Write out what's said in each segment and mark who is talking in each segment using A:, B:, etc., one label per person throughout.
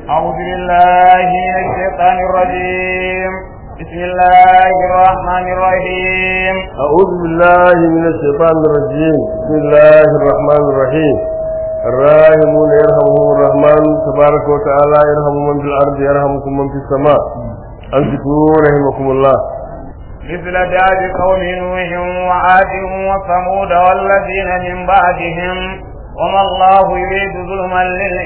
A: أعوذ بالله من الشيطان الرجيم بسم الله الرحمن الرحيم
B: أعوذ بالله من الشيطان الرجيم بسم الله الرحمن الرحيم الراحمون يرحمهم الرحمن تبارك وتعالى يرحم من في الأرض يرحمكم من في السماء أنصتوا رحمكم الله
A: مثل داب قوم نوح وعاد وثمود والذين من بعدهم وما الله يريد ظلما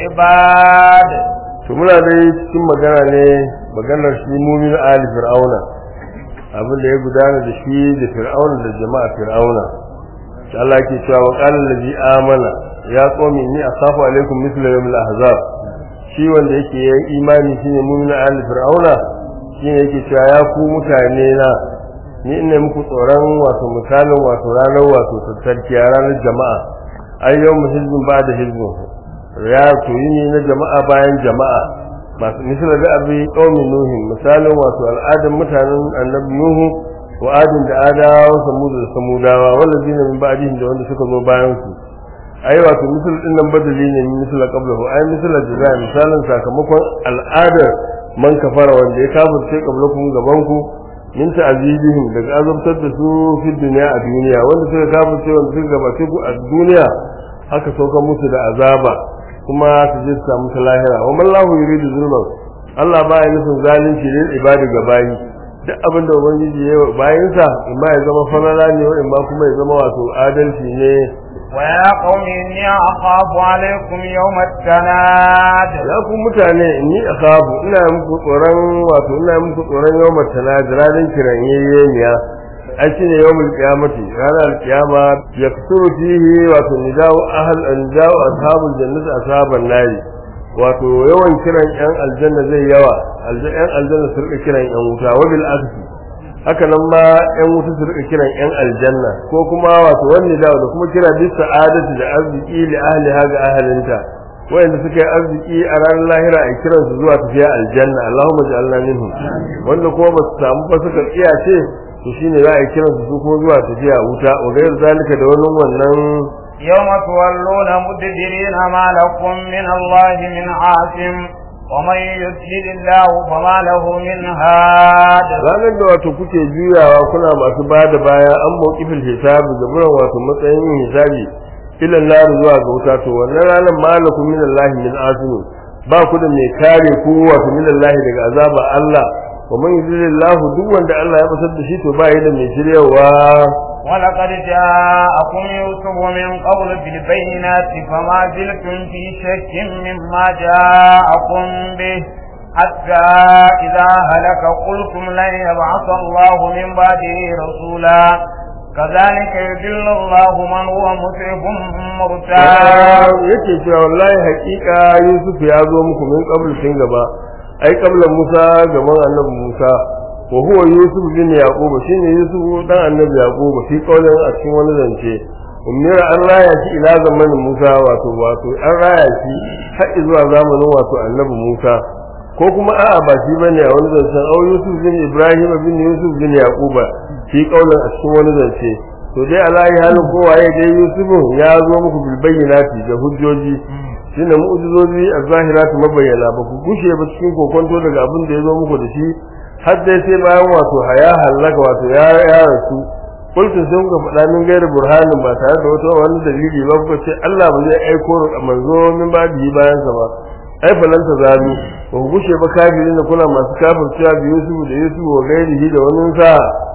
A: للعباد
B: to muna dai cikin magana ne maganar shi mumin ali fir'auna abin da ya gudana da shi da fir'auna da jama'a fir'auna shi Allah yake cewa wa qala allazi amana ya qawmi inni akhafu alaikum mithla yawmil ahzab shi wanda yake yin imani shine mumin ali fir'auna shine yake cewa ya ku mutane na ni ina muku tsoron wato misalin wato ranar wato tattarkiya ranar jama'a ayyau hizbin ba da hizbin ya to ne na jama'a bayan jama'a masu misali da abi qaumin nuhu misalin wato al'adun mutanen annabi nuhu wa adin da adawa wa samud da samudawa wallazina min ba'dihim da wanda suka zo bayan su ai wato misal din nan badali ne min misal qablahu ai misal da misalin sakamakon al'adar man kafara wanda ya kafirce qablakum gaban ku min ta'zibihim daga azabtar da su fi duniya a duniya wanda suka kafirce wanda suka gabace ku a duniya haka sauka musu da azaba kuma su je su samu ta lahira wa mallahu yuridu zulman Allah ba ya nufin zalunci ne ibadi ga bayi duk abin da ubangiji ya yi bayinsa in ma ya zama falala ne in ma kuma ya zama wato adalci ne
A: ويا قوم إني أخاف عليكم يوم التناد
B: ya ku mutane ni akhafu ina muku tsoron wato ina muku tsoron yawmat tanad ranar kiran yayyeniya ai shine yawmul qiyamati ranar qiyama yaksuru fihi wato nidau ahl nidau ashabul jannati ashaban nari wato yawan kiran yan aljanna zai yawa yan aljanna su rika kiran yan wuta wa bil aksi haka nan ma yan wuta su rika kiran yan aljanna ko kuma wato wani da da kuma kira bi sa'adati da arziki li ahli haga ahlinta wayanda suka yi arziki a ranar lahira a kiran su zuwa tafiya aljanna Allahumma ja'alna minhum wanda kuma ba su samu ba suka tsiyace to shine za a kiran su kuma zuwa tafiya wuta wa gairu zalika da wannan wannan
A: يوم تولون مدبرين ما لكم من الله من عاصم ومن يضلل الله فما له من هاد
B: ranar da wato kuke juyawa kuna masu ba da baya an mawqifil hisabi da buran wato matsayin yin hisabi ila nar zuwa ga wuta to wannan ranar malakum min Allah min asim ba ku da mai kare ku wato min Allah daga azaba Allah wa man yudlilillahu duk wanda Allah ya basar da shi to ba yi da mai shiryawa
A: ولقد جاءكم يوسف من قبل بالبينات فما زلتم في شك مما جاءكم به حتى إذا هلك قلتم لن يبعث الله من بعده رسولا كذلك يضل الله من هو مسرف مرتاب
B: yake cewa wallahi hakika Yusuf ya zo muku min qabl tun gaba ai qabla Musa gaban annabi Musa wa huwa Yusuf bin Yaqub shine Yusuf dan annabi Yaqub fi kaulin a cikin wani zance umira an raya shi ila zamanin Musa wato wato an raya shi har zuwa zamanin wato annabi Musa ko kuma a'a ba shi bane a wani zancen au Yusuf bin Ibrahim bin Yusuf bin Yaqub fi kaulin a cikin wani zance to dai alayi halin kowa ya dai Yusuf ya zo muku bil bayyinati da hujjoji shine mu'jizozi az-zahiratu mabayyana ba ku gushe ba cikin kokonto daga abin da ya zo muku da shi har dai sai bayan wato haya halaka wato ya ya rasu kullu sun ga faɗa min gairi burhanin ba tare da wata wani dalili ba ko ce Allah ba zai aiko manzo min ba bi bayan sa ba ai falan ta zalu ba ku gushe ba kafirin da kuna masu kafircewa bi Yusuf da Yusuf wa gairihi da wani sa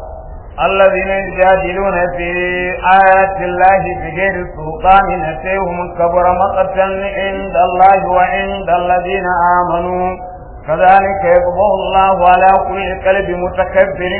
A: الذين يجادلون في آيات الله بغير سلطان أتيهم كبر مقتا عند الله وعند الذين آمنوا كذلك يطبع الله على كل قلب متكبر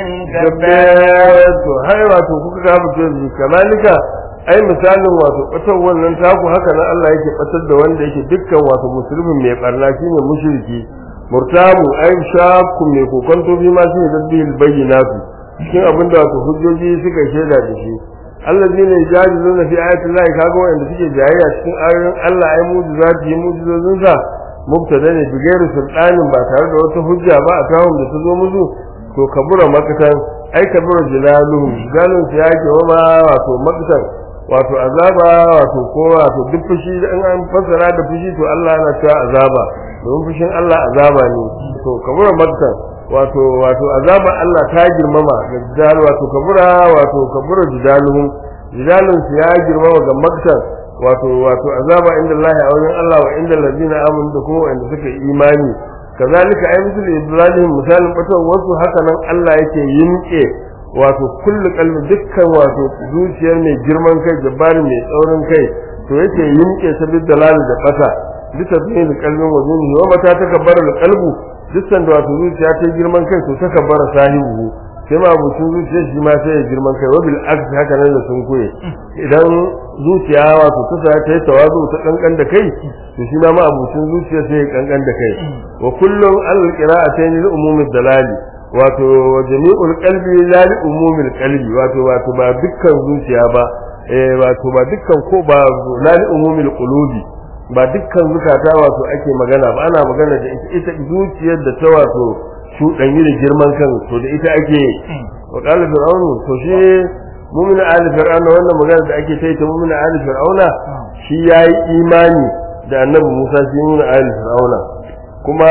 A: جبار
B: to har wato kuka kafirce su kamalika ai misalin wato batar wannan taku haka nan Allah yake batar da wanda yake dukkan wato musulmin mai barna shine mushriki murtamu ai shakku mai kokonto bi ma shine dabbil bayyinatu cikin abin da wato hujjoji suka shaida da shi allazina yajadiluna fi ayati llahi kaga wanda suke jayayya cikin ayoyin Allah ai mu'jizati mu'jizozin sa mubtada ne bi gairi sultanin ba tare da wata hujja ba a kawo da ta zo musu to kabura makatan ai kabura jilaluhum jilalun su yake wa ma wato makatan wato azaba wato ko wato duk fushi in an fassara da fushi to Allah yana cewa azaba domin fushin Allah azaba ne to kabura maktan wato wato azaba Allah ta girmama ga jidal wato kabura wato kabura jidaluhum jidalun su ya girmama ga maktan wato wato azaba inda Allah a wajen Allah wa inda ladina amanu da kuma wanda suka yi imani kazalika ay misal ibrahim misalin batan wasu haka nan Allah yake yinke wato kullu kalbi dukkan wato zuciyar mai girman kai jabbari mai tsaurin kai to yake yinke ta bid dalal da bata bisa bin kalbin wajen wa mata takabbara da kalbu dukkan da wato zuciya ta girman kai to takabbara sahibu sai ma abucin zuciya shi ma sai ya girman kai wabil aks haka nan da sun koye idan zuciya wato ta sa ta yi tawazu ta kankan da kai to shi ma ma abucin zuciya sai ya kankan da kai wa kullum al qira'atayn lil umumid dalali wato jami'ul qalbi la li umumil qalbi wato wato ba dukkan zuciya ba eh wato ba dukkan ko ba la li umumil qulubi ba dukkan zukata wato ake magana ba ana magana da ita zuciyar da ta wato shuɗanyi da girman kan to da ita ake wa qala fir'aunu to shi mu'min ali fir'auna wannan magana da ake ta ita mu'min ali fir'auna shi yayi imani da annabi Musa shi mu'min ali fir'auna kuma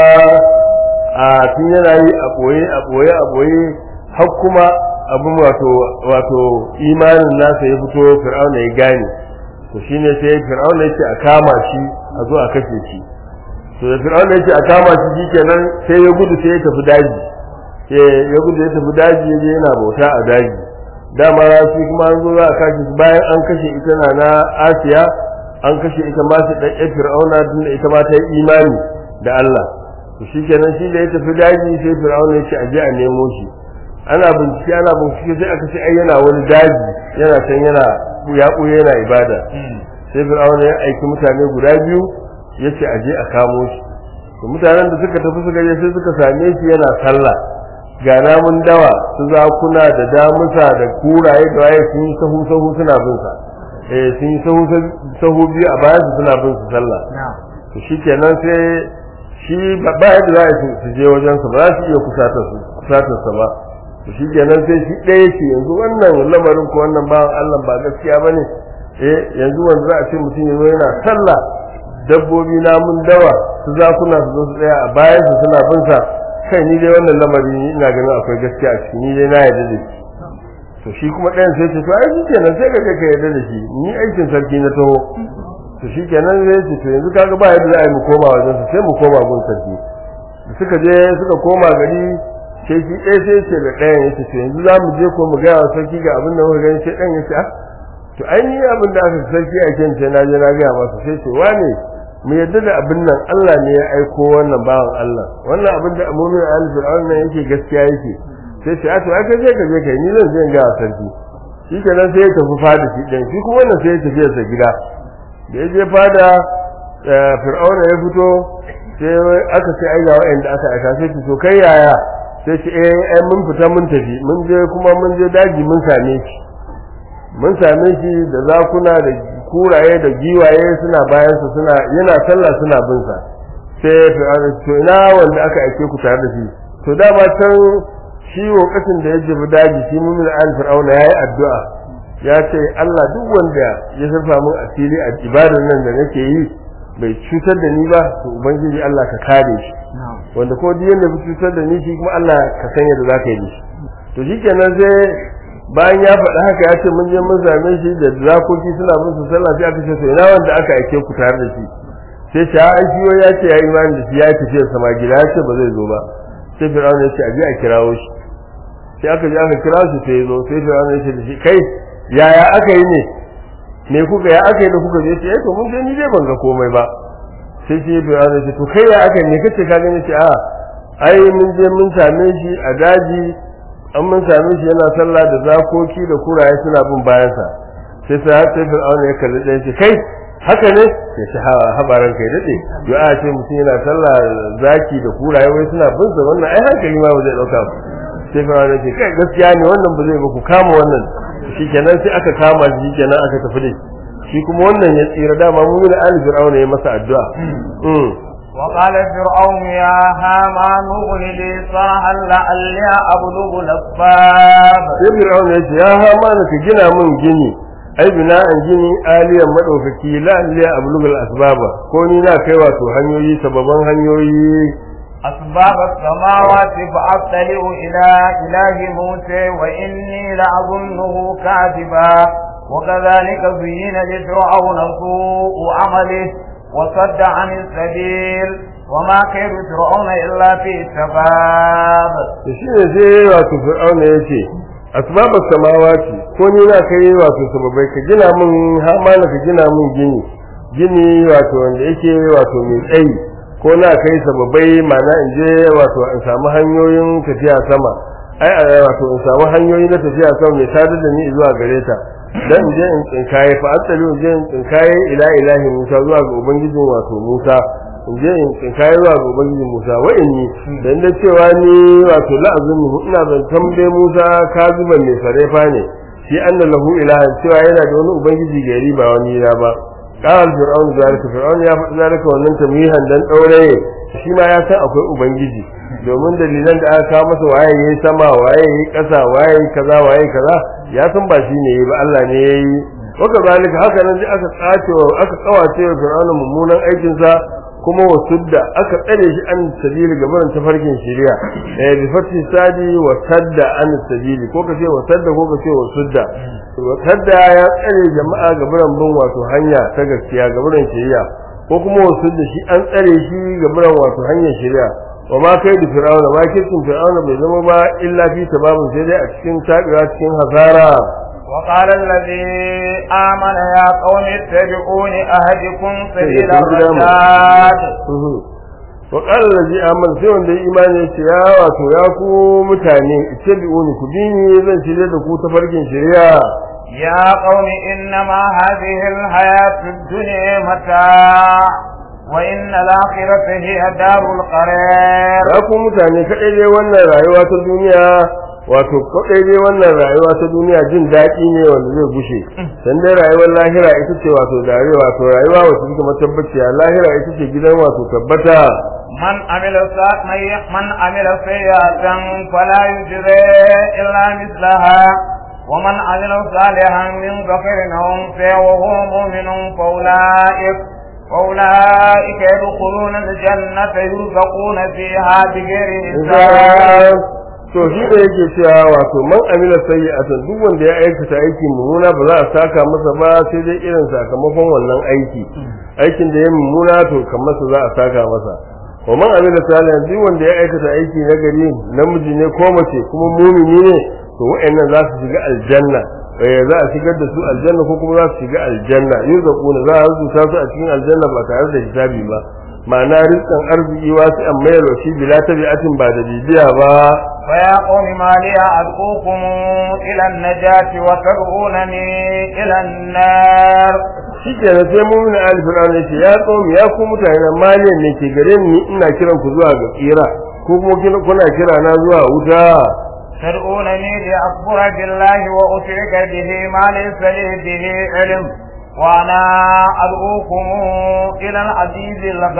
B: a tun yana yi a boye a boye a boye har kuma abin wato wato imanin nasa ya fito fir'auna ya gane to shine sai fir'auna yake a kama shi a zo a kashe shi to da fir'auna yake a kama shi shikenan sai ya gudu sai ya tafi daji sai ya gudu ya tafi daji yaje yana bauta a daji dama shi kuma an zo za a kashe shi bayan an kashe ita na na Asiya an kashe ita ma su dan fir'auna tunda ita ma ta yi imani da Allah to shikenan shi da ya tafi daji sai fir'auna ya ce a je a nemo shi ana bincike ana bincike sai aka ce ai yana wani daji yana can yana ya ɓuya yana ibada sai fir'auna ya aiki mutane guda biyu ya ce aje a kamo shi to mutanen da suka tafi suka je sai suka same shi yana sallah ga namun dawa su zakuna da damusa da kuraye da waye sun yi sahu sahu suna bin sa eh sun yi sahu sahu biyu a bayan su suna bin su sallah to shikenan sai shi ba yadda za a su je wajen sa ba za su iya kusatar su kusatar sa ba to shikenan sai shi ɗaya ce yanzu wannan lamarin ko wannan bawan Allah ba gaskiya bane eh yanzu wanda za a ce mutum yanzu yana sallah dabbobi namun dawa su zakuna su zo su tsaya a bayan su suna bin sa kai ni dai wannan lamari ina ganin akwai gaskiya a ciki ni dai na yarda da shi to shi kuma ɗayan sai ce to ai shikenan sai ka kai ka yarda da shi ni aikin sarki na taho to shikenan zai ce to yanzu kaga ba yadda za a yi mu koma wajen sa sai mu koma gun sarki da suka je suka koma gari sai shi ɗaya sai ce da ɗayan ya ce to yanzu za mu je ko mu gaya wa sarki ga abin da muka gani sai ɗayan ya ce ah to ai ni abin da aka sarki a kan ce na je na gaya masa sai ce wane mu yadda da abin nan Allah ne ya aiko wannan bawan Allah wannan abin da mu'min al-fir'aun nan yake gaskiya yake sai ce a to aka je ka je kai ni zan je in ga sarki shi kenan sai ya tafi fada shi dan shi kuma wannan sai ya tafi sa gida da ya je fada fir'aun ya fito sai aka ce ai ga wa'anda aka aika sai ce to kai yaya sai ce eh mun fita mun tafi mun je kuma mun je daji mun same shi mun same shi da zakuna da kuraye da giwaye suna bayan su suna yana sallah suna bin sa sai fir'auna to ina wanda aka aike ku tare da shi to dama can shi lokacin da ya jibi daji shi mumin al fir'auna yayi addu'a ya ce Allah duk wanda ya sarfa mun asiri a ibadar nan da nake yi bai cutar da ni ba to ubangiji Allah ka kare shi wanda ko duk yanda bai cutar da ni shi kuma Allah ka san yadda zaka yi shi to shikenan sai bayan ya faɗi haka ya ce mun je mun same shi da zakoki suna bin su sallah sai aka ce to ina wanda aka aike ku tare da shi sai shi an shi ya ce ya imani da shi ya tafi sama gida ya ce ba zai zo ba sai fir'aun ya ce a je a kirawo shi sai aka je aka kira shi sai ya zo sai fir'aun ya ce da shi kai yaya aka yi ne me kuka ya aka yi da kuka je ce eh to mun je ni dai ban ga komai ba sai shi fir'aun ya ce to kai ya aka yi ne kace ka gani ce a ai mun je mun same shi a daji an mun same shi yana sallah da zakoki da kuraye suna bin bayansa sai sai har sai fir'auna ya kalli ɗaya ce kai haka ne ya ci habaran kai daɗe yo a ce mutum yana sallah zaki da kuraye wai suna bin sa wannan ai hankali ma ba zai ɗauka ba sai fir'auna ce kai gaskiya ne wannan ba zai ba ku kama wannan shikenan sai aka kama shi shikenan aka tafi da shi kuma wannan ya tsira dama mu da ali fir'auna ya masa addu'a
A: وقال فرعون يا هامان ابن لي صرحا لعلي أبلغ الأسباب
B: sai fir'aun ya ce ya hama ka gina mun gini ai bina an gini aliyan madaukaki la liya ablugul asbaba ko ni na kai wato hanyoyi sababan hanyoyi
A: أسباب السماوات فأطلع إلى إله موسى وإني لأظنه كاذبا وكذلك زين لفرعون سوء عمله وصد عن السبيل وما كيد فرعون إلا في تباب
B: da shi ne sai wato fir'auna ya ce asbabas samawati ko ni na kai wato sababai ka gina min har ma ka gina min gini gini wato wanda yake wato mai tsayi ko na kai sababai mana in je wato in samu hanyoyin tafiya sama ai a wato in samu hanyoyi na tafiya sama mai sadar da ni zuwa gare ta dan in je in tsinkaye fa asali in je in tsinkaye ila ilahi Musa zuwa ga ubangijin wato Musa in je in tsinkaye zuwa ga ubangijin Musa wa inni dan da cewa ni wato la'azumi ina zantan dai Musa kazuban mai sarefa ne shi anna lahu ilahan cewa yana da wani ubangiji gari ba wani na ba qal fir'aun zalika fir'aun ya faɗi zalika wannan tamyihan dan daure shi ma ya san akwai ubangiji domin dalilan da aka kawo masa waye yayi sama waye yayi ƙasa waye yayi kaza waye kaza ya san ba shi ne ba Allah ne yayi waka zalika haka nan dai aka tsace wa aka kawace wa fir'aun mummunan aikin sa kuma wasudda aka tsare shi an sabili gaban tafarkin shari'a eh bi fati sadi wa sadda an sabili ko kace wa sadda ko kace wa sudda wa sadda ya tsare jama'a gaban bin wato hanya ta gaskiya gaban shari'a ko kuma wasu da shi an tsare shi gaban wato hanyar shari'a wa ma kai da fir'auna ma kirkin fir'auna bai zama ba illa fi sababin sai dai a cikin tabiwa cikin hasara
A: وقال الذي آمن يا قوم اتبعوني أهدكم سبيل الرشاد
B: wa qala allazi amana sai wanda ya imani ya ce ya wato ya ku mutane ittabi'uni ku bi ni zan shirye da ku ta farkin shari'a
A: يا قوم إنما هذه الحياة الدنيا متاع وإن الآخرة هي دار القرار
B: ya ku mutane kaɗai dai wannan rayuwa ta duniya wato kaɗai dai wannan rayuwa ta duniya jin daɗi ne wanda zai gushe dan dai rayuwar lahira ita ce wato dare wato rayuwa wacce take matabbaciya lahira ita ce gidan wato tabbata
A: من عمل سا- من- من عمل سيئة فلا يجزى إلا مثلها ومن عمل صالحا من ذكر أو أنثى وهو مؤمن فأولئك فأولئك يدخلون الجنة يرزقون فيها بغير حساب
B: to shi da yake cewa wato man amila sayyi'atan duk wanda ya aikata aiki mummuna ba za a saka masa ba sai dai irin sakamakon wannan aiki aikin da ya mummuna to kamar sa za a saka masa wa man amila salihan duk wanda ya aikata aiki na gari namiji ne ko mace kuma mumini ne to wa'annan za su shiga aljanna eh za a shigar da su aljanna ko kuma za su shiga aljanna yurzaquna za a rubuta su a cikin aljanna ba tare da hisabi ba ma'ana rizqan arziki wasu an mayar wa shi bila tabi'atin ba da bibiya ba
A: فيا قوم ما لي أدعوكم إلى النجاة وتدعونني إلى النار
B: shi kenan sai mumin ali fir'auna yace ya qawmi ya ku mutane maliyan ne ke gare ni ina kiran ku zuwa ga tsira ko kuma kina- kuna kira na zuwa wuta
A: تدعونني لأكفر بالله وأشرك به ما ليس لي به علم وأنا أدعوكم إلى العزيز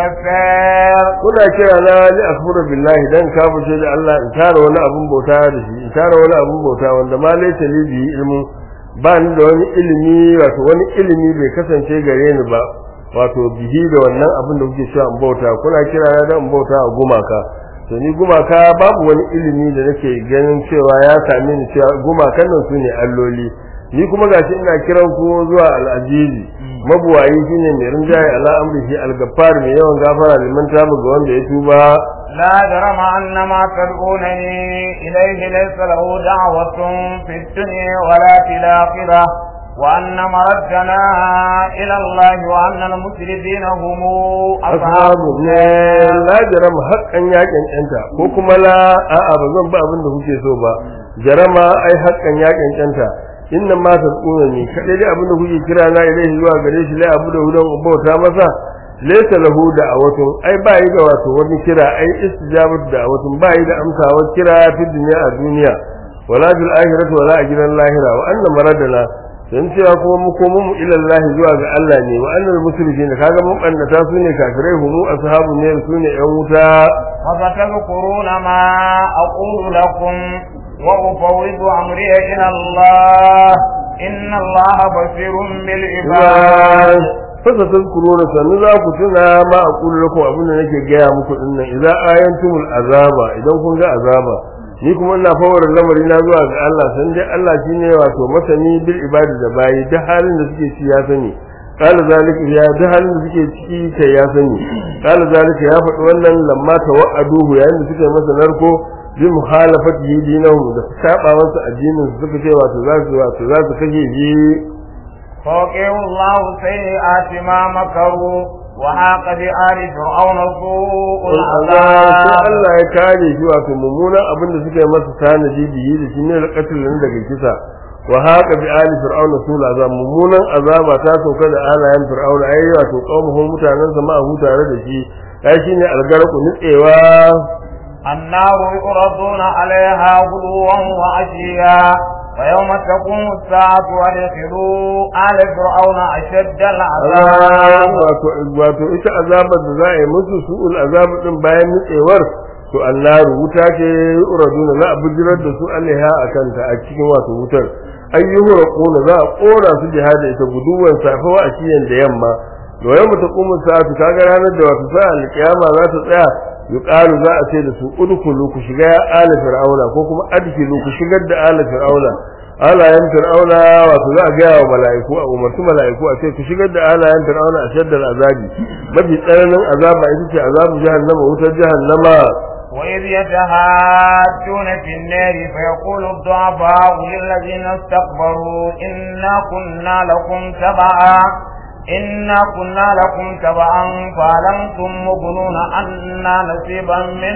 A: الغفار
B: kuna kira na li akfuru billahi dan kafirce da Allah in tara wani abun bauta da shi in tara wani abun bauta wanda ma laysa li bi ilmu ba ni da wani ilimi wato wani ilimi bai kasance gare ni ba wato bihi da wannan abin da kuke cewa in bauta kuna kira na dan in bauta a gumaka to ni gumaka babu wani ilimi da nake ganin cewa ya same ni cewa gumakan nan su ne alloli ni kuma gashi ina kiran ku zuwa al'azizi mabuwayi shine mai rinjaye ala amrihi al-gaffar mai yawan gafara liman tabu ga wanda ya tuba
A: لا جرم أن ما تدعونني إليه ليس له دعوة في الدنيا ولا في الآخرة وأن مردنا إلى الله وأن المسرفين هم أصحاب
B: ashabu ne
A: النار
B: la jarama haƙƙan yaƙin ƴanta ko kuma la a'a ba zan ba abin da kuke so ba jarama ai haƙƙan yaƙin ƴanta inna ma tasuna ni kadai dai abin da kuke kira na ilaihi zuwa gare shi la abu da hudan bauta masa laysa lahu da'awatun ai ba yi da wato wani kira ai istijabatu da'awatun ba yi da amsawar kira fi dunya a duniya wala bil akhirati wala a gidan lahira wa anna maradana dan cewa kuma mu komo mu ila Allah zuwa ga Allah ne wa annal muslimin kaga mun bannata su ne kafirai humu ashabu ne su ne yan wuta
A: وستذكرون ما أقول لكم وأفوض أمري إلى الله إن الله بصير بالعباد
B: fasa tazkuruna sannu za ku tuna ma a kullu lakum abin da nake gaya muku din nan idan ayantumul azaba idan kun ga azaba ni kuma ina fawar lamari na zuwa ga Allah san dai Allah shine wato masani bil ibadi da bayi da halin da suke ci ya sani qala zalika ya da halin da suke ciki kai ya sani qala zalika ya faɗi wannan lamma tawa'aduhu yayin da suka yi masa narko bi muhalafati dinahum da saba masa addinin su suka ce wato za su wato za su kashe shi
A: فوقه الله سيئات ما مكروا وحاق بآل فرعون سوء
B: sai
A: العذاب
B: Allah ya kare shi wato mummunan abin da suka yi masa tanadi biyi da shi ne alƙatul nan daga kisa wa haka bi ali fir'auna sul azab mummunan azaba ta sauka da alayan fir'auna ai wato qaumuhu mutanen sa ma hu tare da shi ai shine algarku nitsewa
A: النار يعرضون عليها غدوا وعشيا ويوم تقوم الساعة وادخلوا آل فرعون أشد العذاب
B: wato wato ita azabar da za a yi musu su'ul azab din bayan nitsewar to annaru wuta ce uraduna za a bijirar da su alaiha a kanta a cikin wato wutar ayyuhu quna za a kora su jihada ita guduwan safa wa ashiyan da yamma to yau mu taqumu sa'atu kaga ranar da wato sa'a alqiyama za ta tsaya yuqalu za a ce da su udkhulu ku shiga ya ala fir'auna ko kuma adkhilu ku shigar da ala fir'auna alayen fir'auna wato za a gaya wa mala'iku a umarci mala'iku a ce ku shigar da alayen fir'auna a shaddar azabi mafi tsananin azaba ita ce azabu jahannama wutar jahannama
A: وإذ يتهاجون في النار فيقول الضعفاء للذين استكبروا إنا كنا لكم تبعا إنا كنا لكم تبعا فألمتم مغنون عنا نصيبا من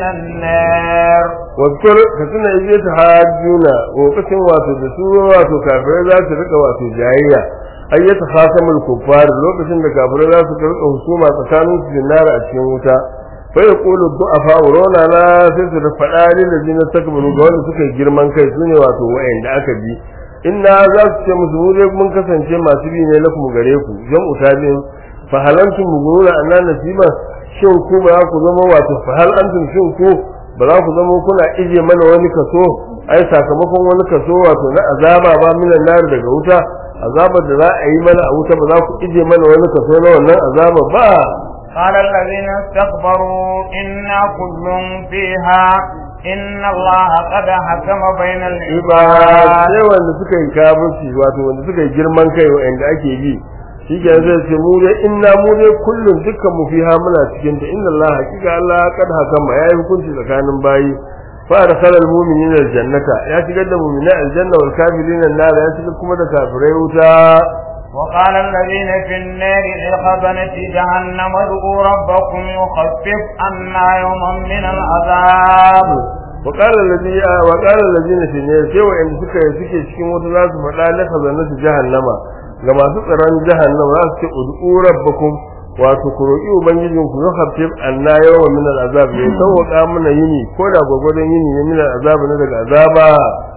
A: النار
B: wakar ka tuna ije ta hajjuna lokacin wato da su wato kafirai za su rika wato jayayya ayyata khasamul kuffar lokacin da kafirai za su rika husuma tsakanin su jinnara a cikin wuta fa yaqulu du'afa urona la sai su da fada lil ladina takbaru ga wanda suka yi girman kai sune wato wa'anda aka bi inna za su ce musu mu dai mun kasance masu bi ne lakum gare ku jam'u tabi'in fa halantum muguruna anna nasiba shin ku ba ku zama wato fa hal antum shin ku ba za ku zama kuna ije mana wani kaso ai sakamakon wani kaso wato na azaba ba minan nar daga wuta azabar da za a yi mana a wuta ba za ku ije mana wani kaso na wannan azaba ba
A: قال الذين استكبروا إنا كل فيها إن الله قد حكم بين
B: ba
A: العباد
B: sai wanda suka yi kafirci wato wanda suka yi girman kai wa'anda ake bi shi ke zai ce mu dai inna mu dai kullum dukkan mu fiha muna cikin ta inna Allah hakika Allah kad hakama yayi hukunci tsakanin bayi fa dakhala almu'minina aljannata ya shigar da mu'mina aljanna wal kafirina an-nar ya shigar kuma da kafirai wuta
A: وقال الذين في النار لخزنة جهنم ادعوا ربكم يخفف عنا يوما من العذاب
B: وقال الذي وقال الذين في النار sai wa'anda suka suke cikin wuta za su faɗa la khazanatu jahannama ga masu tsaron jahannama za su ce ud'u rabbakum wato ku roƙi ubangijin ku ya hafif anna yawa min al'azab ya sauƙa mana yini ko da gwagwadon yini ne min al'azab ne daga azaba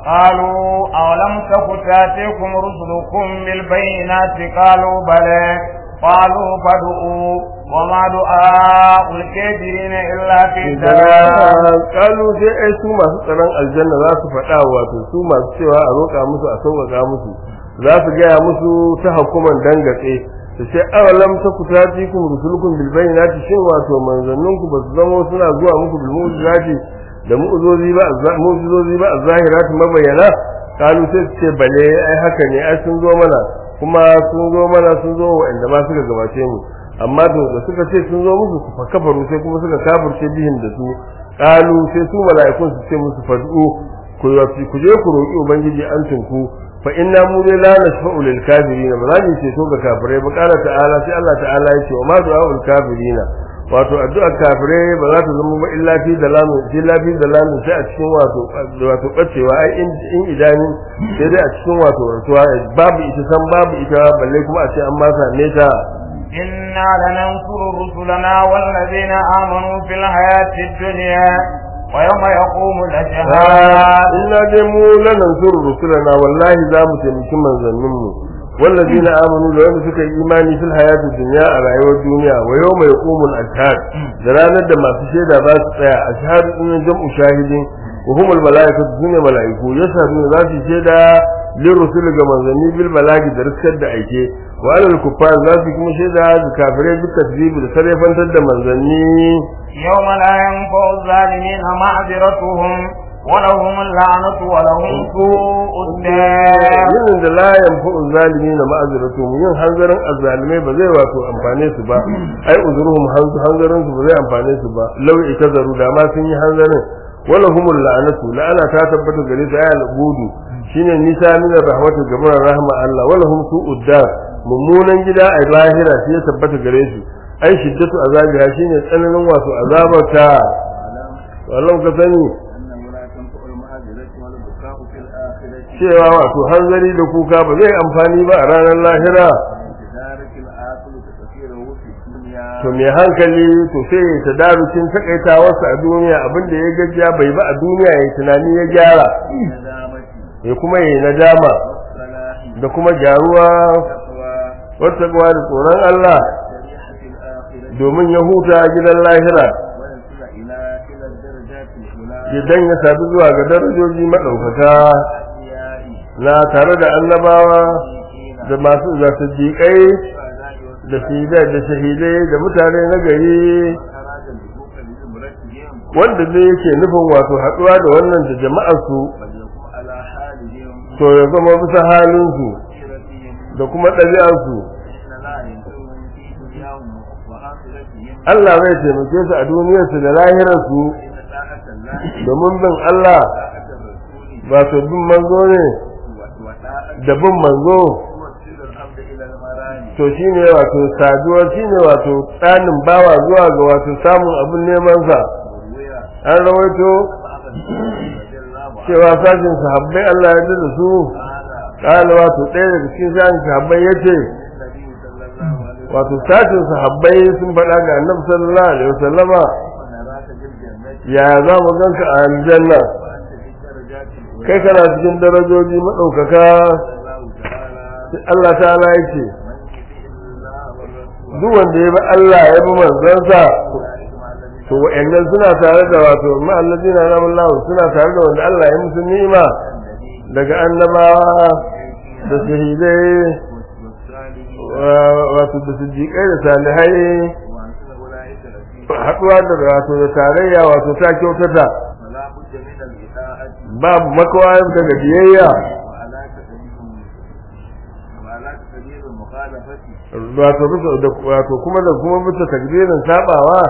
A: قالوا أولم تك تاتيكم رسلكم بالبينات قالوا بلى قالوا فادعوا وما دعاء الكافرين إلا في ضلال
B: kalu sai ai su masu tsaron aljanna za su faɗa wato su masu cewa a roƙa musu a sauƙaƙa musu za su gaya musu ta hukuman dangatse su ce awalam ta ku tati kum rusulukum bil bayyinati shin wato manzanninku ba su zama suna zuwa muku bil mu'jizati da mu'jizozi ba mu'jizozi ba zahirati mabayyana kalu sai su ce bale ai haka ne ai sun zo mana kuma sun zo mana sun zo wa'anda ma suka gabace mu amma da da suka ce sun zo musu ku kafaru sai kuma suka kafirce bihin da su kalu sai su mala'ikun su ce musu fad'u ku yafi ku je ku roki ubangiji an tinku fa inna mu dai la nashfa'u lil kafirin ba za mu ce to ga kafirai ba kala ta'ala sai Allah ta'ala ya ce wa ma du'a'ul kafirin wato addu'ar kafirai ba za ta zama ba illa fi dalalu illa fi dalalu sai a cikin wato wato bacewa ai in in idani sai dai a cikin wato rasuwa babu ita san babu ita balle kuma a ce an ma same ta
A: إنا لننصر رسلنا والذين آمنوا في الحياة الدنيا ويوم يقوم الأشهاد
B: inna dai mu lanansuru rusulana wallahi za mu taimaki manzannin mu wallazina amanu da wanda suka yi imani fil hayati dunya a rayuwar duniya wa yawma yaqumul ashhad da ranar da masu shaida za su tsaya ashhad din jam'u shahidin wa humul malaikatu sunne malaiku yashhaduna za su shaida lirrusul ga manzanni bil balagi da riskar da aike wa alal kuffar za su kuma shaida ga kafirai duk tasbibi da sarrafantar da manzanni
A: يوم لا ينفع الظالمين معذرتهم ولهم اللعنة ولهم سوء الدار
B: yin da la yanfa'u zalimi na ma'aziratu yin hanzarin azzalimai ba zai wato amfane su ba ai uzuruhum hanzarin su ba zai amfane su ba law itazaru da ma sun yi hanzarin wala humul la'anatu la'ana ta tabbata gare su ayal budu shine nisa min rahmatu gabar rahma Allah wala hum su'ud dar mummunan gida a lahira shi ya tabbata gare su ai shiddatu azabiha shine tsananin wato azabarta wallahu ka sani cewa wato hanzari da kuka ba zai amfani ba a ranar lahira to mai hankali to sai ya tadarucin takaitawarsa a duniya abinda ya gajiya bai ba a duniya ya tunani ya gyara ya kuma yi nadama da kuma gyaruwa wata da tsoron Allah domin ya huta gidan lahira idan ya sadu zuwa ga darajoji maɗaukaka na tare da annabawa da masu da siddiƙai da shahidai da shahidai da mutane na gari wanda ne yake nufin wato haɗuwa da wannan da jama'arsu to ya zama bisa halinsu da kuma ɗabi'arsu Allah zai taimake su a duniyarsu da lahirarsu domin bin Allah ba su bin manzo ne da bin manzo to shine wato saduwar shine wato tsanin bawa zuwa ga wato samun abin neman sa an rawaito cewa sashin sahabbai Allah ya da su kana wato ɗaya daga cikin sashin sahabbai yace wato sashin sahabbai sun faɗa ga annabi sallallahu alaihi wasallama ya za mu ganka a aljanna kai kana cikin darajoji maɗaukaka Allah ta'ala ya ce duk wanda ya bi Allah ya bi manzansa to wa'annan suna tare da wato ma'allazina na Allah suna tare da wanda Allah ya musu ni'ima daga annabawa da shahidai wato da siddiƙai da salihai haɗuwa da wato da tarayya wato ta kyautata babu makawa daga biyayya wato bisa da wato kuma da kuma bisa takbirin sabawa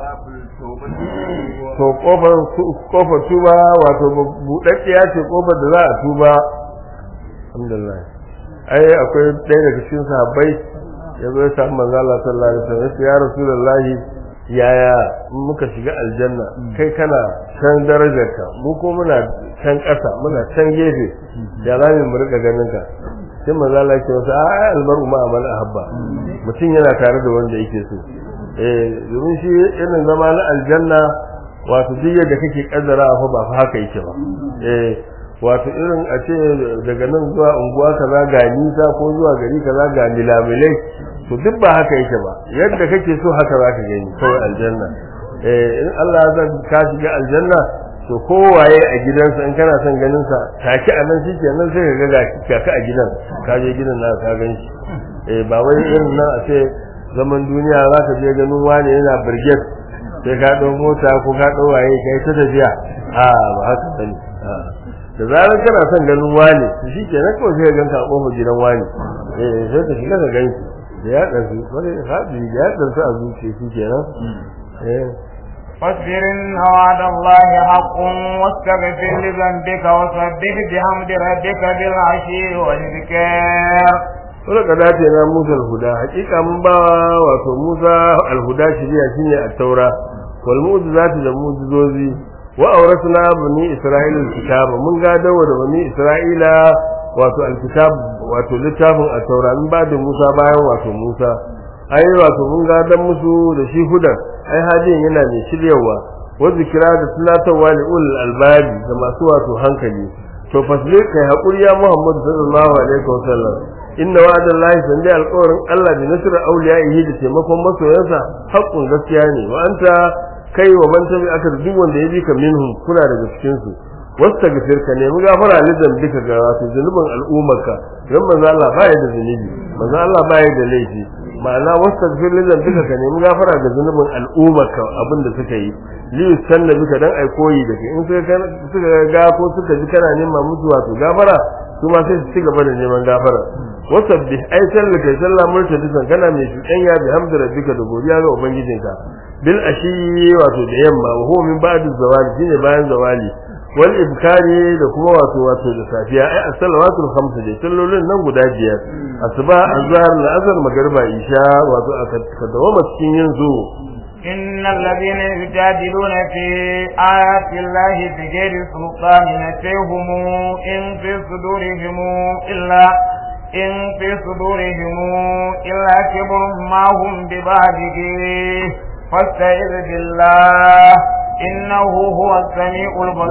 B: to kofar kofar tuba wato budaddiya ce kofar da za a tuba alhamdulillah ai akwai ɗaya daga cikin sahabbai ya zo ya samu manzo Allah sallallahu alaihi wasallam ya rasulullahi yaya muka shiga aljanna kai kana can darajarka mu ko muna can ƙasa muna can gefe ya za mu rika ganin ka sai manzo Allah ya ce masa a almaru ma amal ahabba mutum yana tare da wanda yake so eh domin shi irin zama na aljanna wato duk yadda kake kaddara fa ba fa haka yake ba eh wato irin a ce daga nan zuwa unguwa kaza ga nisa ko zuwa gari kaza ga milamilai to duk ba haka yake ba yadda kake so haka za ka gani kawai aljanna eh in Allah ya ka shiga aljanna to kowaye a gidansa in kana son ganin sa take a nan shi kenan sai ka ga ga ka a gidan ka je gidan na ka gan shi eh ba wai irin nan a ce zaman duniya za ka je ganin wani yana birget sai ka ɗau mota ko ka ɗau waye kai ta tafiya a ba haka bane da zarar kana son ganin wani shi kenan kawai sai ka ganka a kofar gidan wani eh sai ka shiga ka gan shi da ya ɗansu wani haɗi da ya ɗansu a zuciya shi kenan eh
A: فاصبر إن وعد الله حق واستغفر لذنبك وسبح بحمد ربك بالعشي والذكر
B: Wani ka dace na Musa al-Huda, hakika mun ba wato Musa al-Huda shiriya shine at-Taura, wal mu'jizati da mu'jizozi wa awrasna bani Isra'ila al-kitaba mun ga dawo da bani Isra'ila wato al-kitab wato littafin at-Taura mun ba da Musa bayan wato Musa ai wato mun ga dan musu da shi hudan ai hadin yana mai shiryawa wa zikira da tunatarwa li ul albabi da masu wato hankali to fasbir kai hakuri ya Muhammad sallallahu alaihi wasallam inna wa'dallahi sande alƙawarin Allah bi nasr awliyaihi da taimakon masoyansa haƙƙun gaskiya ne wa anta kai wa man tabi aka duk wanda ya bi ka minhum kuna daga cikin su wasta gafir ka nemi gafara lidan duka ga wato zunubin al'ummarka don manzo Allah ba ya da zunubi manzo Allah ba ya da laifi ma'ana wasta gafir lidan duka ka nemi gafara ga zunubin al'ummarka abin da suka yi li sanna bika dan ai koyi da kai in suka suka ga ko suka ji kana neman musu wato gafara su ma sai su ci gaba da neman gafara wasabbih ai sallah kai sallah murtadisan kana mai shudanya bi hamdi rabbika da godiya ga ubangijinka bil ashi wato da yamma wa huwa min ba'd zawali shine bayan zawali wal ibkari da kuma wato wato da safiya ai as-salawatul khams da sallolin nan guda biyar asuba azhar al-asr magriba isha wato aka dawama cikin yin zu
A: إن الذين يجادلون في آيات الله بغير سلطان نتيهم إن في صدورهم إلا إن في صدورهم إلا كبر ما هم ببالغيه فاستعذ بالله إنه هو السميع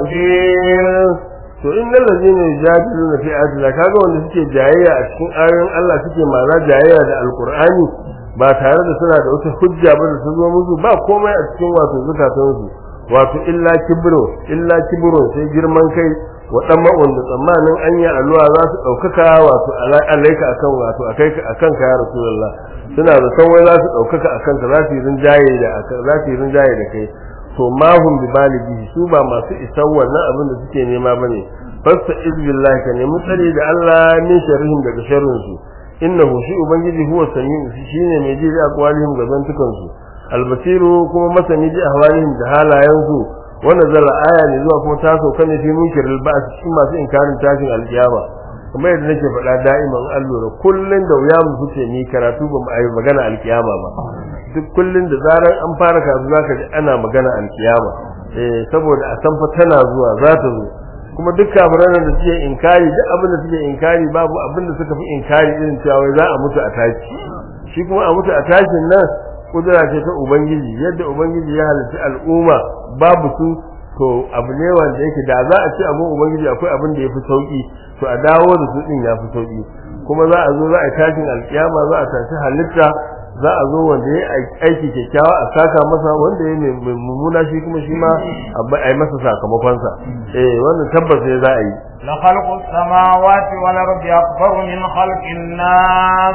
A: البصير
B: to innal ladina yujadiluna fi ayatina kaga wanda suke jayayya a cikin ayoyin Allah suke mana jayayya da alqur'ani ba tare da suna da wata hujja ba da su zo musu ba komai a cikin wato zukatansu wato illa kibro illa kibro sai girman kai waɗannan wanda tsammanin an yi alluwa za su ɗaukaka wato alaika akan wato akai akan ka ya rasulullah suna da san wai za su ɗaukaka akan ka za su yi rinjaye da za su yi rinjaye da kai to ma hum bi balighi su ba masu isan wannan abin da suke nema bane fasta izbillahi ka nemi tsare da Allah min sharrihim daga sharrin su innahu shi ubangiji huwa samiu shine mai ji da aqwalihim ga zantukan su albasiru kuma masani ji ahwalihim da halayen su wannan zalla aya ne zuwa kuma ta sauka ne fi munkiril ba'th cikin masu inkarin tashin alkiyama kuma yadda nake faɗa da'iman allura kullun da wuya mu fice ni karatu ba mu ayi magana alkiyama ba duk kullun da zaran an fara karatu zaka ji ana magana alkiyama eh saboda a san fa tana zuwa za ta zo kuma duk kafiran da suke inkari duk abin da suke inkari babu abin da suka fi inkari irin cewa wai za a mutu a tashi shi kuma a mutu a tashin nan kudura ce ta ubangiji yadda ubangiji ya halitta al'umma babu su to abu ne wanda yake da za a ce abin ubangiji akwai abin da ya fi sauki to a dawo da su din ya fi sauki kuma za a zo za a tashin alkiyama za a tashi halitta za a zo wanda ya aiki kyakkyawa a saka masa wanda ya mai mummuna shi kuma shi ma a yi masa sakamakonsa eh wannan tabbas ne za a yi
A: لخلق السماوات والأرض أكبر من خلق الناس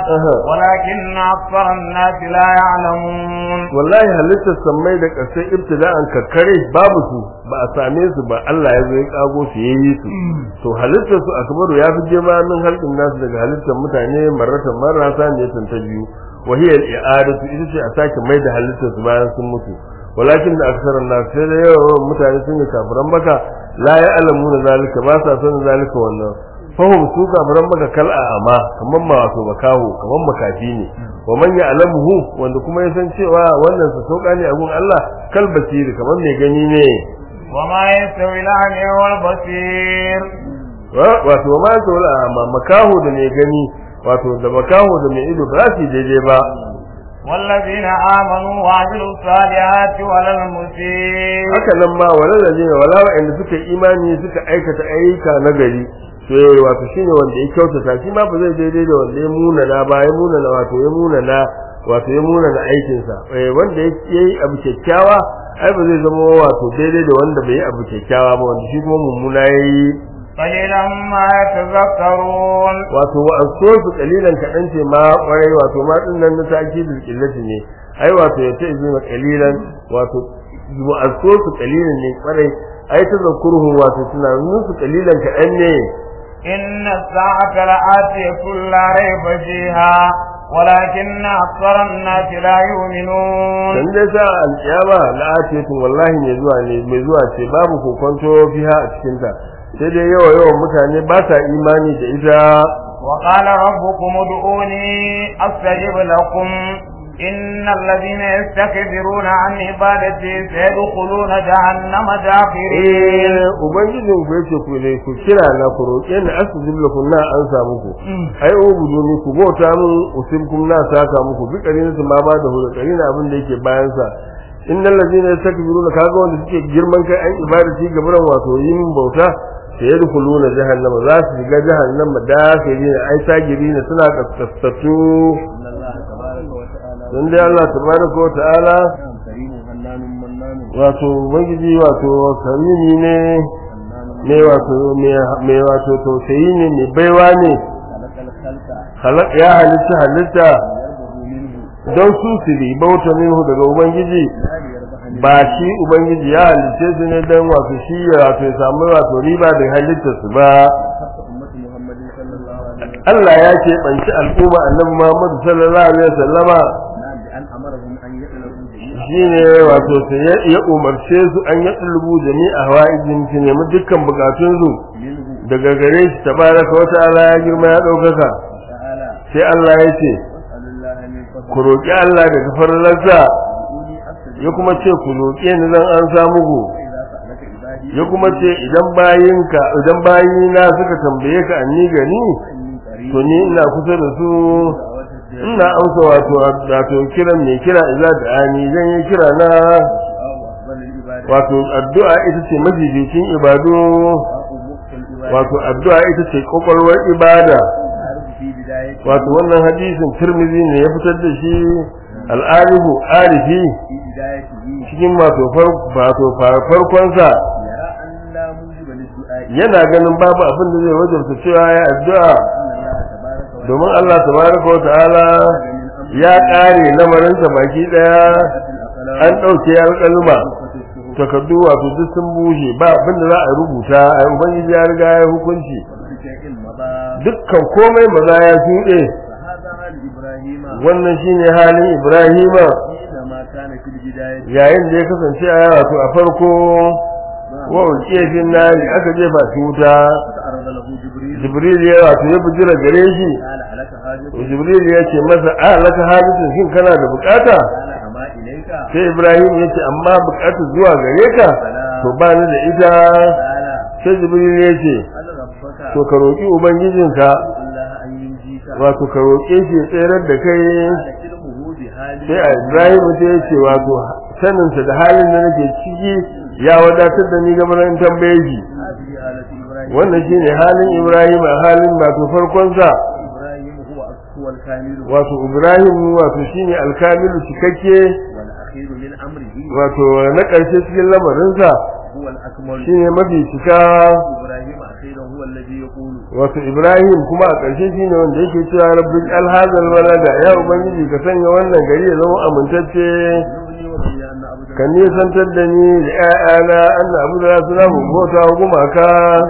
A: ولكن أكثر الناس لا يعلمون
B: والله halittar sammai da ƙasai ibtida'an kakkare babu su ba a same su ba Allah ya zo ya kago su yayi su to halittar su akbaru ya fi girma min halqin nasu daga halittar mutane marratan marrasa ne ta biyu wa hiya al-i'adatu ita ce a sake mai da halittar su bayan sun mutu walakin da aksaran nas sai da yawan mutane sun yi kafiran baka la ya alamu na zalika ba sa sanin zalika wannan fahim su kafiran maka kal amma kaman ma wato makaho kaman makafi ne wa man ya alamuhu wanda kuma ya san cewa wannan su sauka ne a gun Allah kal basiri kaman mai gani ne
A: wa ma yastawi al-a'ma wal basir
B: wato ma yastawi amma makaho da mai gani wato da makaho da mai ido ba su daidai ba
A: والذين آمنوا وعملوا الصالحات ولا المسيء
B: haka nan ma wala da jina wala wa'anda suka imani suka aikata ayyuka na gari to wato shine wanda ya kyautata shi ma ba zai daidai da wanda ya muna na ba ya muna na wato ya muna na wato ya muna na aikin sa eh wanda ya yi abu kyakkyawa ai ba zai zama wato daidai da wanda bai yi abu kyakkyawa ba wanda shi kuma mummuna yayi
A: قليلا ما يتذكرون
B: wato wa so su kalilan kadan ce ma kwarai wato ma din nan na ta'kidul qillati ne ai wato ya ce izina kalilan wato wa so su kalilan ne kwarai ai tazakkuruhum wato tunanin su kalilan kadan ne
A: إن الساعة لآتية لا ريب فيها ولكن أكثر الناس لا يؤمنون
B: dan dai sa alkiyama la'atiyatun wallahi mai zuwa ne mai zuwa ce babu kokonto fiha a cikin ta sai dai yawa yawan mutane ba sa imani da ita
A: وقال ربكم ادعوني أستجب لكم إن الذين يستكبرون عن عبادتي سيدخلون جهنم داخرين
B: eh ubangijin ku yace ku ne ku kira na ku roƙe ni asjib lakum na an sa muku ai ubudu ni ku bauta min usibkum na saka muku bi karin su ma ba da hu da karin abin da yake bayan sa innal ladina yastakbiruna kaga wanda suke girman kai an ibadati gaburan wato yin bauta sai yadkhuluna jahannama za su shiga jahannama dakirina ai sagirina suna kaskastatu dan dai Allah tabaraka wa ta'ala wato ubangiji wato karimi ne mai wato mai wato tausayi ne mai baiwa ne
A: خلق الخلق
B: halak ya halitta halitta
A: يربه منه
B: don su su bauta minhu daga ubangiji
A: لا ليربح منه
B: ba shi ubangiji ya halitta su ne don wato shi ya wato ya samu wato riba da halitta su ba
A: خص أمة محمد صلى الله عليه وسلم
B: Allah ya ce banci al'umma annabi Muhammad sallallahu alaihi wasallama
A: نعم بأن أمرهم أن يطلبوا جميعا
B: shine wato sai ya- ya umarce su an ya dulubu jami'a hawaijin su nemi dukkan bukatun su
A: منه
B: daga gare shi tabaraka wa ta'ala ya girma ya daukaka
A: تعالى
B: sai Allah ya ce
A: واسأل الله من
B: ku
A: فضله
B: roki Allah daga farlarsa
A: ادعوني أستجب
B: ya kuma ce ku roke ni zan an samu ku
A: فإذا سألك عبادي
B: ya kuma ce idan bayinka idan bayina suka tambaye ka anni gani
A: فإني قريب
B: to ni ina kusa da su
A: دعوة الداعي
B: ina amsa wato wato kiran mai kira idza da ani zan yi kira na
A: والدعاء أفضل العبادة
B: wato addu'a ita ce mafificin ibadu
A: دعاء مخ العبادة
B: wato addu'a ita ce kokolwar ibada
A: عارف في بدايته
B: wato wannan hadisin Tirmidhi ne ya fitar da shi al-arifu arifi
A: في بدايته
B: cikin wato far- wato farkon sa
A: يرى أن لا موجب للدعاء
B: yana ganin babu abin da zai wajabta cewa ya addu'a
A: أن الله تبارك وتعالى
B: domin Allah tabaraka wa ta'ala
A: من أمر
B: ya kare lamarinsa baki daya an
A: الأقلام
B: dauke alƙalma
A: وصفة الشهور
B: takardu wato duk sun bushe ba abin da za a rubuta ai ubangiji ya riga ya hukunci
A: وكل شيء مضى
B: dukkan komai maza ya shuɗe
A: فهذا حال إبراهيم
B: wannan shine halin Ibrahima
A: حينما كان في البداية
B: yayin da ya kasance a wato a farko wa ulqiya fi nari aka jefa shi wuta
A: فتعرض له جبريل
B: Jibril ya wato ya bujira gare shi
A: قال ألك حاجة
B: Jibril ya ce masa a laka hadisin shin kana da bukata
A: قال أما إليك
B: sai Ibrahim ya ce amma bukata zuwa gare ka to ba ni da ita
A: قال
B: sai Jibril ya ce
A: هل ربك
B: to ka roki ubangijinka
A: الله أن ينجيك
B: wato ka roke shi ya tsayar da kai
A: قال علمه بحال
B: sai a Ibrahim sai ya ce wato saninsa da halin da nake ciki ya wadatar da ni game da in tambaye shi
A: هذه حالة إبراهيم
B: wannan shine halin Ibrahim a halin wato farkon sa
A: إبراهيم هو هو الكامل
B: wato Ibrahim wato shine alkamilu cikakke
A: والأخير من أمره
B: wato na ƙarshe cikin lamarin sa
A: هو الأكمل
B: shine mafi cika
A: إبراهيم أخيرا هو الذي يقول
B: wato Ibrahim kuma a ƙarshe shine wanda yake cewa rabbi alhazal walada ya ubangiji ka sanya wannan gari ya zama amintacce
A: يغني وبني أن أبدا
B: ka nisantar da ni da ƴaƴana Allah abu da su zamu bauta wa gumaka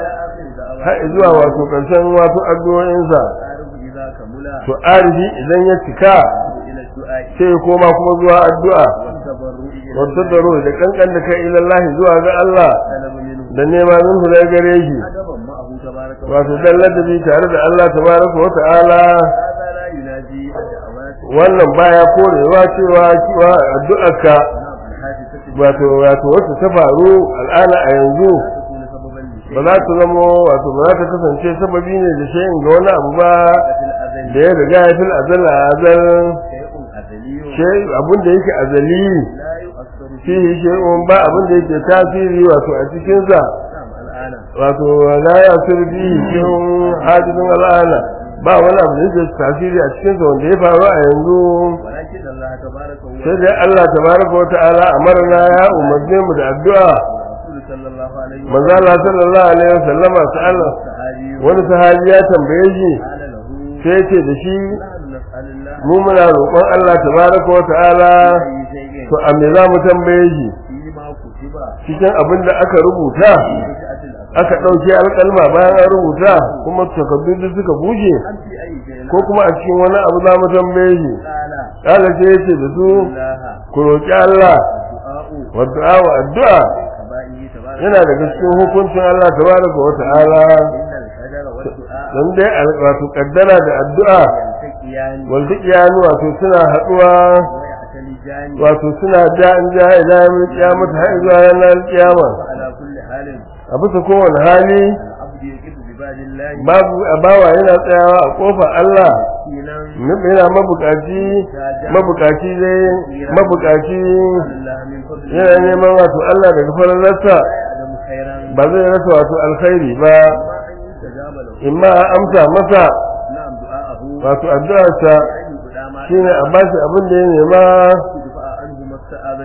A: إلى آخر دعوة
B: har zuwa wato ƙarshen wato addu'o'insa
A: تعرف إذا كمل
B: to arifi idan ya cika
A: إلى الدعاء
B: sai ya koma kuma zuwa addu'a
A: والتبرع إلى
B: wata daro da kankan da kai ilallahi zuwa ga Allah
A: طلب منه
B: da nema min hu daga gare shi
A: أدبا معه تبارك
B: wato dan ladabi tare da Allah tabaraka wa ta'ala
A: هذا لا ينادي الدعوات
B: wannan baya korewa cewa cewa addu'arka
A: نعم الحادثة
B: wato wato wacce ta faru al'ana a yanzu
A: تكون سببا لشيء
B: ba za ta zama wato ba za ta kasance sababi ne da shayin ga wani abu ba
A: في الأزل
B: da ya riga ya fil azal a azal
A: شيء أزلي
B: shay abin da yake azali
A: لا يؤثر فيه
B: fihi shay'un ba abin da yake tasiri wato a cikin sa
A: نعم الآن
B: wato la ya fihi shay'un hadithun al'ana ba wani abu da yake tasiri a cikin sa wanda ya faru a yanzu
A: ولكن الله تبارك هو
B: sai dai Allah tabaraka wa ta'ala amarna ya umarne mu da addu'a
A: الرسول صلى الله عليه
B: manzo Allah sallallahu alaihi wasallama sa'ala
A: الصحابي
B: wani sahabi ya tambaye shi
A: قال له
B: sai ya ce da shi
A: نحن نسأل الله
B: mu muna roƙon Allah tabaraka wa ta'ala
A: أي شيء
B: to a me za mu tambaye shi
A: فيما كتب
B: cikin abin da aka rubuta
A: بدعة الأفعال
B: aka ɗauke alƙalma bayan an rubuta kuma takardu duk suka bushe
A: أم في أي شيء
B: ko kuma a cikin wani abu za mu tambaye shi
A: قال
B: kala sai ya ce da su
A: الله
B: ku roƙi Allah
A: الدعاء
B: wa du'a wa addu'a
A: كبائه تبارك
B: yana daga cikin hukuncin Allah tabaraka wa ta'ala
A: إن الحجر والدعاء
B: dan dai al- wato kaddara da addu'a
A: يلتقيان
B: wal iyanu wato suna haɗuwa
A: ويعتلجان
B: wato suna da an ja ila yawmil qiyamah har zuwa ranar kiyama
A: وعلى كل حال
B: a bisa kowane hali
A: العبد يقف بباب الله
B: babu bawa yana tsayawa a kofar Allah
A: مسكينا
B: yana mabukaci mabukaci dai mabukaci
A: الله من فضله
B: yana neman wato Allah daga fararsa
A: لا يعلم خيرا
B: ba zai rasa wato alkhairi ba
A: ما أن يستجاب له
B: imma a amsa masa
A: نعم دعاءه
B: wato addu'arsa
A: أن يقدام
B: shine a bashi abin da ya nema
A: يدفع عنه ما استعاذ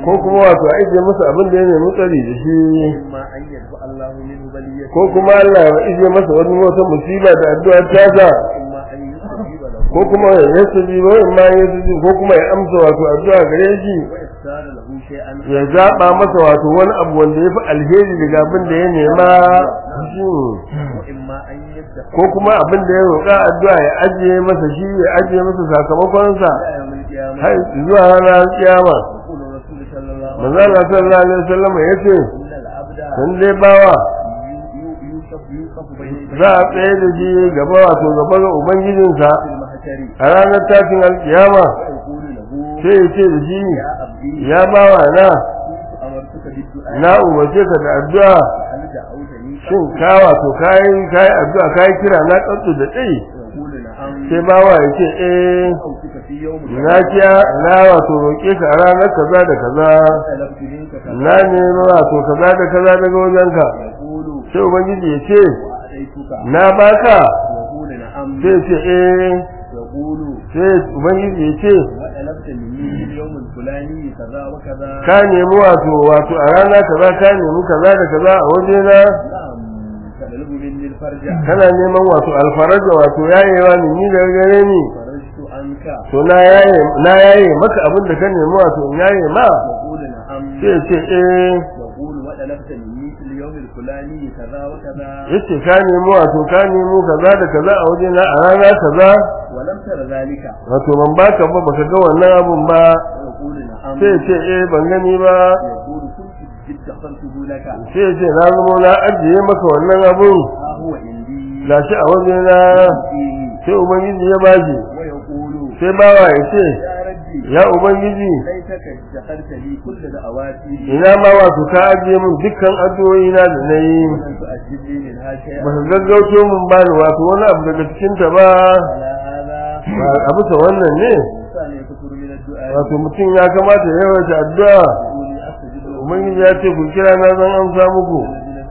B: ko kuma wato a ije masa abin da ya nemi tsari da shi
C: إما أن يدفع الله منه بلية
B: ko kuma Allah ya ije masa wani wata musiba da addu'ar tasa
C: إما أن يستجيب له
B: ko kuma ya yasabi ba in ma ya yasabi ko kuma ya amsa wato addu'a gare shi
C: وإختار له شيئا
B: ya zaba masa wato wani abu wanda ya fi alheri daga abin da ya nema shi
C: وإما أن يدفع
B: ko kuma abin da ya roƙa addu'a ya ajiye masa shi ya ajiye masa sakamakonsa
C: إلى يوم القيامة
B: har zuwa ranar kiyama
C: يقول الرسول صلى الله عليه
B: manzo Allah sallallahu alaihi wasallam ya ce
C: وسلم إن العبد
B: dan dai bawa
C: يو- يوصف يوصف بين
B: za a tsaye da shi gaba wato gaba ga ubangijinsa
C: في المحشر
B: a ranar tashin alkiyama
C: ويقول له
B: sai ya ce da shi
C: يا عبدي
B: ya bawa na
C: كنت أمرتك بالدعاء
B: na umarce ka da addu'a
C: هل دعوتني
B: shin ka wato kayi kayi addu'a kayi kira na tsatsu da tsayi
C: يقول نعم
B: sai bawa ya ce eh
C: دعوتك في يوم
B: na kiya na wato roƙe ka a ranar kaza da kaza
C: طلبت منك كذا
B: na nemi wato kaza da kaza daga wajenka
C: يقول
B: sai ubangiji ya ce
C: وأتيتك
B: na baka
C: يقول نعم
B: sai ce eh
C: يقول
B: sai ubangiji ya ce
C: وطلبت مني في اليوم الفلاني كذا وكذا
B: ka nemi wato wato a rana kaza ka nemi kaza da kaza a wajena
C: نعم تطلب مني الفرج
B: kana neman wato alfaraja wato yayewa ni ni daga gare ni
C: فرجت عنك
B: to na yaye na yaye maka abin da ka nemi wato in yaye ma
C: يقول نعم
B: sai ce eh
C: يقول وطلبت مني في اليوم الفلاني كذا وكذا
B: yace ka nemi wato ka nemi kaza da kaza a wajena a rana kaza
C: ولم تر ذلك
B: wato ban baka ba baka ga wannan abun ba
C: يقول نعم
B: sai ce eh ban gani ba
C: يقول كنت ادخرته لك
B: sai ce na zama na ajiye maka wannan abun
C: ها هو عندي
B: gashi a wajena
C: فيه
B: sai ubangiji ya bashi
C: ويقول
B: sai bawa ya ce
C: يا ربي
B: ya ubangiji
C: ليتك ادخرت لي كل دعواتي
B: ina ma wato ka ajiye min dukkan addu'o'i na da na yi
C: ولم تؤجل لي منها شيئا
B: ba ka gaggauto min ba ni wato wani abu daga cikin ta ba
C: على هذا
B: ba a bisa wannan ne
C: الإنسان يكثر من الدعاء
B: wato mutum ya kamata ya yawaita addu'a
C: يقول أستجب له
B: ubangiji ya ce ku kira na zan amsa muku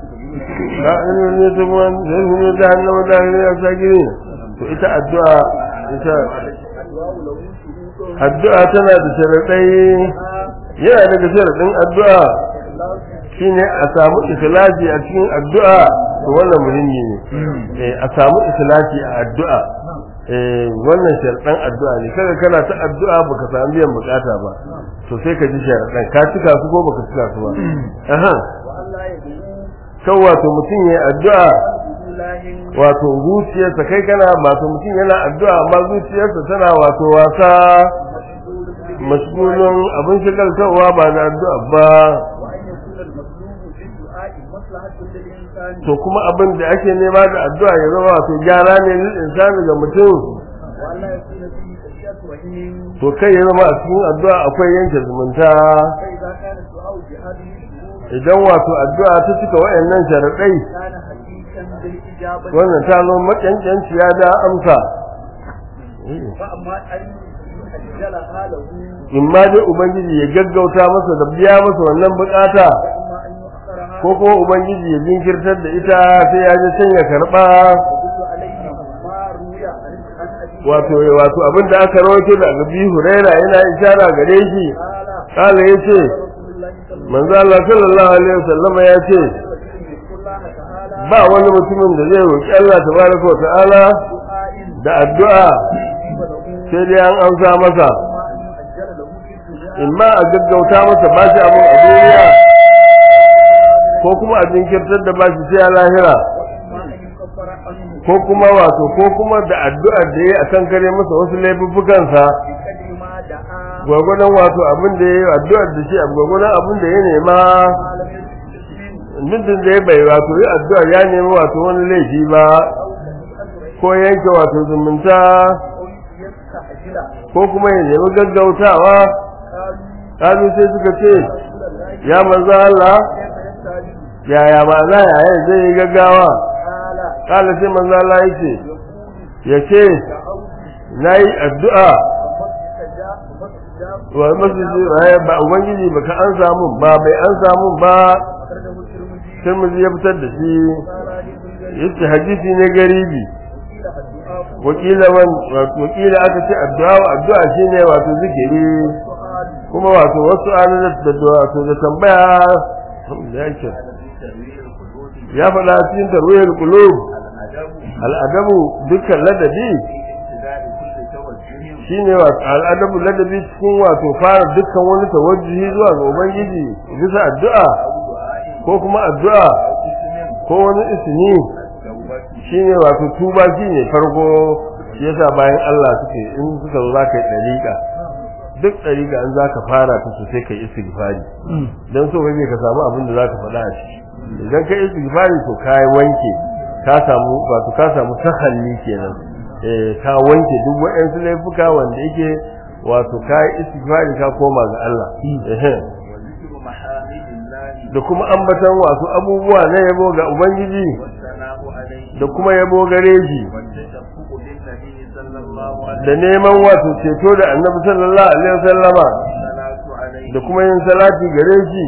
B: la ilaha illa huwa zai ne da annabi da ya sagire to ita addu'a ita addu'a tana da sharadai yana daga sharadin addu'a shine a samu ikhlasi a cikin addu'a to wannan muhimmi ne eh a samu ikhlasi a addu'a eh wannan sharadan addu'a ne kaga kana ta addu'a baka samu biyan bukata ba to sai ka ji sharadan ka cika su ko baka cika su ba aha
C: وألا يدعو
B: kan wato mutum yayi addu'a
C: بإله
B: wato zuciyarsa kai kana wato mutum yana addu'a amma zuciyarsa tana wato wasa mashgulun abin shigaltarwa ba da addu'a ba
C: وأن يكون المطلوب في الدعاء مصلحة للإنسان
B: to kuma abin da ake nema da addu'a ya zama wato gyara ne lil insani ga mutum
C: وألا يكون فيه تشيئة رحيم
B: to kai ya zama a cikin addu'a akwai yanke zumunta
C: فإذا كان الدعاء بهذه الشروط
B: idan wato addu'a ta cika wayannan sharadai
C: كان حقيقا بالإجابة
B: wannan ta zo makankanciya da amsa
C: فأما أن يؤجلها له
B: in ma dai ubangiji ya gaggauta masa da biya masa wannan bukata
C: وإما أن يؤخرها
B: ko kuma ubangiji ya jinkirtar da ita sai ya je can ya karba
C: يدل عليه ما روي عن عن أبي
B: wato wato abin da aka rawaito da Abi Huraira yana ishara gare shi
C: قال
B: kala yace
C: رسول الله صلى الله
B: manzo Allah sallallahu alaihi wasallam ya ce
C: عليه وسلم يذكر الله تعالى
B: ba wani mutumin da zai roki Allah tabaraka wa ta'ala
C: دعاء
B: da addu'a
C: يجيب له
B: sai dai an amsa masa
C: وما أن يؤجل له في الدنيا
B: in ma a gaggauta masa ba shi abin a duniya ko kuma a jinkirtar da ba shi sai a lahira
C: وإما أن يكفر عنه
B: ko kuma wato ko kuma da addu'ar da yayi a kan kare masa wasu laifuffukansa
C: بقدر ما دعا
B: gwagwadon wato abin da yayi addu'ar da shi a gwagwadon abin da ya nema
C: ما لم يجد
B: muddin da ya bai wato yi addu'ar ya nemi wato wani laifi ba
C: أو
B: ko
C: سيئة رحيم
B: yanke wato zumunta
C: أو يستعجل
B: ko kuma ya nemi gaggautawa
C: قالوا
B: kalu sai suka ce
C: رسول الله
B: ya manzo Allah
C: كيف يستعجل
B: yaya ba za ya zai yi gaggawa
C: قال
B: kala sai manzo Allah yake
C: يقول
B: yace
C: دعوت
B: nayi addu'a
C: فاستجاب فاستجاب
B: wa masjidi ai ba ubangiji baka an samu ba bai an samu ba
C: أخرجه الترمذي
B: Tirmidhi ya fitar da shi
C: قال حديث غريب
B: yace hadisi ne garibi
C: وقيل الدعاء
B: wakila man wakila aka ce addu'a addu'a shine wato zikiri
C: والسؤال
B: kuma wato wasu an da wato da tambaya da yake ya faɗa cikin tarwiyar qulub al'adabu dukkan ladabi shine wato al'adabu ladabi cikin wato fara dukkan wani tawajjuhi zuwa ga ubangiji bisa addu'a ko kuma addu'a ko wani ismi shine wato tuba shine farko shi yasa bayan Allah suke in suka zo zaka yi dariƙa duk dariƙa an zaka fara ta so sai kai istighfari dan so kake ka samu abin da zaka faɗa a ciki idan kai istighfari to kai wanke ka samu wato ka samu tahalli kenan eh ka wanke duk waɗansu laifuka wanda yake wato kai istighfari ka koma ga Allah eh da kuma ambatan wasu abubuwa na yabo ga ubangiji da kuma yabo gare shi da neman wato ceto da annabi sallallahu alaihi wasallama da kuma yin salati gare shi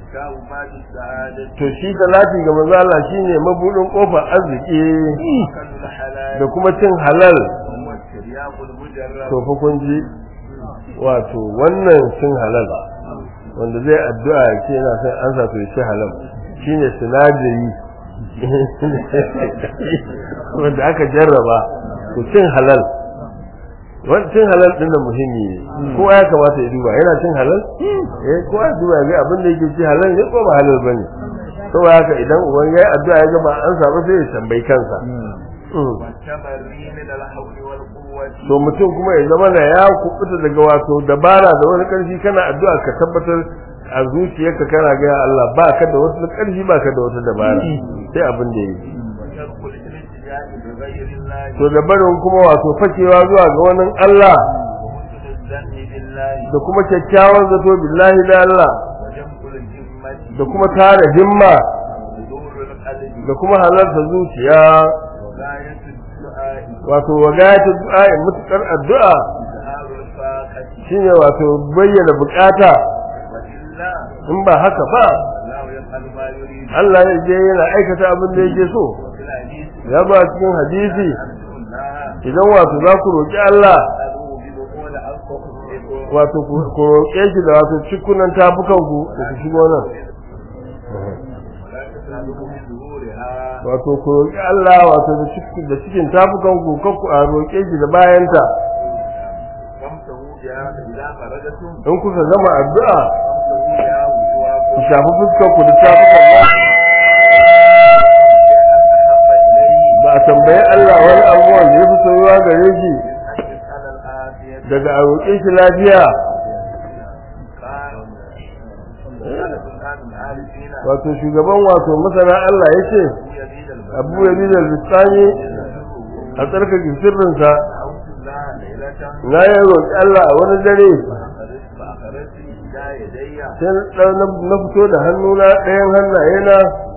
B: to shi salati ga manzo Allah shine mabudin kofar arziki da kuma cin halal to fa kun ji wato wannan cin halal wanda zai addu'a ya ce yana son an sato shi halal shine sinadari wanda aka jarraba to cin halal wani cin halal din da muhimmi ne kowa ya kamata ya duba yana cin halal eh kowa ya duba ga abin da yake ci halal ne ko ba halal bane saboda haka idan uban yayi addu'a ya ga ba an samu sai ya tambayi kansa to mutum kuma ya zama da ya kubuta daga wato dabara da wani karfi kana addu'a ka tabbatar a zuciyarka kana ga Allah ba ka da wata karfi ba ka da wata dabara sai abin da yake to da barin kuma wato fakewa zuwa ga wani Allah da kuma kyakkyawan zato billahi da Allah da kuma tara himma da kuma halarta zuciya wato wagayatu du'a mutukar addu'a shine wato bayyana bukata in ba haka ba Allah ya je yana aikata abin da yake so ya ba cikin hadisi idan wato za ku roƙi Allah wato ku roƙe shi da wato cikunan tafukan ku da ku shigo nan wato ku roƙi Allah wato da cikin da cikin tafukan ku kanku a roƙe shi da bayanta in kuka gama addu'a ku shafi fuskar ku da tafukan ba ba a tambayi Allah wani abubuwan da ya fi soyuwa gare shi daga a roƙe shi lafiya wato shugaban wato masana Allah ya ce abu ya da lissani a tsarkake sirrinsa na yi roƙi Allah a wani dare sai na fito da hannuna ɗayan hannaye na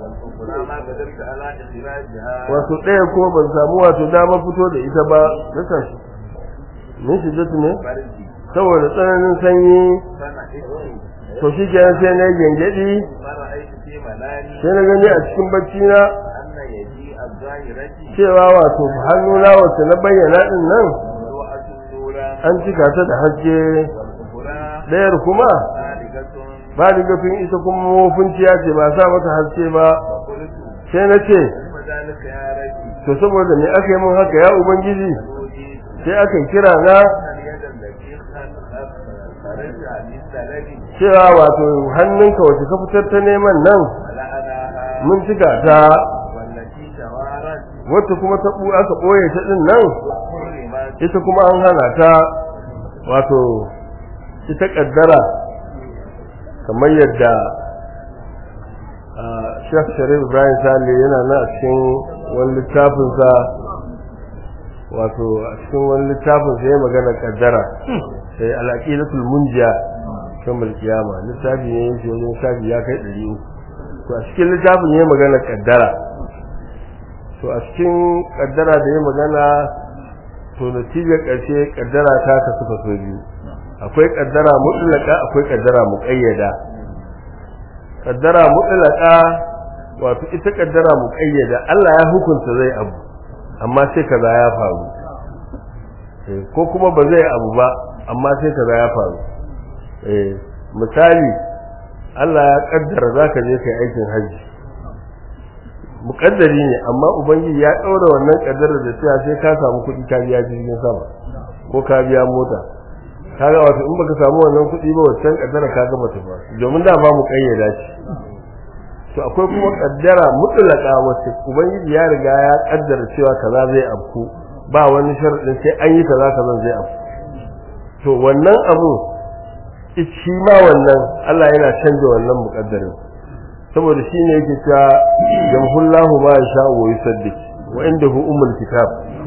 B: wato ɗaya kuma ban samu wato dama fito da ita ba na tashi min shiddatu ne saboda tsananin sanyi to shi kenan sai na yi gyangyaɗi sai na gani a cikin bacci na cewa wato hannuna wacce na bayyana din nan an cika ta da haske ɗayar kuma ba rigafin ita kuma mafinciya ce ba sa mata haske ba sai na ce to saboda me aka yi mun haka ya ubangiji sai aka kira na cewa wato hannunka wace ka fitar ta neman nan mun cika ta wacce kuma ta bu aka ɓoye ta ɗin nan ita kuma an hana ta wato ita ƙaddara kamar yadda Sheikh Sharif Ibrahim Sale yana nan a cikin wani littafinsa wato a cikin wani littafin sai magana kaddara sai al-aqidatul munjiya kan kiyama littafi ne yake wajen shafi ya kai 300 to a cikin littafin ne magana kaddara to a cikin kaddara da ya magana to natijar ƙarshe kaddara ta ka suka so biyu akwai kaddara mutlaka akwai kaddara muqayyada kaddara mutlaka wato ita kaddara muqayyada Allah ya hukunta zai abu amma sai kaza ya faru ko kuma ba zai abu ba amma sai kaza ya faru eh misali Allah ya kaddara zaka je kai aikin haji mukaddari ne amma ubangiji ya daura wannan kaddara da cewa sai ka samu kuɗi ka biya jirgin sama ko ka biya mota kaga wato in baka samu wannan kuɗi ba wancan kaddara ka ga bata ba domin da ba mu kayyada shi to akwai kuma kaddara mutlaka wacce ubangiji ya riga ya kaddara cewa kaza zai afku ba wani sharadin sai an yi kaza kaza zai afku to wannan abu shi ma wannan Allah yana canja wannan muqaddarin saboda shi ne yake cewa jamhullahu ma yasha wa yusaddiq wa indahu ummul kitab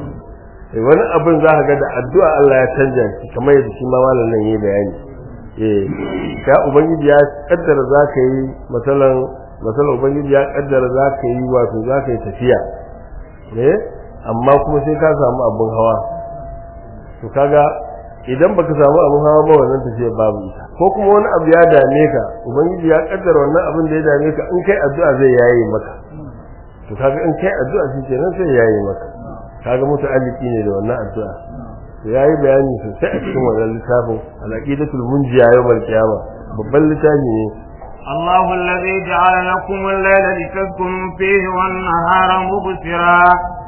B: eh wani abin za ka ga da addu'a Allah ya canja shi kamar yadda shi ma malam nan yayi bayani eh ya ubangiji ya kaddara za ka yi masalan masalan ubangiji ya kaddara za ka yi wato za ka yi tafiya eh amma kuma sai ka samu abin hawa to kaga idan baka samu abin hawa ba wannan tafiya babu ita ko kuma wani abu ya dame ka ubangiji ya kaddara wannan abin da ya dame ka in kai addu'a zai yaye maka to kaga in kai addu'a shi kenan sai yaye maka kaga muta'alliki ne da wannan addu'a to yayi bayani sosai a cikin wannan littafin al-aqidatul munjiya yawmal qiyamah babban littafi ne
A: الله الذي جعل لكم الليل لتسكنوا فيه والنهار مبصرا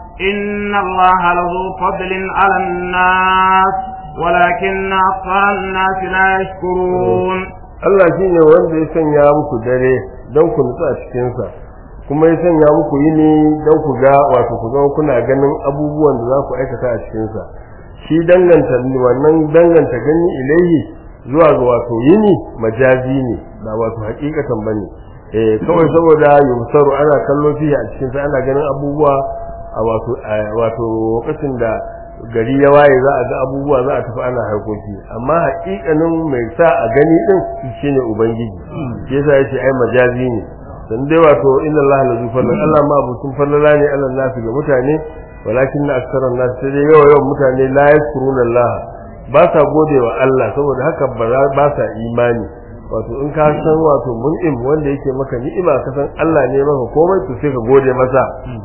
A: إن الله لذو فضل على الناس ولكن أكثر الناس لا يشكرون
B: Allah shi ne wanda ya sanya muku dare don ku nutsu a cikinsa kuma ya sanya muku yini don ku ga wato ku ga kuna ganin abubuwan da za ku aikata a cikinsa shi danganta wannan danganta gani ilaihi zuwa ga wato yini majazi ne ba wato hakikatan bane eh kawai saboda yumsaru ana kallo fiye a cikinsa ana ganin abubuwa a wato wato lokacin da gari ya waye za a ga abubuwa za a tafi ana harkoki amma haƙiƙanin mai sa a gani din shine ubangiji shi yasa yace ai majazi ne dan dai wato inna allaha la zufalla Allah ma abutun fallala ne Allah nasu ga mutane walakin na aksaran nas sai dai yawa yawan mutane la yaskuruna Allah ba sa godewa Allah saboda haka ba sa imani wato in ka san wato mun'im wanda yake maka ni'ima ka san Allah ne maka komai to sai ka gode masa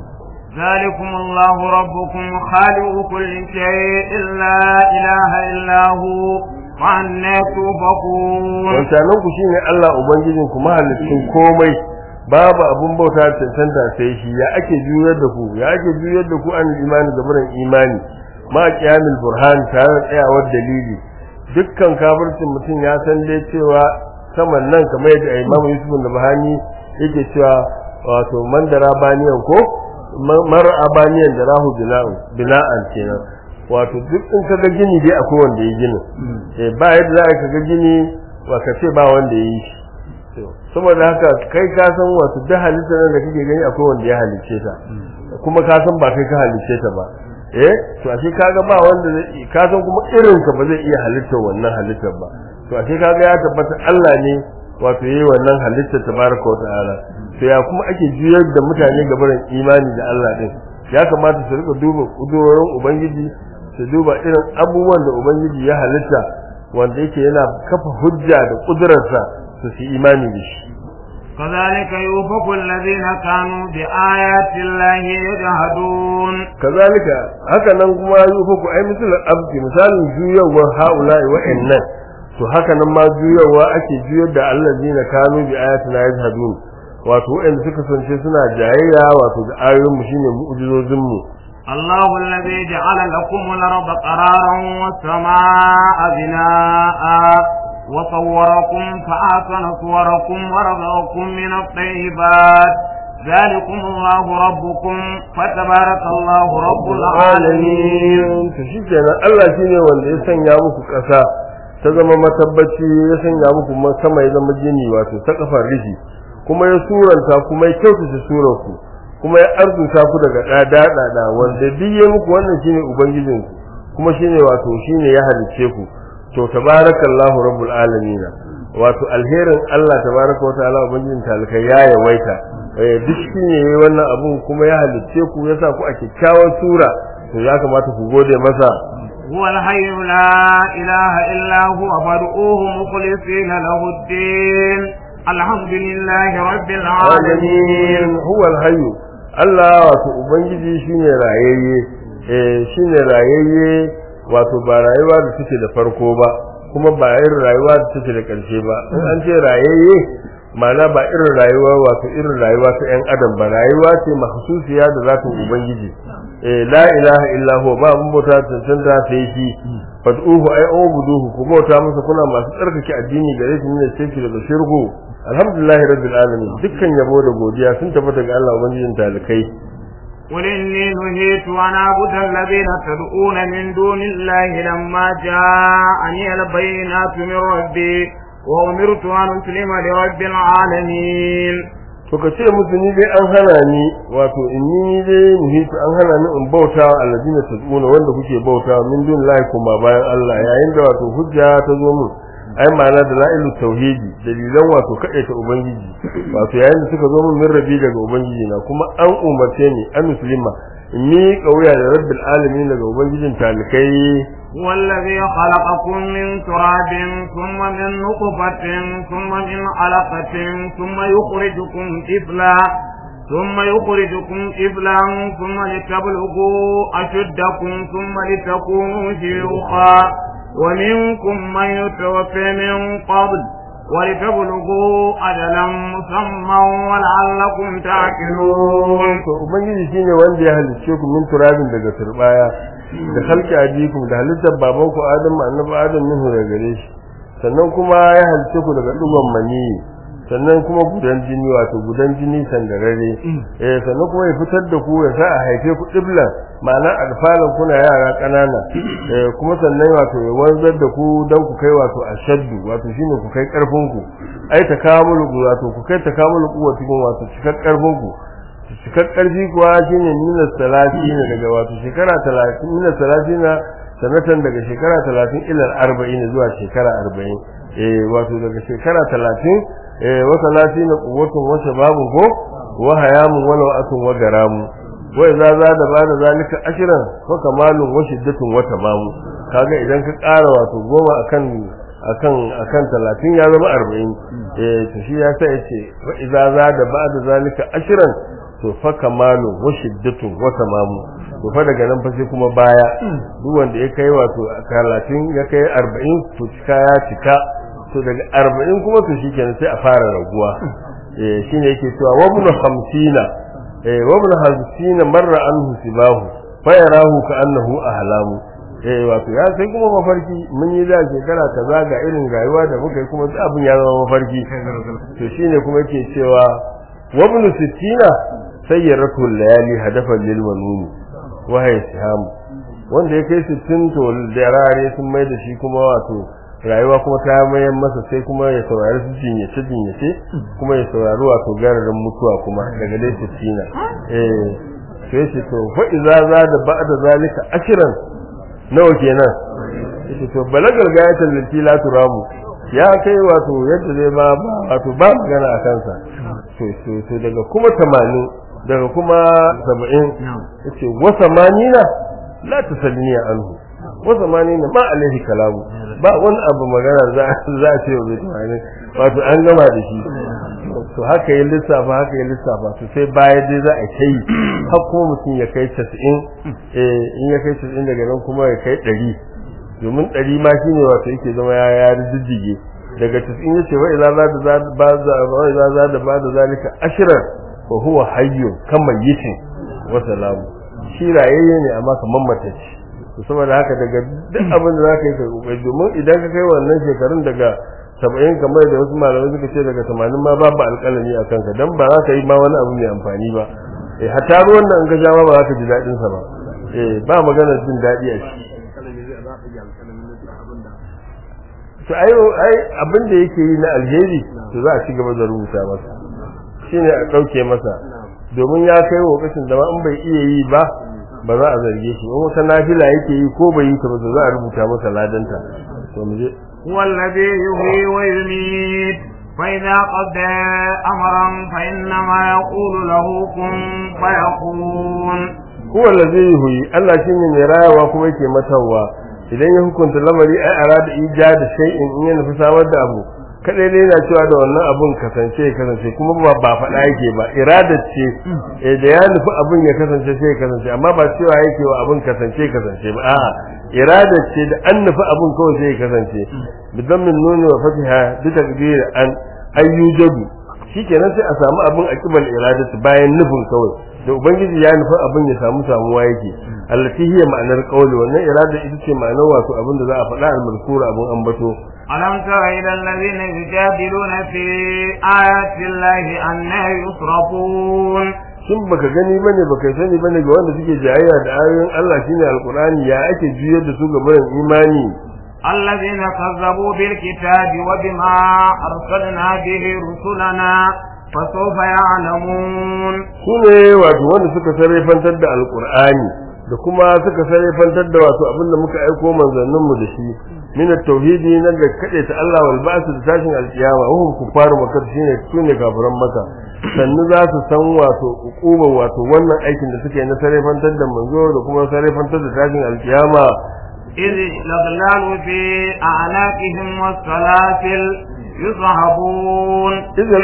A: ذلكم الله ربكم خالق كل شيء لا إله إلا هو وعنا توفقون
B: wancanan ku shine Allah ubangijin ku mahallicin komai babu abun bauta cancanta sai shi ya ake juyar da ku ya ake juyar da ku an imani da muran imani ma qiyamul burhan tare da tsayawar dalili dukkan kafircin mutum ya san dai cewa saman nan kamar yadda Imam Yusuf da Bahani yake cewa wato mandara baniyan ko mar abaniyan da rahu bina'an kenan wato duk in kaga gini dai akwai wanda ya gina eh ba yadda za ka ga gini ba ka ce ba wanda ya yi shi saboda haka kai ka san wato duk halittar da kake gani akwai wanda ya halicce ta kuma ka san ba kai ka halicce ta ba eh to ashe kaga ba wanda zai ka san kuma irin ka ba zai iya halittar wannan halittar ba to ashe kaga ya tabbata Allah ne wato yayi wannan halittar tabaraka wa ta'ala to ya kuma ake juyar da mutane gabaran imani da Allah din ya kamata su rika duba kudurorin ubangiji su duba irin abubuwan da ubangiji ya halitta wanda yake yana kafa hujja da kudurarsa su fi imani da shi
A: كذلك يوفق الذين كانوا بآيات الله يجحدون
B: كذلك haka nan kuma yufaku ai misalan abdi misalin juyawar haula'i wa'annan to haka nan ma juyarwa ake juyar da allazina kanu bi ayatina yajhadun wato wanda suka sance suna jayayya wato da ayoyin mu shine mu'jizozin mu
A: الله الذي جعل لكم الأرض قرارا والسماء بناء وصوركم فأحسن صوركم ورزقكم من الطيبات ذلكم الله ربكم فتبارك الله رب العالمين
B: to shikenan Allah shine wanda ya sanya muku ƙasa ta zama matabbaci ya sanya muku sama ya zama jini wato ta kafar rishi kuma ya suranta kuma ya kyautata surar ku kuma ya arzuta ku daga dada dada wanda duk ya muku wannan shine ubangijin ku kuma shine wato shine ya halice ku to tabarakallahu rabbul alamin wato alherin Allah tabaraka wa ta'ala ubangijin talaka ya yawaita eh duk shine yayi wannan abun kuma ya halice ku yasa ku a kyakkyawar sura to ya kamata ku gode masa
A: هو الحي لا إله إلا هو فادعوه مخلصين له الدين الحمد لله رب العالمين
B: هو الحي Allah wato ubangiji shine rayayye eh shine rayayye wato ba rayuwa da take da farko ba kuma ba irin rayuwa da take da ƙarshe ba in an ce rayayye ma'ana ba irin rayuwa wato irin rayuwa ta ƴan adam ba rayuwa ce mahsusiya da zatin ubangiji eh la ilaha illa huwa ba mun bauta cancanta sai shi fad'uhu ay ubuduhu ku bauta masa kuna masu tsarkake addini gare shi ne sai daga shirku alhamdulillahi rabbil alamin dukkan yabo da godiya sun tabbata ga Allah ubangijin talikai
A: قل إني نهيت أن أعبد الذين تدعون من دون الله لما جاءني البينات من ربي وأمرت أن أسلم لرب العالمين
B: to ka ce musu ni dai an hana ni wato inni ni dai nuhitu an hana ni in bauta wa alladina tad'una wanda kuke bauta min dun lahi kuma bayan Allah yayin da wato hujja ta zo mun ai ma'ana da la'ilu tauhidi dalilan wato ta ubangiji wato yayin da suka zo mun min rabi daga ubangiji na kuma an umarce ni an muslima ni kauya da rabbil alamin daga ubangijin talikai
A: والذي خلقكم من تراب ثم من نطفة ثم من علقة ثم يخرجكم طفلا ثم يخرجكم طفلا ثم لتبلغوا أشدكم ثم لتكونوا شيوخا ومنكم من يتوفى من قبل ولتبلغوا أجلا مسمى ولعلكم تعقلون
B: to ubangiji shine wanda ya halicce ku min turabin daga turbaya da halki ajikum da halittar babanku adam annabi adam minhu daga gare shi sannan kuma ya halicce ku daga dugon mani sannan kuma gudan jini wato gudan jini sandarare eh sannan kuma ya fitar da ku ya sa a haife ku diblan ma'ana alfalan kuna yara kanana eh kuma sannan wato ya wanzar da ku dan ku kai wato ashaddu wato shine ku kai karfin ku ai takamulu wato ku kai takamulu kuwatikum wato cikar karfin ku cikar karfi kuwa shine minus talatin daga wato shekara talatin minus talatin sanatan daga shekara talatin ila arba'in zuwa shekara arba'in eh wato daga shekara talatin eh wa talatin quwwatun wa shababun ko wa hayamun wa lawatun wa garamu wa idza zada bada zalika ashran fa kamalun wa shiddatun wa tamamu kaga idan ka ƙara wato goma akan akan akan 30 ya zama 40 eh to shi ya sa yace wa idza zada bada zalika ashran to fa kamalu wa shiddatun wa tamamu to fa daga nan fa sai kuma baya duk wanda ya kai wato 30 ya kai 40 to cika ya cika to daga 40 kuma to shikenan sai a fara raguwa eh shine yake cewa wa ibn 50 eh wa ibn 50 marra anhu sibahu fa yarahu ka annahu ahlamu eh wato ya sai kuma mafarki mun yi da shekara kaza ga irin rayuwa da muka yi kuma abin ya zama mafarki to shine kuma yake cewa wa ibn 60 sayyaratu layali hadafan lil manuni wa hay siham wanda ya kai 60 to darare sun mai da shi kuma wato rayuwa kuma ta mayan masa sai kuma ya saurari su jinyace jinyace kuma ya saurari wato gararin mutuwa kuma daga dai 60 eh sai shi to fa idza zada ba'da zalika ashran nawa kenan yace to balagal gayatan lati la turamu ya kai wato yadda zai ba wato ba magana a kansa to to daga kuma 80 daga kuma 70 yace wa samanina la tasalniya anhu wa samanina ma alaihi kalamu ba wani abu magana za za a ce wa bai wato an gama da shi to haka ya lissafa haka ya lissafa to sai baya dai za a kai har kuma mutum ya kai 90 eh in ya kai 90 daga nan kuma ya kai 100 domin 100 ma shine wato yake zama ya ya rijige daga 90 yace wa idza za da ba za wa idza za da ba da zalika ashran fa huwa hayyun kamar yitin wa salamu shi rayayye ne amma kamar matacce to saboda haka daga duk abin da zaka yi ka kokari domin idan ka kai wannan shekarun daga saba'in kamar da wasu malamai suka ce daga tamanin ma babu alƙalami a kanka dan ba za ka yi ma wani abu mai amfani ba eh hatta ruwan da in ka sha ma ba za ka ji daɗin sa ba eh ba magana jin daɗi a ciki to ai ai abin da yake yi na alheri to za a ci gaba da rubuta masa shine a ɗauke masa domin ya kai lokacin da ma in bai iya yi ba ba za a zarge shi in wata nafila yake yi ko bai yi ta ba za a rubuta masa ladanta to mu je
A: والذي يحيي ويميت فإذا قضى أمرا فإنما يقول له كن فيكون
B: huwa allazi yuhyi Allah shine mai rayawa kuma yake matawa idan ya hukunta lamari ai arada ijada shay'in in yana fi samar da abu kadai dai yana cewa da wannan abun kasance ya kasance kuma ba ba faɗa yake ba irada ce eh da ya nufi abun ya kasance sai ya kasance amma ba cewa yake wa abun kasance kasance ba a'a irada ce da an nufi abun kawai sai ya kasance bidan min nuni wa fatiha bi takdir an ayyujadu shikenan sai a samu abun a kibal iradatu bayan nufin kawai da ubangiji ya nufi abun ya samu samuwa yake allati hiya ma'anar qawli wannan irada ita ce ma'anar wato abin da za a faɗa al-mazkura abun ambato
A: ألم تر إلى الذين يجادلون في آيات الله أنا يصرفون
B: shin baka gani bane baka sani bane ga wanda suke jayayya da ayoyin Allah shine alqur'ani ya ake juyar da su ga bayan imani
A: الذين كذبوا بالكتاب وبما أرسلنا به رسلنا فسوف يعلمون
B: sune wato wanda suka sarrafantar da alqur'ani da kuma suka sarrafantar da wato abin da muka aiko manzannin mu da shi min at-tauhidi na ga kade ta Allah wal ba'th da tashin alkiyama hum kufaru makka shine sune kafiran maka sannu za su san wato ukuba wato wannan aikin da suke na sarrafantar da manzo da kuma sarrafantar da tashin alkiyama
A: إذ الأغلال في أعناقهم والسلاسل يصحبون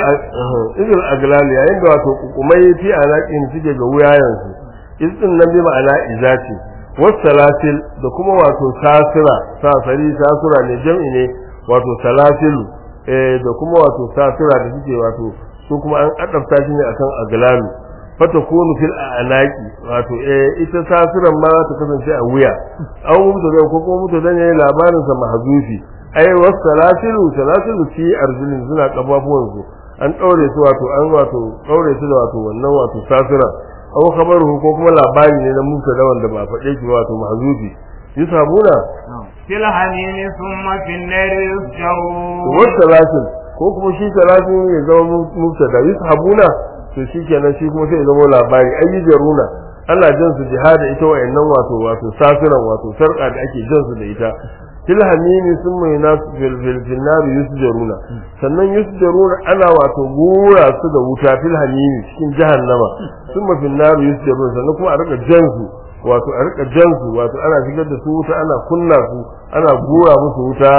B: izil aglal yayin da wato kukumai fi alaƙin suke ga wuyayensu izin nan bi ma'ana izati wasalasil da kuma wato sasira sasari sasira ne jam'i ne wato salasilu eh da kuma wato sasira da suke wato su kuma an adabta shi ne akan aglalu fata kunu fil anaki wato eh ita sasiran ma za ta kasance a wuya an mutu da ko kuma mutu da ne labarin sa mahzufi ai wasalasilu salasilu fi arjulin suna kafafuwan su an daure su wato an wato daure su da wato wannan wato sasira aw khabaruhu ko kuma labari ne na mutu da wanda ba faɗe shi wato mahzufi yusabuna
A: في الحميم ثم في النار يسجرون
B: wasalasil ko kuma shi salasin ya zama mubtada yushabuna to shikenan shi kuma sai ya zama labari ayi jaruna ana jan su jihada ita wayannan wato wato safiran wato sarka da ake jan su da ita fil hamimi sun mai nasu fil fil fil nar yusjaruna sannan yusjaruna ana wato gura su da wuta fil hamimi cikin jahannama sun ma fil nar yusjaruna sannan kuma a rika jan su wato a rika jan su wato ana shigar da su wuta ana kunna su ana gura musu wuta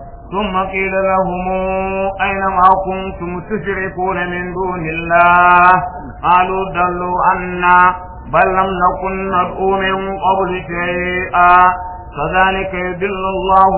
A: ثم قيل لهم أين ما كنتم تشركون من دون الله قالوا ضلوا عنا بل لم نكن ندعو من قبل شيئا كذلك يدل الله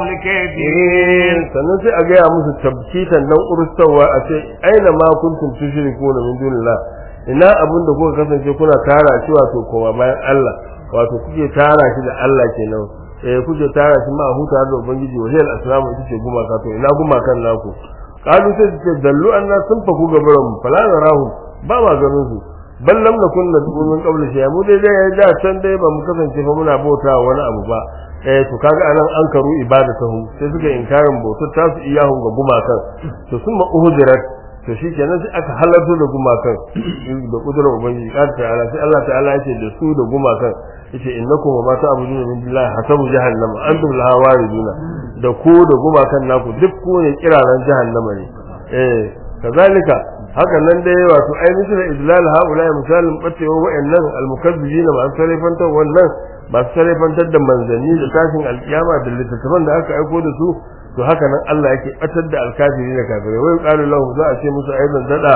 A: الكافرين
B: sannan sai a gaya musu tabkitan nan urustawa a ce aina ma kuntum tushrikuna min dunillah ina abin da kuka kasance kuna tara shi wato kowa bayan Allah wato kuke tara shi da Allah kenan eh kuke tara shi ma huta da ubangiji wajal aslamu ita ce gumaka to ina gumakan naku kalu sai su ce dallu anna sun faku gabaran mu fala narahu ba ma ganin su bal lam nakun nad'u min qabl shay mu dai dai da can dai ba mu kasance fa muna bauta wani abu ba eh to kaga anan an karu ibadatahu sai suka inkarin bautar ta su iyahun ga gumakan to sun ma uhudirat to shikenan sai aka halarta da gumakan da kudurar ubangiji kan ta'ala sai Allah ta'ala yace da su da gumakan yace innakum wa ma ta'buduna min billahi hasabu jahannama antum laha wariduna da ku da gumakan naku duk ku ne kiraran jahannama ne eh kazalika haka nan dai wato ai misal idlal haula misalin bacewa wa'annan almukazzibin ma an sarrafantar wannan ba su sarrafantar da manzanni da tashin alkiyama da littattafan da aka aiko da su to haka nan Allah yake batar da alkafiri da kafirai wai qalu lahu za a ce musu aidan dada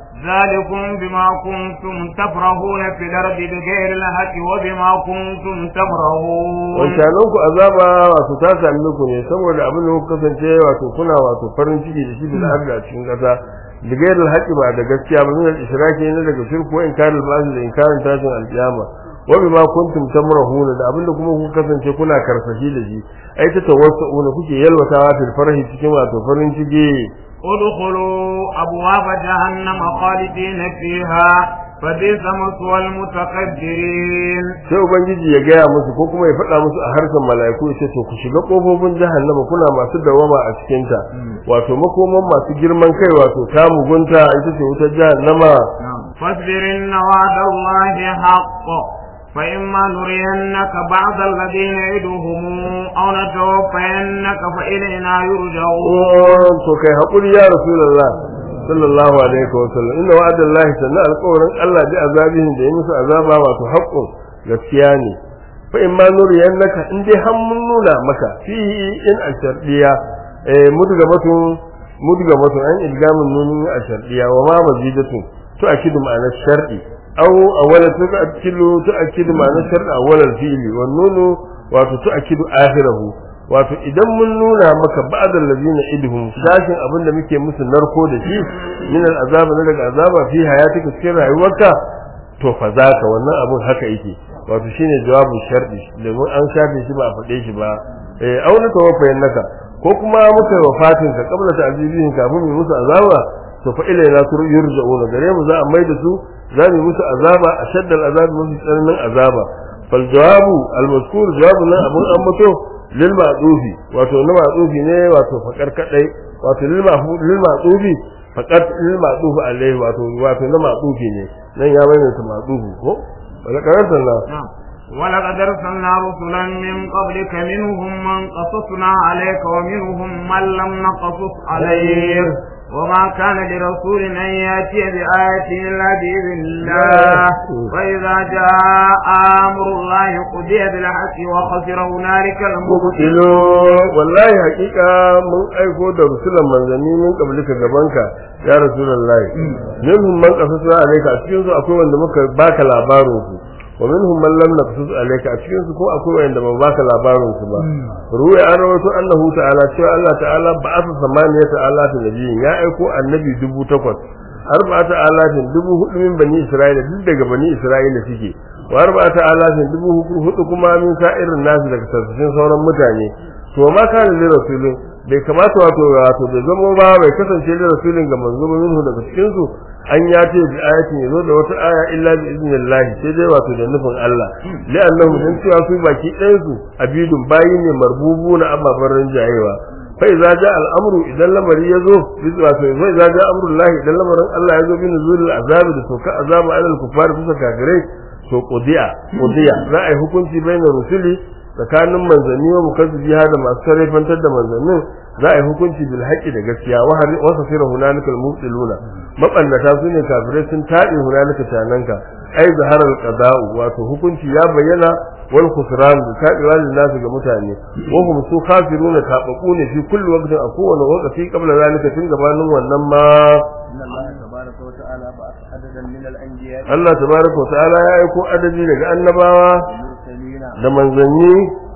A: ذلكم بما كنتم تفرحون في الأرض بغير الحق وبما كنتم تمرهون
B: wancanan ku azaba wato ta sami ku ne saboda abin da kuka kasance wato kuna wato farin ciki da shi da arda a cikin kasa bigayar alhaqi ba da gaskiya ba min al-ishraki ne daga shirku wa inkarul ba'd da inkarin tashin alkiyama wa bima kuntum tamrahuna da abin da kuma kuka kasance kuna karsashi da shi ai ta tawassuuna kuke yalwatawa fil farhi cikin wato farin ciki
A: ادخلوا أبواب جهنم خالدين فيها فبئس مثوى المتكبرين
B: sai ubangiji ya gaya musu ko kuma ya faɗa musu a harshen mala'iku ya ce to ku shiga ƙofofin jahannama kuna masu dawama a cikin ta wato makoman masu girman kai wato ta mugunta ita ce wutar jahannama
A: فاصبر إن وعد الله حق فإما نرينك بعض الذين نعدهم أو نتوفينك فإلينا يرجعون
B: to kai haƙuri ya rasulullah sallallahu alaihi wa sallam inna wa'adallahi sanna alƙawarin Allah bi azabihin da ya musu azaba wato haqqun gaskiya ne fa in ma nuriyannaka in dai har mun nuna maka fi in ashardiya eh mutu ga batun mudgamatu an idgamun nunin a shardiya wa ma mazidatun to akidu ma'anar shardi aw awwala tu'akkidu tu'akkidu ma'anar shardi awwalal fi'li wan nunu wato tu'akkidu akhirahu wato idan mun nuna maka ba'dal ladina idhum sashin abin da muke musu narko da shi min al azaba na daga azaba fi hayatika cikin rayuwarka to fa zaka wannan abun haka yake wato shine jawabin shardi domin an shafe shi ba a faɗe shi ba eh auna tawaffayin naka ko kuma muka wafatin ka kabla ta azibin kafin mu musu azaba to fa ilaina yurja'una gare mu za a maida su za mu musu azaba ashaddal azab musu tsananin azaba fal jawabu al mazkur jawabu nan abun an mutu lil ma'dufi wato na ma'dufi ne wato fakar kadai wato lil ma'fu lil ma'dufi fakar lil ma'dufi alaihi wato wato na ma'dufi ne nan ya bayyana ma'dufi ko wala karanta na
A: ولقد أرسلنا رسلا من قبلك منهم من قصصنا عليك ومنهم من لم نقصص عليك وما كان لرسول أن يأتي بآية إلا بإذن الله وإذا جاء أمر الله قضي بالحق وخسر هنالك المبطلون
B: والله حقيقة من أيكو da rusulan manzanni min qablika gabanka ya rasulullahi minhum man qasasna alayka a cikin su akwai wanda muka baka labarin su wa minhum man lam naqsus alayka a cikin su ko akwai wanda ba baka labarin su ba ruwa an rawaito annahu ta'ala cewa Allah ta'ala ba'atha samaniyata alafin nabiyyin ya aiko annabi dubu takwas arba'ata alafin dubu hudu min bani isra'ila duk daga bani isra'ila suke wa arba'ata alafin dubu hudu kuma min sa'irin nasu daga sassan sauran mutane to ma kana li rasulin bai kamata wato wato bai zama ba bai kasance da rasulin ga manzo minhu daga cikin su an ya ce bi ayatin yazo da wata aya illa bi idnillahi sai dai wato da nufin Allah li'annahu dan cewa su baki ɗayan su abidun bayi ne marbubu na ababen rinjayewa fa idza ja al'amru idan lamari yazo wato fa idza ja amrullahi idan lamarin Allah yazo bi nuzulil azabi da sauka azaba alal kufar bisa kafirai to qudiya qudiya za a yi hukunci bainar rusuli tsakanin manzanni wa mukazzibi da masu sarrafantar da manzannin za a yi hukunci bil haqqi da gaskiya wa har wa safira hunalika al mubtiluna mabannata su ne kafirai sun taɗe hunalika tananka ai zaharar qada'u wato hukunci ya bayyana wal khusran da taɗewa lin nasu ga mutane wa hum su kafiruna tabaku ne fi kulli waqtin a kowane waqti qabla zalika tun gabanin wannan ma Allah tabaraka wa ta'ala ya aiko adadi daga annabawa da manzanni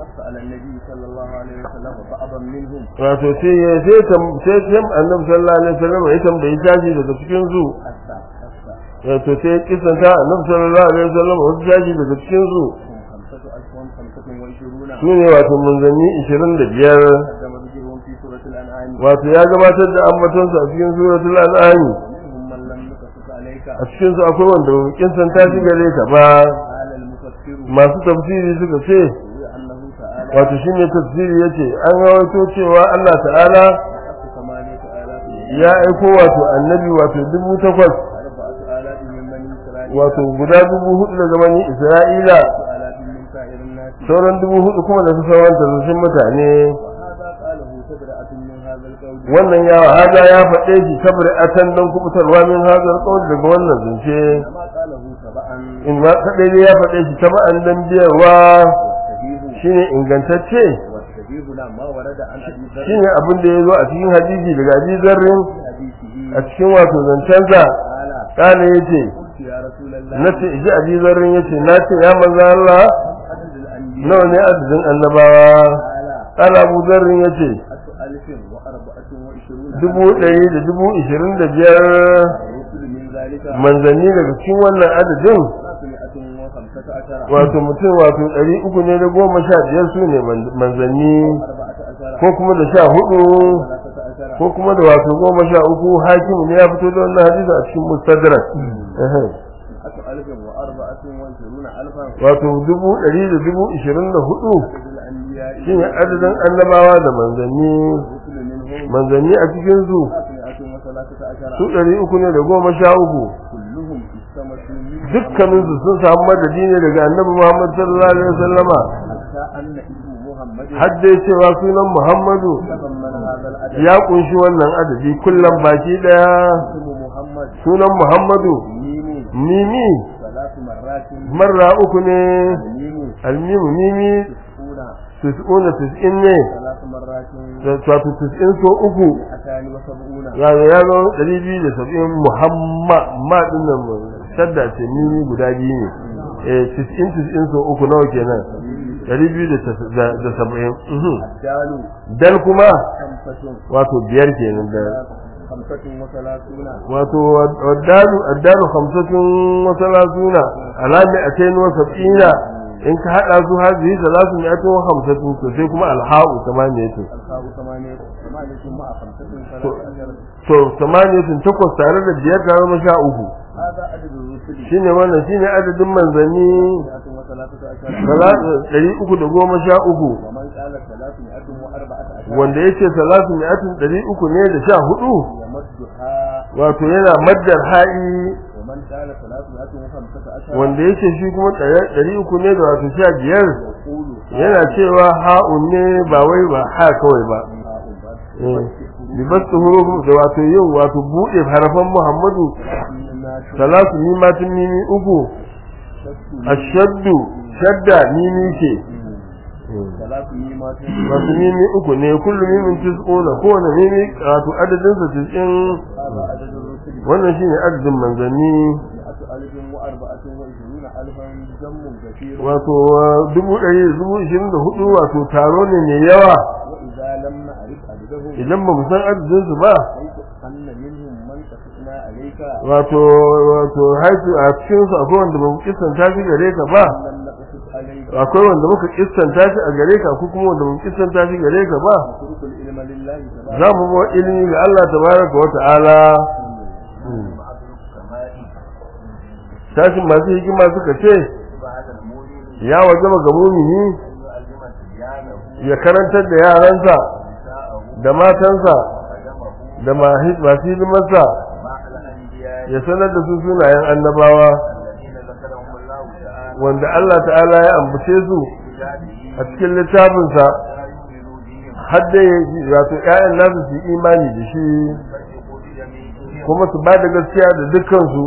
B: wato sai ya sai sai sai annabi sallallahu alaihi wasallam ya tambayi tashi daga cikin su wato sai kisan ta annabi sallallahu alaihi wasallam wasu tashi daga cikin su su ne wato manzanni 25 wato ya gabatar da ambatonsa a cikin suratul an'am a cikin su akwai wanda kinsan ta shi gare ka ba masu tafsiri suka ce wato shi ne tafsiri ya ce an rawaito cewa Allah ta'ala ya aiko wato annabi wato dubu takwas wato guda dubu hudu daga bani isra'ila sauran dubu hudu kuma da su sauran tazushin mutane wannan ya haza ya faɗe shi saboda atan don kubutarwa min hazar kawai daga wannan zance in ma kaɗai ne ya faɗe shi taba'an dan biyarwa shine ingantacce shine abin da ya zo a cikin hadisi daga abi zarrin a cikin wato zancensa kana ya ce na ce ji abi zarrin ya ce na ce ya maza Allah nawa ne adadin annabawa kana abu zarrin ya ce dubu ɗari da dubu ishirin da biyar manzanni daga cikin wannan adadin wato mutum wato ɗari uku ne da goma sha biyar su ne manzanni ko kuma da sha hudu ko kuma da wato goma sha uku hakimu ne ya fito da wannan hadisi a cikin mustadrak wato dubu ɗari da dubu ishirin da hudu shi ne adadin annabawa da manzanni manzanni a cikin su su ɗari uku ne da goma sha uku dukkanin su sun samu madadi ne daga annabi Muhammad sallallahu alaihi wasallama har dai cewa sunan Muhammadu ya kunshi wannan adadi kullum baki daya sunan Muhammadu mimi marra uku ne almimu mimi tis'una tis'in ne
C: ثلاث مرات
B: wato tis'in so uku
C: أتان وسبعون
B: ya ya zo ɗari biyu da saba'in muhammad ma ɗin nan shadda ce mimi guda biyu ne eh tis'in tis'in so uku nawa kenan ɗari biyu da tas- da da saba'in mhm.
C: الدال
B: dal kuma
C: خمسة
B: wato biyar kenan da
C: خمسة وثلاثون
B: wato addalu addalu khamsatun wa salasuna alami atayn wa sab'ina in ka hada su hazihi salatu mi'atun wa khamsatun to sai kuma alha'u tamaniyatu
C: الخاء ثمانية ثمانية مع خمسة ثلاثة عشر
B: to tamaniyatun takwas tare da biyar tare da sha uku
C: هذا عدد الرسل
B: shine wannan shine adadin manzanni
C: مئة وثلاثة عشر
B: ɗari uku da goma sha uku
C: ومن قال ثلاثمائة وأربعة عشر
B: wanda yake salatu mi'atun ɗari uku ne da sha hudu
C: يمدها
B: wato yana maddar ha'i
C: ومن قال ثلاثمائة وخمسة عشر
B: wanda yake shi kuma ɗari uku ne da wato sha biyar
C: يقول
B: yana cewa ha'un ne ba wai ba ha kawai ba
C: هاؤلاء
B: bi basu hurufin da wato yin wato buɗe harafan muhammadu salatu mimatin mimi uku ashaddu shadda mimi ce
C: ثلاث ميمات
B: wato mimi uku ne kullum mimin tis'una kowane mimi wato adadin sa tis'in
C: هذا عدد الرسل
B: wannan shine adadin manzanni
C: مئة ألف وأربعة وعشرون ألفا جم كثير
B: wato dubu ɗari da dubu ishirin da hudu wato taro ne mai yawa
C: وإذا لم نعرف عددهم
B: idan ba mu san adadin su ba
C: حيث أن منهم من قصصنا عليك
B: wato wato haifu a cikin su akwai wanda ba mu kissanta shi gare ka ba
C: لم نقصص عليك
B: akwai wanda muka kissanta shi a gare ka ko kuma wanda mu kissanta shi gare ka ba
C: نترك العلم لله تبارك
B: za mu ba ilimi ga Allah tabaraka wa ta'ala tashin masu hikima suka ce ya wajaba ga mumini ya karantar da yaransa da matansa da mahi- masu hidimarsa ya sanar da su sunayen annabawa wanda Allah ta'ala ya ambace su a cikin littafinsa har da wato ƴaƴan nasu su yi imani da shi kuma su ba da gaskiya da dukkansu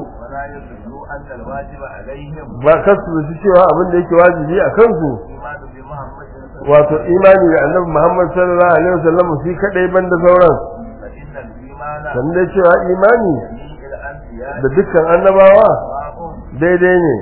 B: ba kasu da shi cewa abin da yake wajibi a kansu wato imani da annabi Muhammad sallallahu alaihi wasallam shi kadai banda sauran sannan da cewa imani da dukkan annabawa daidai ne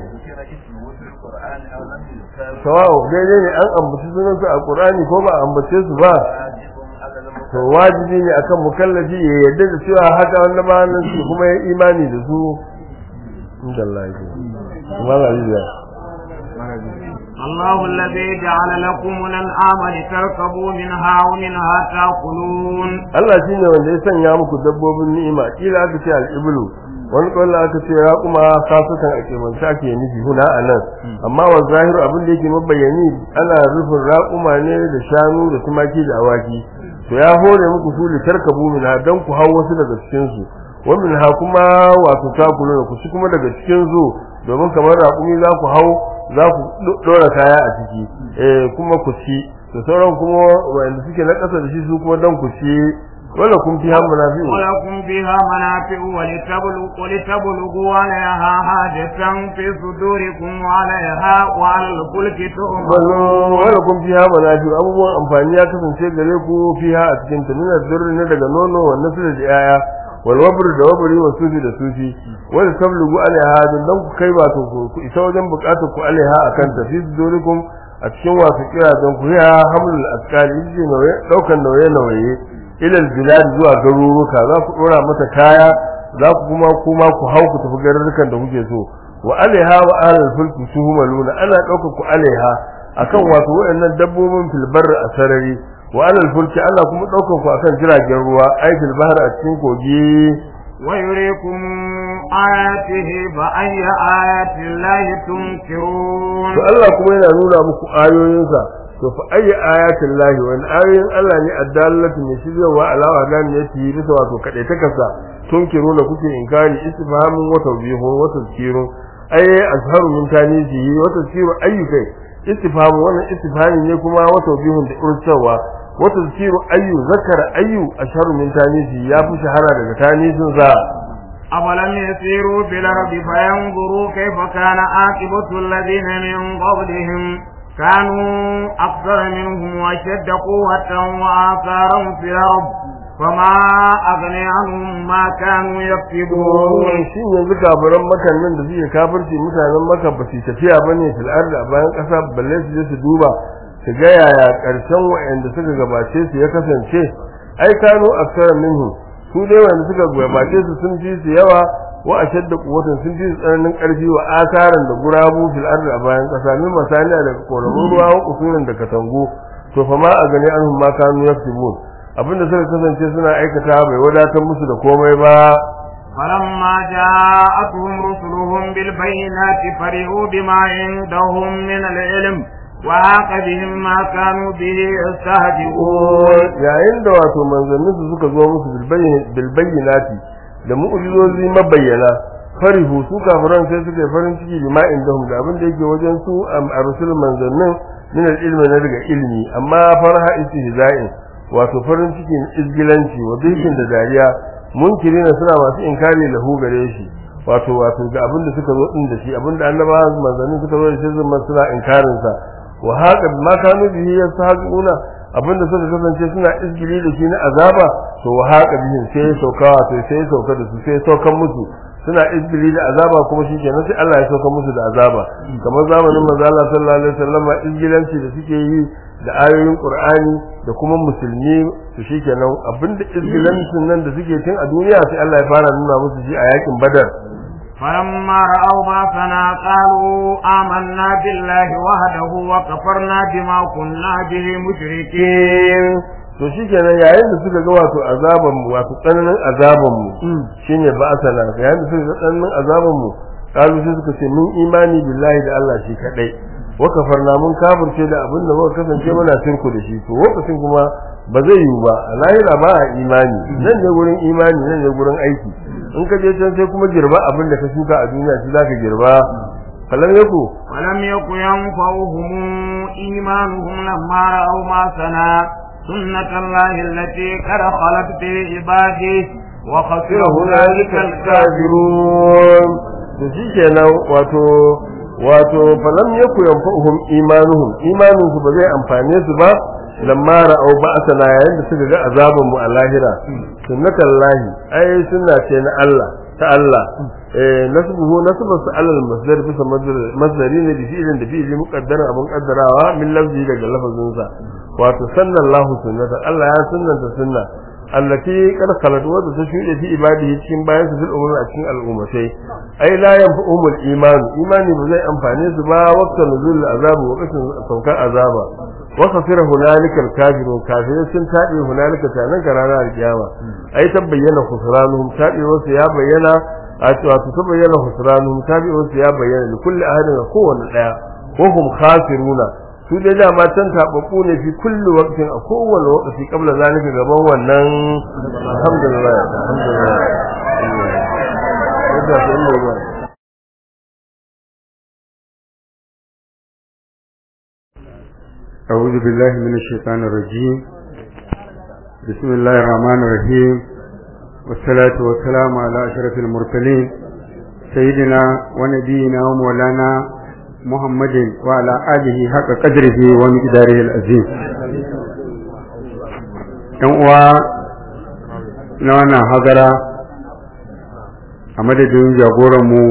B: sawa'u daidai ne an ambaci sunansu a Qur'ani ko ba a ambace su ba to wajibi ne akan mukallafi ya yarda da cewa haka annabawan nan su kuma ya imani da su inda Allah ya kuma la ilaha
A: الله الذي جعل لكم الأنعام لتركبوا منها ومنها تأكلون
B: Allah shi ne wanda ya sanya muku dabbobin ni'ima kila aka ce al'iblu wani kwallo aka ce ya kuma kasukan a kemanta ake nufi huna a nan amma wa zahiru abin da yake mabayani ana rufin raƙuma ne da shanu da tumaki da awaki to ya hore muku su litarkabu min ha dan ku hau wasu daga cikin su wa min ha kuma wato takulu ku ci kuma daga cikin su domin kamar raƙumi za ku hau za ku ɗora kaya a ciki eh kuma ku ci da sauran kuma wanda suke na ƙasa da shi su kuma don ku ci wala kun fi hamma na fi
A: ولكم فيها منافع ولتبلغوا, ولتبلغوا عليها حاجة في صدوركم وعليها وعلى الفلك تؤمنون
B: wala kun fi hamma na fi abubuwan amfani ya kasance gare ku fi ha a cikin ta nuna zurri ne daga nono wannan su da yaya wal wabr da wabri wa sufi da sufi wala tablugu alaiha dan ku kai ba to ku isa wajen bukatar ku alaiha akan ta fi sudurikum a cikin wasu kira don ku ya hamlul askari shi nauye daukan nauye nauye ilal bilad zuwa garuruka za ku dora mata kaya za ku kuma kuma ku hau ku tafi garurukan da kuke so wa alaiha wa alal fulki tuhmaluna ana dauka ku alaiha akan wato waɗannan dabbobin filbar a sarari wa alal fulki ana kuma daukan ku akan jiragen ruwa ai fil bahr a cikin kogi
A: ويريكم آياته بأي آيات الله تنكرون
B: to Allah kuma yana nuna muku ayoyinsa to fa ayi ayatin lahi wani ayoyin Allah ne addallatu ne shiryawa alawa dan ne yi bisa wato kadai ta kasa tunkiru da kuke inkari istifhamun wa tawbihun wa tazkirun ay azharu min tanisihi wa tazkiru ayyukai istifhamu wannan istifhami ne kuma wa tawbihun da ursawa wa tazkiru ayyu zakara ayyu asharu min tanisihi ya fi shahara daga tanisin sa
A: أفلم يسيروا في الأرض فينظروا كيف كان عاقبة الذين من قبلهم كانوا أكثر منهم وأشد قوة وآثارا في الأرض فما أغني عنهم ما كانوا يكسبون
B: shi yanzu kafiran makan nan da suke kafirci mutanen maka ba su tafiya ba ne fil ardi a bayan ƙasa balle su je su duba su ga yaya ƙarshen wa'anda suka gabace su ya kasance ai kano aksara minhu su dai wanda suka gabace su sun fi su yawa wa ashadda quwwatan sun fi su tsananin ƙarfi wa asaran da gurabu fil ardi a bayan ƙasa min masaliya daga koramun ruwa wa kusurin da katangu to fa ma a gani anhum ma kanu yaktubun abinda suka kasance suna aikata bai wadatar musu da komai ba
A: فلما جاءتهم رسلهم بالبينات فرحوا بما عندهم من العلم وحاق بهم ما كانوا به يستهزئون
B: yayin da wato manzannin su suka zo musu bilbayyinati da mu'ujizozi mabayyana farihu su kafiran sai suka yi farin ciki bi ma indahum da abin da yake wajen su a rusul manzannin min al-ilmi na daga ilmi amma farha istihza'in wato farin cikin izgilanci wa bikin da dariya munkirina suna masu inkari lahu gare shi wato wato ga abin da suka zo din da shi abin da annabawa manzannin suka zo da shi zuma suna inkarin sa wa haka ma kanu bihi yastahzi'una abin da suka kasance suna izgili da shi na azaba to wa haka bihi sai ya sauka wato sai ya sauka da su sai ya saukan musu suna izgili da azaba kuma shi kenan sai Allah ya sauka musu da azaba kamar zamanin manzo Allah sallallahu alaihi wasallam izgilanci da suke yi da ayoyin Qur'ani da kuma musulmi su shikenan abinda izgilancin nan da suke tun a duniya sai Allah ya fara nuna musu shi a yakin Badar
A: فلما رأوا بأسنا قالوا آمنا بالله وحده وكفرنا بما كنا به مشركين
B: to shikenan yayin da suka ga wato azaban mu wato tsananin azaban mu shine ba asala yayin da suka ga tsananin azaban mu kalu sai suka ce mun imani billahi da Allah shi kadai wa kafarna mun kafirce da abin da muka kasance muna shirku da shi to lokacin kuma ba zai yiwu ba a lahira ba a imani nan ne gurin imani nan ne gurin aiki in ka je can sai kuma girba abin da ka shuka a duniya shi zaka girba falam yaku
A: ولم يكن ينفعهم إيمانهم لما رأوا ما سنا سنة الله التي قد خلت في عباده وخسر هنالك الكافرون
B: to shikenan wato wato falam yaku yanfa'uhum imanuhum imanuhum ba zai amfane su ba lamma ra'au ba'sana yayin da suka ga azaban mu a lahira sunnatullahi ai sunna ce na Allah ta Allah eh nasbuhu nasbu alal masdar bisa masdari ne da fi'ilin da fi'ili muqaddaran abun kaddarawa min lafzi daga lafazin sa wato sallallahu sunnata Allah ya sunnanta sunna allati qad khalat wa ta shude fi ibadihi cikin bayan su fil umur a cikin al'ummatai ai la yanfa'uhum al-iman imani ba zai amfane su ba waqtan nuzul azab wa qashin saukar azaba wa khasira hunalika al-kafirun kafirai sun tabe hunalika tanan karana al-kiyama ai tabbayyana khusranuhum tabe wasu ya bayyana wato tabbayyana khusranuhum tabe wasu ya bayyana li kulli ahadin kowanne daya wa hum khasiruna su dai dama can taɓaɓɓu ne fi kulli waqtin a kowane waqti kabla zalika gaban wannan alhamdulillah alhamdulillah yadda sai mu ba
D: أعوذ بالله من الشيطان الرجيم بسم الله الرحمن الرحيم والصلاة والسلام على أشرف المرسلين سيدنا ونبينا ومولانا محمد وعلى آله حق قدره ومقداره العظيم ‘yan uwa na wannan hazara a madadin jagoranmu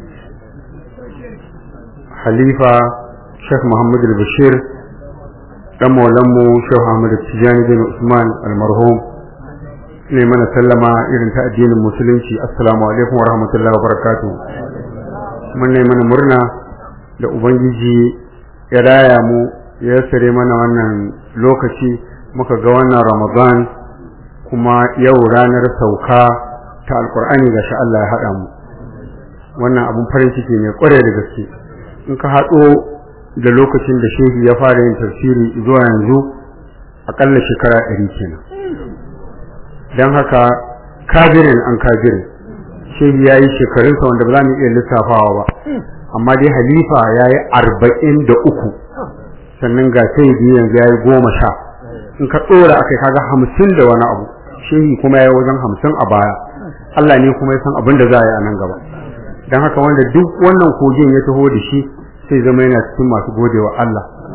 D: halifa Sheikh Muhammad al-Bashir dan maulanmu Sheikh Ahmad Tijani bin Usman al-marhum ne mana sallama irin ta addinin musulunci assalamu alaikum wa rahmatullahi wa barakatuh mun ne mana murna da ubangiji ya raya mu ya sare mana wannan lokaci muka ga wannan ramadan kuma yau ranar sauka ta alkur'ani ga Allah ya haɗa mu wannan abun farin ciki ne kware da gaske in ka haɗo da lokacin da shehi ya fara yin tafsiri zuwa yanzu akalla shekara ɗari kenan don haka kabirin an kabirin shehi ya yi shekarunsa wanda ba za mu iya lissafawa ba amma dai halifa ya yi arba'in da uku sannan ga sai biyu yanzu ya yi goma sha in ka ɗora a kai kaga hamsin da wani abu shehi kuma ya yi wajen hamsin a baya Allah ne kuma ya san abin da za a yi a nan gaba don haka wanda duk wannan kogin ya taho da shi sai zama yana cikin masu gode wa Allah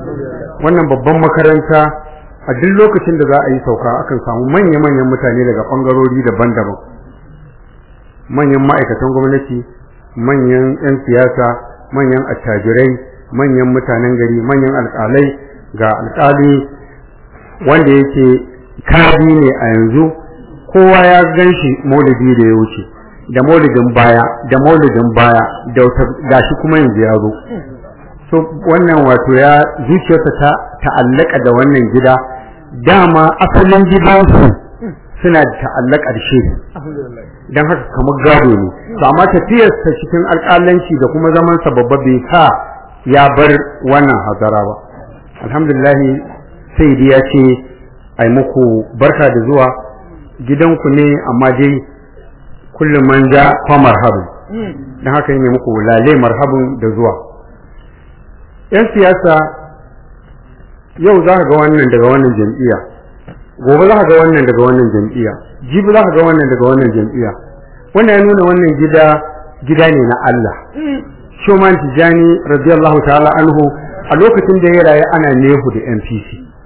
D: wannan babban makaranta a duk lokacin da za a yi sauka akan samu manya-manyan mutane daga ɓangarori daban-daban manyan ma'aikatan gwamnati manyan 'yan siyasa manyan attajirai manyan mutanen gari manyan alƙalai ga alƙali wanda yake kadi ne a yanzu kowa ya gan shi maulidi da ya wuce da maulidin baya da maulidin baya da wata gashi kuma yanzu ya zo so wannan wato ya zuciyarsa ta ta'allaka da wannan gida dama asalin gidansu suna da ta'allaka da shi don haka kamar gado ne to amma tafiyarsa cikin alƙalanci da kuma zaman sa babba bai sa ya bar wannan hazara ba alhamdulillah sai ya ce ai muku barka da zuwa gidanku ne amma dai kullum man ja fa marhabin don haka ne muku lale marhabin da zuwa yan siyasa yau za ka ga wannan daga wannan jam'iyya gobe za ka ga wannan daga wannan jam'iyya jibi za ka ga wannan daga wannan jam'iyya wannan ya nuna wannan gida gida ne na Allah Shoman Tijani radiyallahu ta'ala anhu a lokacin da ya rayu ana nehu da NPC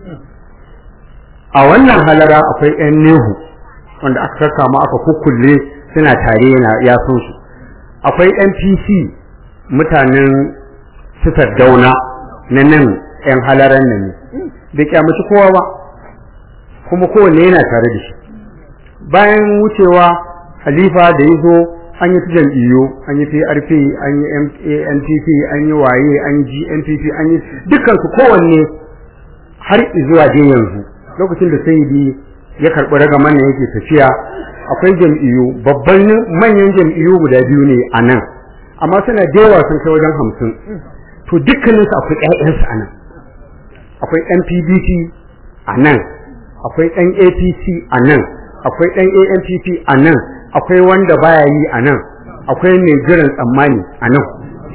D: a wannan halara akwai yan nehu wanda aka saka mu aka kukkulle suna tare yana ya sun su akwai NPC mutanen sifar dauna na nan yan halaran nan ne bai kyamaci kowa ba kuma kowanne yana tare da shi bayan wucewa halifa da ya zo an yi jam'iyyu an yi PRP an yi NPP an yi waye an yi GNPP an yi dukkan su kowanne har zuwa dai yanzu lokacin da sayyidi ya karɓi ragaman nan yake tafiya akwai jam'iyyu babban manyan jam'iyyu guda biyu ne a nan amma suna da yawa sun kai wajen hamsin to dukkaninsu akwai ƴaƴansu a nan akwai ɗan PDP a nan akwai ɗan APC a nan akwai ɗan ANPP a nan akwai wanda baya yi a nan akwai mai jiran tsammani a nan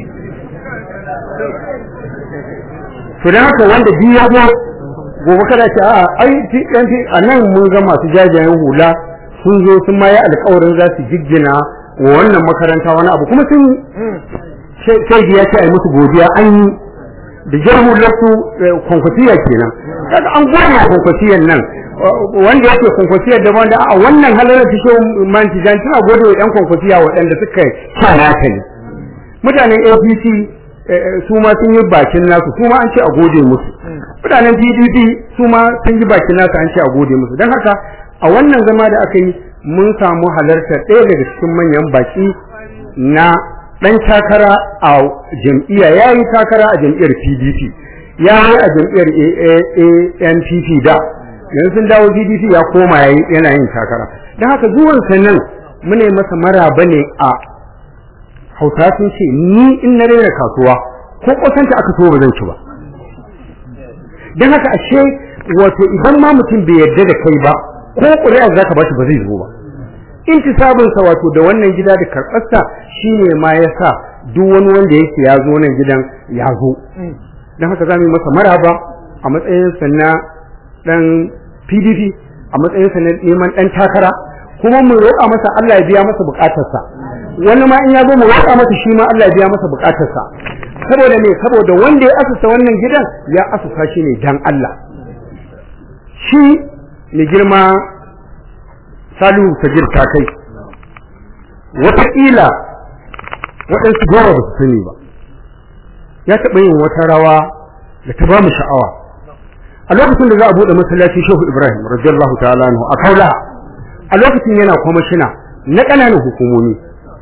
D: to dan haka wanda biyu ya zo gobe kada ce a ai PNP a nan mun ga masu jajayen hula sun zo sun ma yi alƙawarin za su jiggina wa wannan makaranta wani abu kuma sun sai ya ce ai musu godiya an yi da jarhu lasu kwankwasiya kenan kaga an gona kwankwasiyan nan wanda yake kwankwasiya da wanda a wannan halalar ta shi manci jan tana gode wa yan kwankwasiya waɗanda suka kana ta ne mutanen APC su ma sun yi bakin nasu su ma an ce a gode musu mutanen PDP su ma sun yi bakin nasu an ce a gode musu don haka a wannan zama da aka yi mun samu halartar ɗaya daga cikin manyan baki na dan takara a jam'iyya ya yi takara a jam'iyyar PDP ya yi a jam'iyyar ANPP da yanzu sun dawo PDP ya koma yana yin takara don haka zuwansa nan mune masa maraba ne a hausa sun ce ni in na rera kasuwa ko kusanta aka so ba zan ci ba don haka ashe wato idan ma mutum bai yarda da kai ba ko ƙuri'a za ka ba shi ba zai zo ba intisabinsa wato da wannan gida da karɓarsa shine ma ya sa duk wani wanda yake ya zo nan gidan ya zo don haka za mu yi masa maraba a matsayinsa na ɗan pdp a matsayinsa na neman ɗan takara kuma mu roƙa masa Allah ya biya masa buƙatarsa wani ma in ya zo mu roƙa masa shi ma Allah ya biya masa buƙatarsa saboda me saboda wanda ya asusa wannan gidan ya asusa shi ne dan Allah shi mai girma salihu sajir ta kai wataƙila waɗansu goma ba su sani ba ya taɓa yin wata rawa da ta ba mu sha'awa a lokacin da za a buɗe masallaci shehu ibrahim radiyallahu ta'ala anhu a kaula a lokacin yana kwamishina na ƙananan hukumomi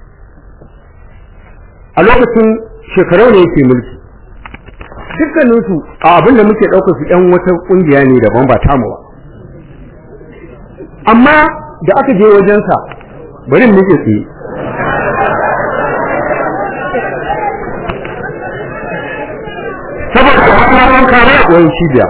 D: a lokacin shekarau ne yake mulki dukkaninsu a abin da muke ɗaukar su ɗan wata ƙungiya ne daban ba tamu ba amma da aka je wajensa bari mu ke tsaye saboda wannan kare wani cibiya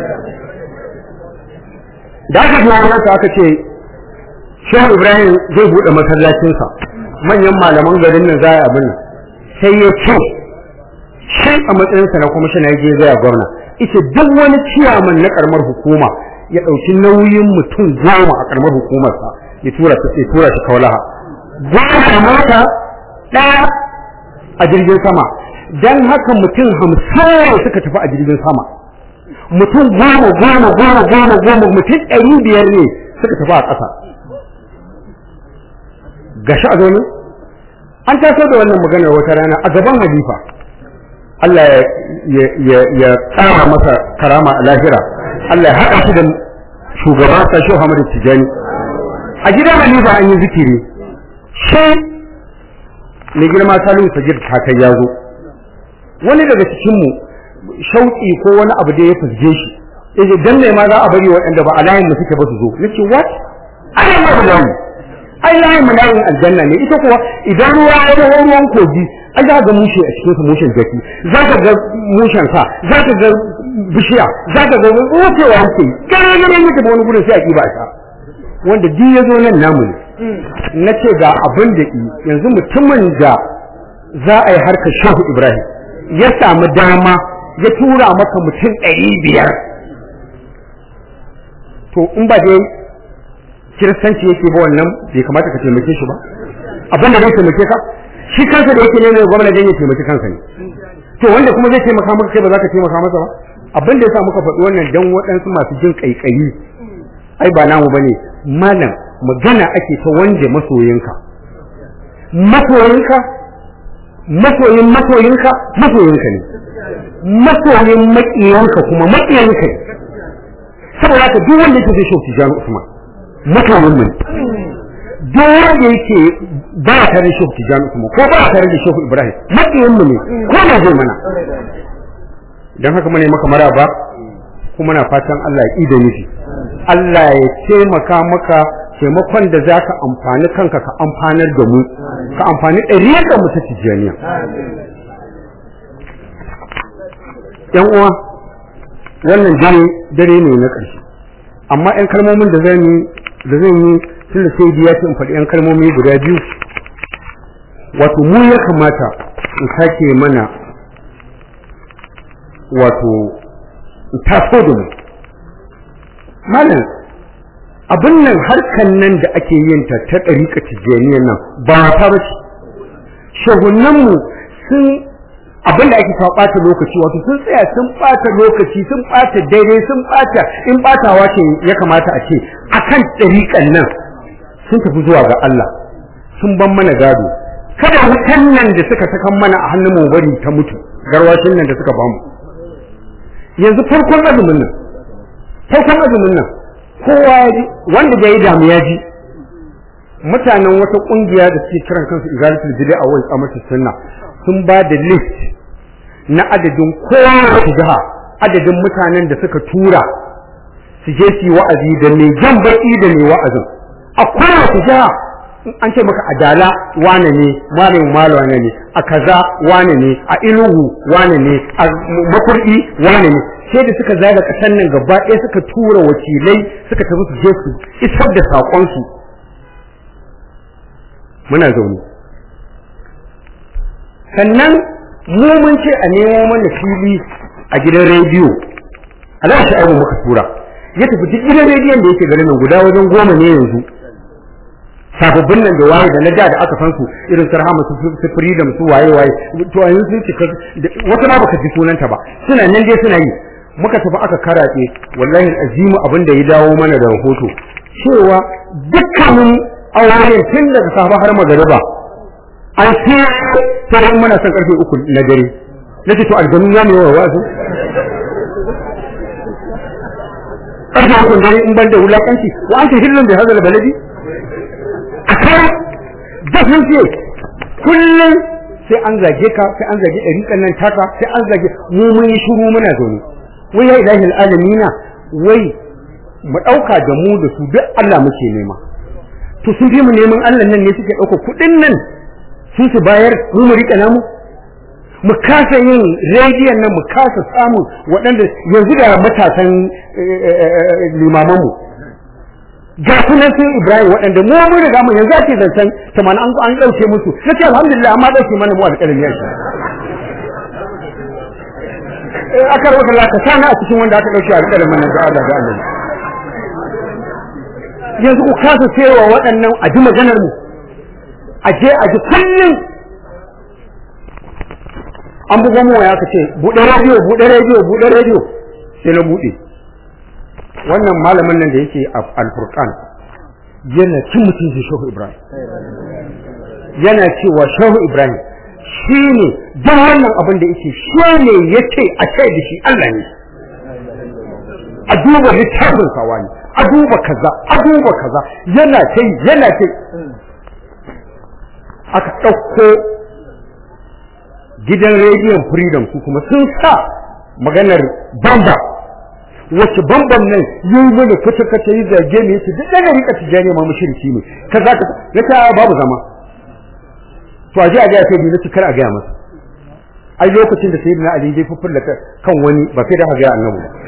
D: da aka je wajensa aka ce shehu ibrahim zai buɗe masallacinsa manyan malaman garin nan za a abin nan sai ya ce shi a matsayinsa na kuma shi na je zai gwamna ita duk wani ciyaman na karamar hukuma ya ɗauki nauyin mutum goma a ƙaramar hukumarsa ya tura ta ya tura ta kaulaha goma mota ɗaya a jirgin sama dan haka mutum hamsin suka tafi a jirgin sama mutum goma goma goma goma goma mutum ɗari biyar ne suka tafi a ƙasa gashi a zaune an taso da wannan maganar wata rana a gaban halifa Allah ya tsara masa karama a lahira Allah ya haɗa shi da shugaba sashi Muhammadu Tijani a gidan halifa an yi zikiri shi mai girma Salihu Sagir Kakai ya zo wani daga cikinmu shauƙi ko wani abu da ya fusge shi yace dan ne ma za a bari waɗanda ba a layin mu suke ba su zo nace what ai ma ba mu ai layin mu layin aljanna ne ita kuwa idan ruwa ya dawo ruwan kogi ai za ga mushe a cikin su mushen jaki za ka ga mushen sa za ka ga bishiya za ka ga rufewa yake gare gare muke ba wani gudun sai a kiba ta wanda duk ya zo nan namu ne na ce ga abin da yanzu mutumin da za a yi harkar shehu ibrahim ya samu dama ya tura maka mutum ɗari biyar to in ba dai kiristanci yake ba wannan bai kamata ka taimake shi ba abin da zai taimake ka shi kansa da yake neman gwamna dan ya taimaki kansa ne to wanda kuma zai taimaka maka kai ba za ka taimaka masa ba abin da yasa muka faɗi wannan dan waɗansu masu jin kaikayi ai ba namu bane malam magana ake ta wanda masoyinka masoyinka masoyin masoyinka masoyinka ne masoyin maƙiyanka kuma maƙiyanka ne saboda haka duk wanda yake zai shauki jami usman masoyin mu duk wanda yake ba ya tare da shauki jami usman ko ba ya tare da shauki ibrahim maƙiyan mu ne ko na zai mana don haka mu ne maka maraba kuma na fatan Allah ya ida nufi Allah ya taimaka maka taimakon da za ka amfani kanka ka amfanar da mu ka amfani ɗariyar da mu ta tijjaniya yan uwa wannan dare dare ne na ƙarshe amma yan kalmomin da zan yi da zan yi tun da sai ya ce in faɗi yan kalmomi guda biyu wato mu ya kamata in sake mana wato in taso da mu malam abin nan harkan nan da ake yin ta ta ɗariƙa tijjaniyar nan ba ta ba ce shahunanmu sun abin da ake ta ɓata lokaci wato sun tsaya sun ɓata lokaci sun ɓata daidai sun ɓata in ɓatawa ce ya kamata a ce akan ɗariƙan nan sun tafi zuwa ga Allah sun ban mana gado kada wutan nan da suka sakan mana a hannun mu bari ta mutu garwashin nan da suka bamu yanzu farkon azumin nan farkon azumin nan kowa ya ji wanda da ya damu ya ji mutanen wata kungiya da suke kiran kansu izalatul bid'a wal amatu sunna sun ba da list na adadin kowa jiha adadin mutanen da suka tura su je su yi wa'azi da mai jan baki da mai wa'azin a kowace jiha an ce maka adala wane ne malamin malawa ne a kaza wane ne a iluhu wane ne a makurdi wane ne sai da suka zaga kasan nan gaba ɗaya suka tura wakilai suka tafi su je su isar da saƙonsu muna zaune sannan mu mun ce a nemo mana fili a gidan rediyo Allah shi abu muka tura ya tafi duk gidan rediyon da yake garin nan guda wajen goma ne yanzu sababbin nan da waye da na da da aka san su irin sarhama su su freedom su waye waye to a yanzu cika wata ma baka ji sunanta ba suna nan dai suna yi muka tafi aka karaɗe wallahi azimu abin da ya dawo mana da rahoto cewa dukkanin auren tun daga safa har magariba an ce sai muna son karfe uku na dare nace to aljanu ya mai wa wasu karfe uku dare in ban da wulakanci wa an ce hillun bai hazala baladi a kai dafin ce kullum sai an zage ka sai an zage ɗariƙan nan taka sai an zage mu mun yi shuru muna zaune wai ya ilahi alamina wai mu ɗauka da mu da su duk Allah muke nema to sun fi mu neman Allah nan ne suke ɗauka kuɗin nan sun su bayar mu mu riƙe namu mu kasa yin rediyon nan mu kasa samun waɗanda yanzu da matasan limaman mu ga sunan sun Ibrahim waɗanda mu mun riga mu yanzu ake zancen tamanin an an ɗauke musu nace alhamdulillah amma ɗauke mana mu alƙalin yanzu aka rubuta Allah ka sana a cikin wanda aka dauke alƙalamin nan da Allah da Allah yanzu ku kasa cewa waɗannan a ji maganar mu a je a ji kullum an buga mu ya kace buɗe rediyo buɗe rediyo buɗe rediyo sai na bude wannan malamin nan da yake a al-furqan yana cin mutunci shehu ibrahim yana cewa shehu ibrahim shi ne don wannan abin da yake shi ne ya ce a ce da shi allah ne a duba littafin sawa ne a duba kaza a duba kaza yana ce yana ce aka ɗauko gidan rediyon freedom su kuma sun sa maganar bamba wacce bamban nan yi mana kace kace yi zage ne yace duk daga rika tijani ma mushriki ne kaza ka na ta babu zama to aje aje sai bi nace kar a ga masa ai lokacin da sayyidina ali zai fuffulla kan wani ba sai da ga annabi ba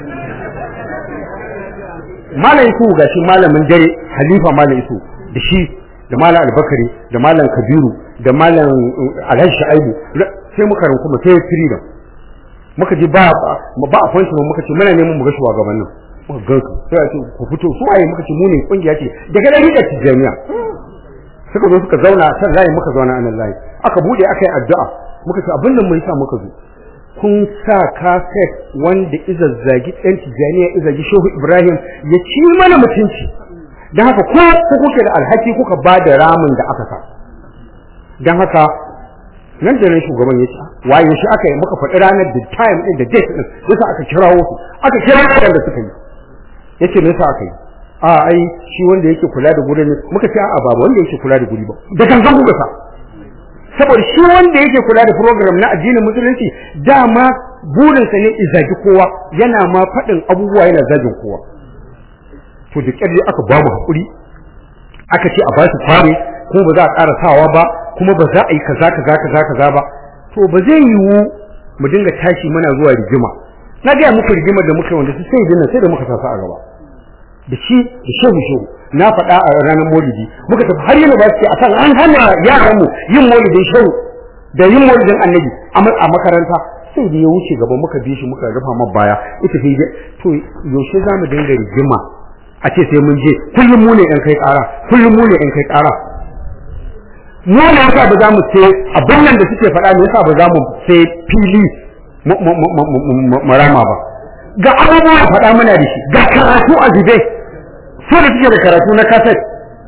D: malam isu gashi malamin dare halifa malam isu da shi da malam albakari da malam kabiru da malam alhaji shaibu sai muka ranku mu sai freedom muka ji ba ba a fanshi mu muka ce muna neman mu ga shugabannin muka ga su sai a ce ku fito su waye muka ce mu ne kungiya ce daga nan rika tijaniya suka zo suka zauna san layi muka zauna anan layi aka bude aka yi addu'a muka ce abin da mun sa muka zo kun sa kaset wanda izazzagi ɗan tijaniya izagi shehu ibrahim ya ci mana mutunci don haka ko ku kuke da alhaki kuka ba da ramin da aka sa don haka nan da nan shugaban ya ce waye shi aka yi muka faɗi ranar da time ɗin da date ɗin yasa aka kirawo su aka kira waɗanda suka yi yace me yasa aka yi a ai shi wanda yake kula da gurin muka ce a'a ba wanda yake kula da guri ba da gangan kuka sa saboda shi wanda yake kula da program na addinin musulunci dama burinsa ne izagi kowa yana ma faɗin abubuwa yana zagin kowa to da ƙyar aka ba mu haƙuri aka ce a ba su fare kuma ba za a ƙara sawa ba kuma ba za a yi kaza kaza kaza kaza ba to ba zai yiwu mu dinga tashi muna zuwa rigima na gaya muku rigimar da muka wanda su sai dinnan sai da muka sasa a gaba da shi da shehu shehu na faɗa a ranar maulidi muka tafi har yana ba su a kan an hana yaran mu yin maulidin shehu da yin maulidin annabi a makaranta sai da ya wuce gaba muka bi shi muka rufa ma baya ita fi to yaushe za mu dinga rigima a ce sai mun je kullum mu ne ɗan kai ƙara kullum mu ne ɗan kai ƙara mu ne yasa ba za mu sai abin nan da suke faɗa ne yasa ba za mu sai fili marama ba ga abubuwa faɗa muna da shi ga karatu a zube su da suke da karatu na kaset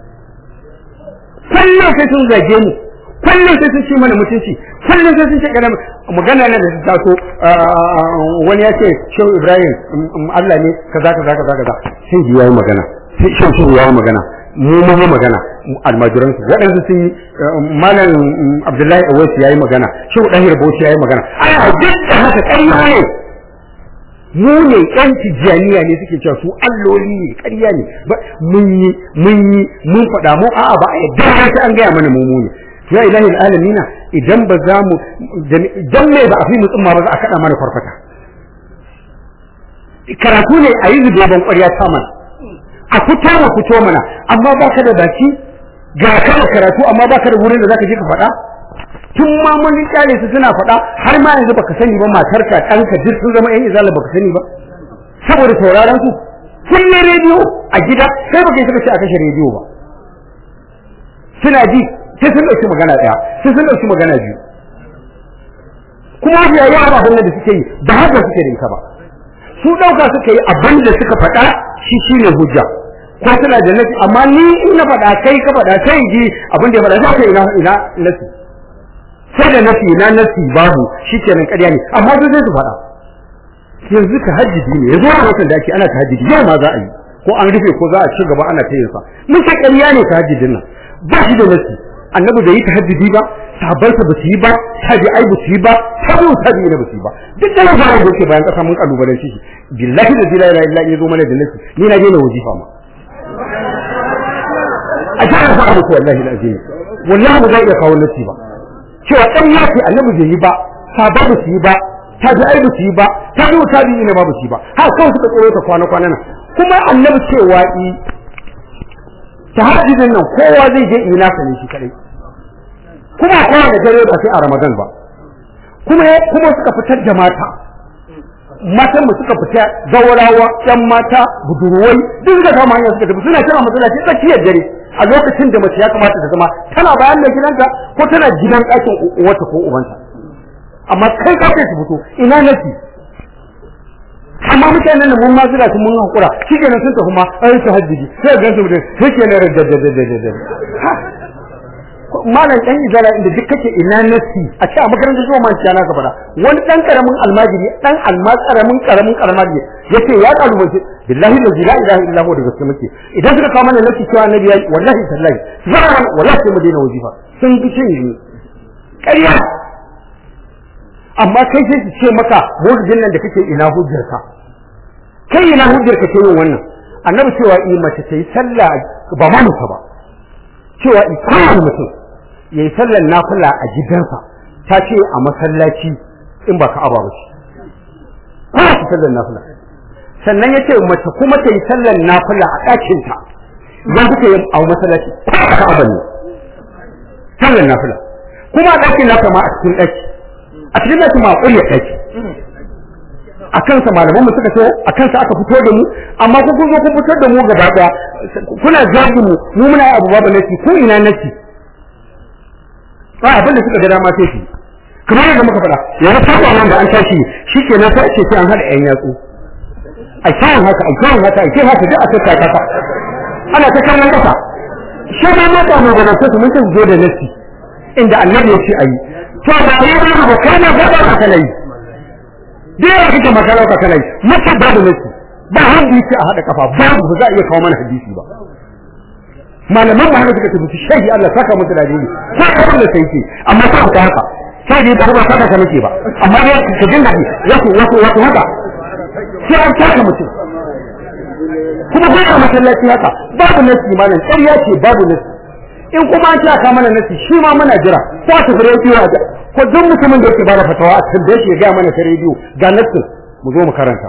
D: kullum sai sun zage mu kullum sai sun ci mana mutunci kullum sai sun ce kana magana ne da su taso wani ya ce shehu ibrahim allah ne kaza kaza kaza kaza sai ji yayi magana sai shehu shehu yayi magana mu mu magana almajiran su waɗansu sun yi malam abdullahi awais yayi magana shehu dahir bauchi yayi magana ai duk da haka ƙarya ne mu ne ƴan tijjaniya ne suke cewa su alloli ne ƙarya ne mun yi mun yi mun faɗa mu a'a ba a yadda sai an gaya mana mu mu ne ya ilahi alamina idan ba za mu dan me ba a fi mutsumma ba za a kada mana farfata karatu ne a yi zubeban ƙwarya ta mana a fito ma fito mana amma ba ka da baki ga ka da karatu amma ba ka da wurin da za ka je ka faɗa tun ma mun kyale su suna faɗa har ma yanzu baka sani ba matarka ɗanka duk sun zama yan izala baka sani ba saboda sauraron su kulle rediyo a gida sai baka yi suka ce a kashe rediyo ba suna ji sai sun ɗauki magana ɗaya sai sun ɗauki magana biyu kuma ya yi abin da suke yi ba haka suke da ita ba su ɗauka suka yi abin da suka faɗa shi shine hujja ko suna da nasi amma ni in na faɗa kai ka faɗa sai ji abin da ya faɗa sai ina ina nasi sai da nasi na nasi babu shikenan ƙarya ne amma duk sai su faɗa yanzu ka hajjiji ne yanzu a watan da ake ana ta hajjiji yau ma za a yi ko an rufe ko za a ci gaba ana ta yin sa mun ce ƙarya ne ta hajjijin nan ba shi da nasi annabi bai yi tahajjudi ba sahabbansa ba su yi ba tabi'ai ba su yi ba tabi'u tabi'i ne ba su yi ba duk da labarin da yake bayan kasa mun kalubalen shi billahi da la ilaha illa zo mana da nasi ni na je na wajifa ma a jihar sa abu wallahi alazim wallahi ba zai iya kawo nasi ba cewa dan yafi annabi bai yi ba sahabbai ba su yi ba tabi'ai ba su yi ba tabi'u tabi'i ne ba ba su yi ba ha kawai suka tsoro ta kwana kwana nan kuma annabi cewa i tahajjudin nan kowa zai je ina sa ne shi kadai kuma kowa da dare ba sai a Ramadan ba kuma kuma suka fitar da mata matan mu suka fita zawarawa yan mata budurwai duk da kama hanyar suka tafi suna kira masallaci tsakiyar dare a lokacin da mace ya kamata ta zama tana bayan mai gidanta ko tana gidan ɗakin uwarta ko ubanta amma kai ka kai su fito ina nasi amma mutanen nan mun ma zira su mun hakura shi kenan sun tafi ma ai su hajjiji sai ga su mutum sai kenan radadadadadad malam dan izala inda duk kake ina nasi a ce a makarantar zuwa man ciyana ka fara wani dan karamin almajiri dan alma karamin karamin almajiri yace ya kalubace billahi la ilaha illa huwa da gaske muke idan suka kawo mana nasi cewa annabi yayi wallahi tallahi zara wallahi sai mu daina wajifa sun fi cin ni ƙarya amma kai sai su ce maka mawlidin nan da kake ina hujjarka kai ina hujjarka ke yin wannan annabi cewa in mace ta yi sallah ba ma mutu ba cewa in kowane mutum ya yi sallar nafila a gidansa ta ce a masallaci in ba ka'aba ba ce kowa su sallar nafila sannan ya ce mace kuma ta yi sallar nafila a ɗakinta idan kuka yi a masallaci kowa ka'aba ne sallar nafila kuma a ɗakin nafila ma a cikin ɗaki a cikin ɗaki ma a ƙurya ɗaki a kansa malaman mu suka so a kansa aka fito da mu amma ku kun zo kun fitar da mu gaba daya kuna zagin mu mu muna abu babu nasi ko ina nasi ba abin da suka ga dama sai shi kamar yadda muka faɗa yanzu saba nan da an tashi shikenan sai ce sai an hada yan yatsu a kayan haka a kayan haka a kayan haka duk a tsaka kasa ana ta kallon kasa shi ma mata mu ga nasu mun san zo da nasi inda annabi ya ce ayi to ba ya ba kana gaba ka kana yi da yawa kake makara ka kana yi mata babu nasi ba wanda yake a hada kafa babu ba za a iya kawo mana hadisi ba malaman ma haka suka tafi shehi Allah saka musu da dini ko ka da sai ke amma ka ta haka sai dai ba ba saka ka nake ba amma dai ka jin dadi wato wato wato haka sai an taka mutum kuma ba ka masallaci haka babu nasi malam ƙarya ce babu nasi in kuma an taka mana nasi shi ma muna jira ko ta fure biyo a ko duk mutumin da yake bada fatawa a tambaye shi ya ga mana ta rediyo ga nasin mu zo mu karanta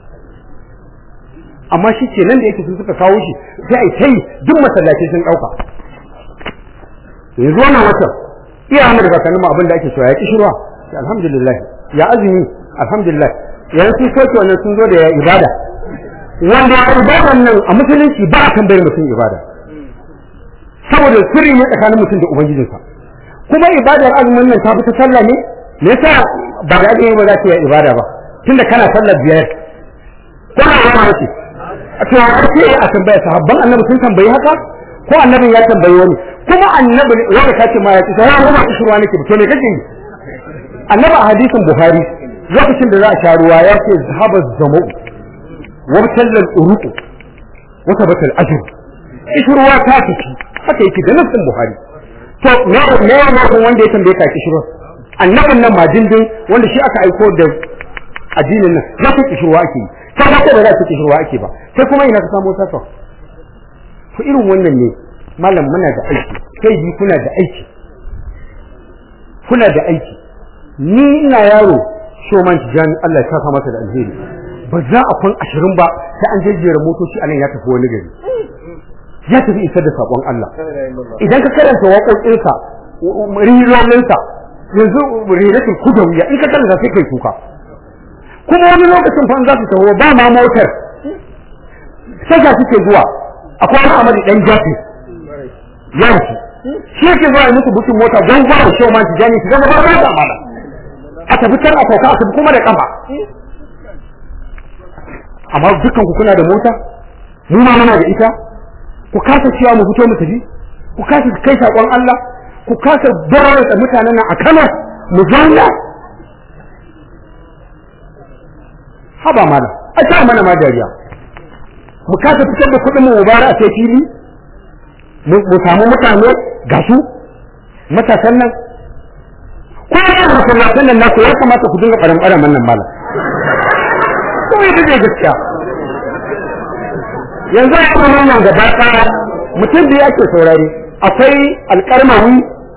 D: amma shi ke nan da yake sun suka kawo shi sai ai tai duk masallaci sun dauka yanzu wannan wata iya mu daga kanin abin da ake cewa ya kishirwa alhamdulillah ya azumi alhamdulillah yanzu sun soke wannan sun zo da ya ibada wanda ya ibadan nan a musulunci ba a tambayar mutum ibada saboda sirri ne tsakanin mutum da ubangijinsa kuma ibadar azumin nan ta fi ta sallah ne me yasa ba da azumi ba za ta yi ibada ba tunda kana sallar biyar ko na wata mace a to a ce a tambaya sahabban annabi sun tambayi haka ko annabin ya tambayi wani kuma annabi wanda kace ma ya ce sai ya kuma kishirwa nake to me kake yi annabi a hadisin buhari lokacin da za a sha ruwa ya ce zahaba zamu wa tallal uruqu wa tabata al ajr kishirwa ta tafi haka yake da nassin buhari to me me ne wanda ya tambaye ka kishirwa annabin nan majindin wanda shi aka aiko da addinin nan za ka kishirwa ake yi ka ba ko ba za ka kishirwa ake ba sai kuma ina ka samu sasa to irin wannan ne malam muna da aiki kai bi kuna da aiki kuna da aiki ni ina yaro shoman tijani Allah ya saka masa da alheri ba za a kun ashirin ba sai an jejjera motoci a nan ya tafi wani gari ya tafi isar da sakon Allah idan ka karanta waƙoƙinsa rilolinsa yanzu rilatul kudawiya in ka karanta sai kai kuka kuma wani lokacin fa za su taho ba ma motar sai ga suke zuwa akwai wani amari dan jafi yanki shi yake zuwa yi musu bukin mota don zuwa da shoma su jani su zama ba ba da mala a tafi can a sauka a tafi kuma da kafa amma dukkan ku kuna da mota mu ma muna da ita ku kasa cewa mu fito mu tafi ku kasa kai sakon Allah ku kasa barar da mutanen nan a Kano mu zauna haba mala a ta mana ma dariya mu kasa fitar da kuɗin mu mubara a sai fili mu samu mutane ga su matasan nan ko ya masallatan nan naku ya kamata ku dinga ɓaran ɓaran nan mala ko ya zai gaskiya yanzu a kuma nan gaba ɗaya mutum da yake saurari akwai alƙarmawi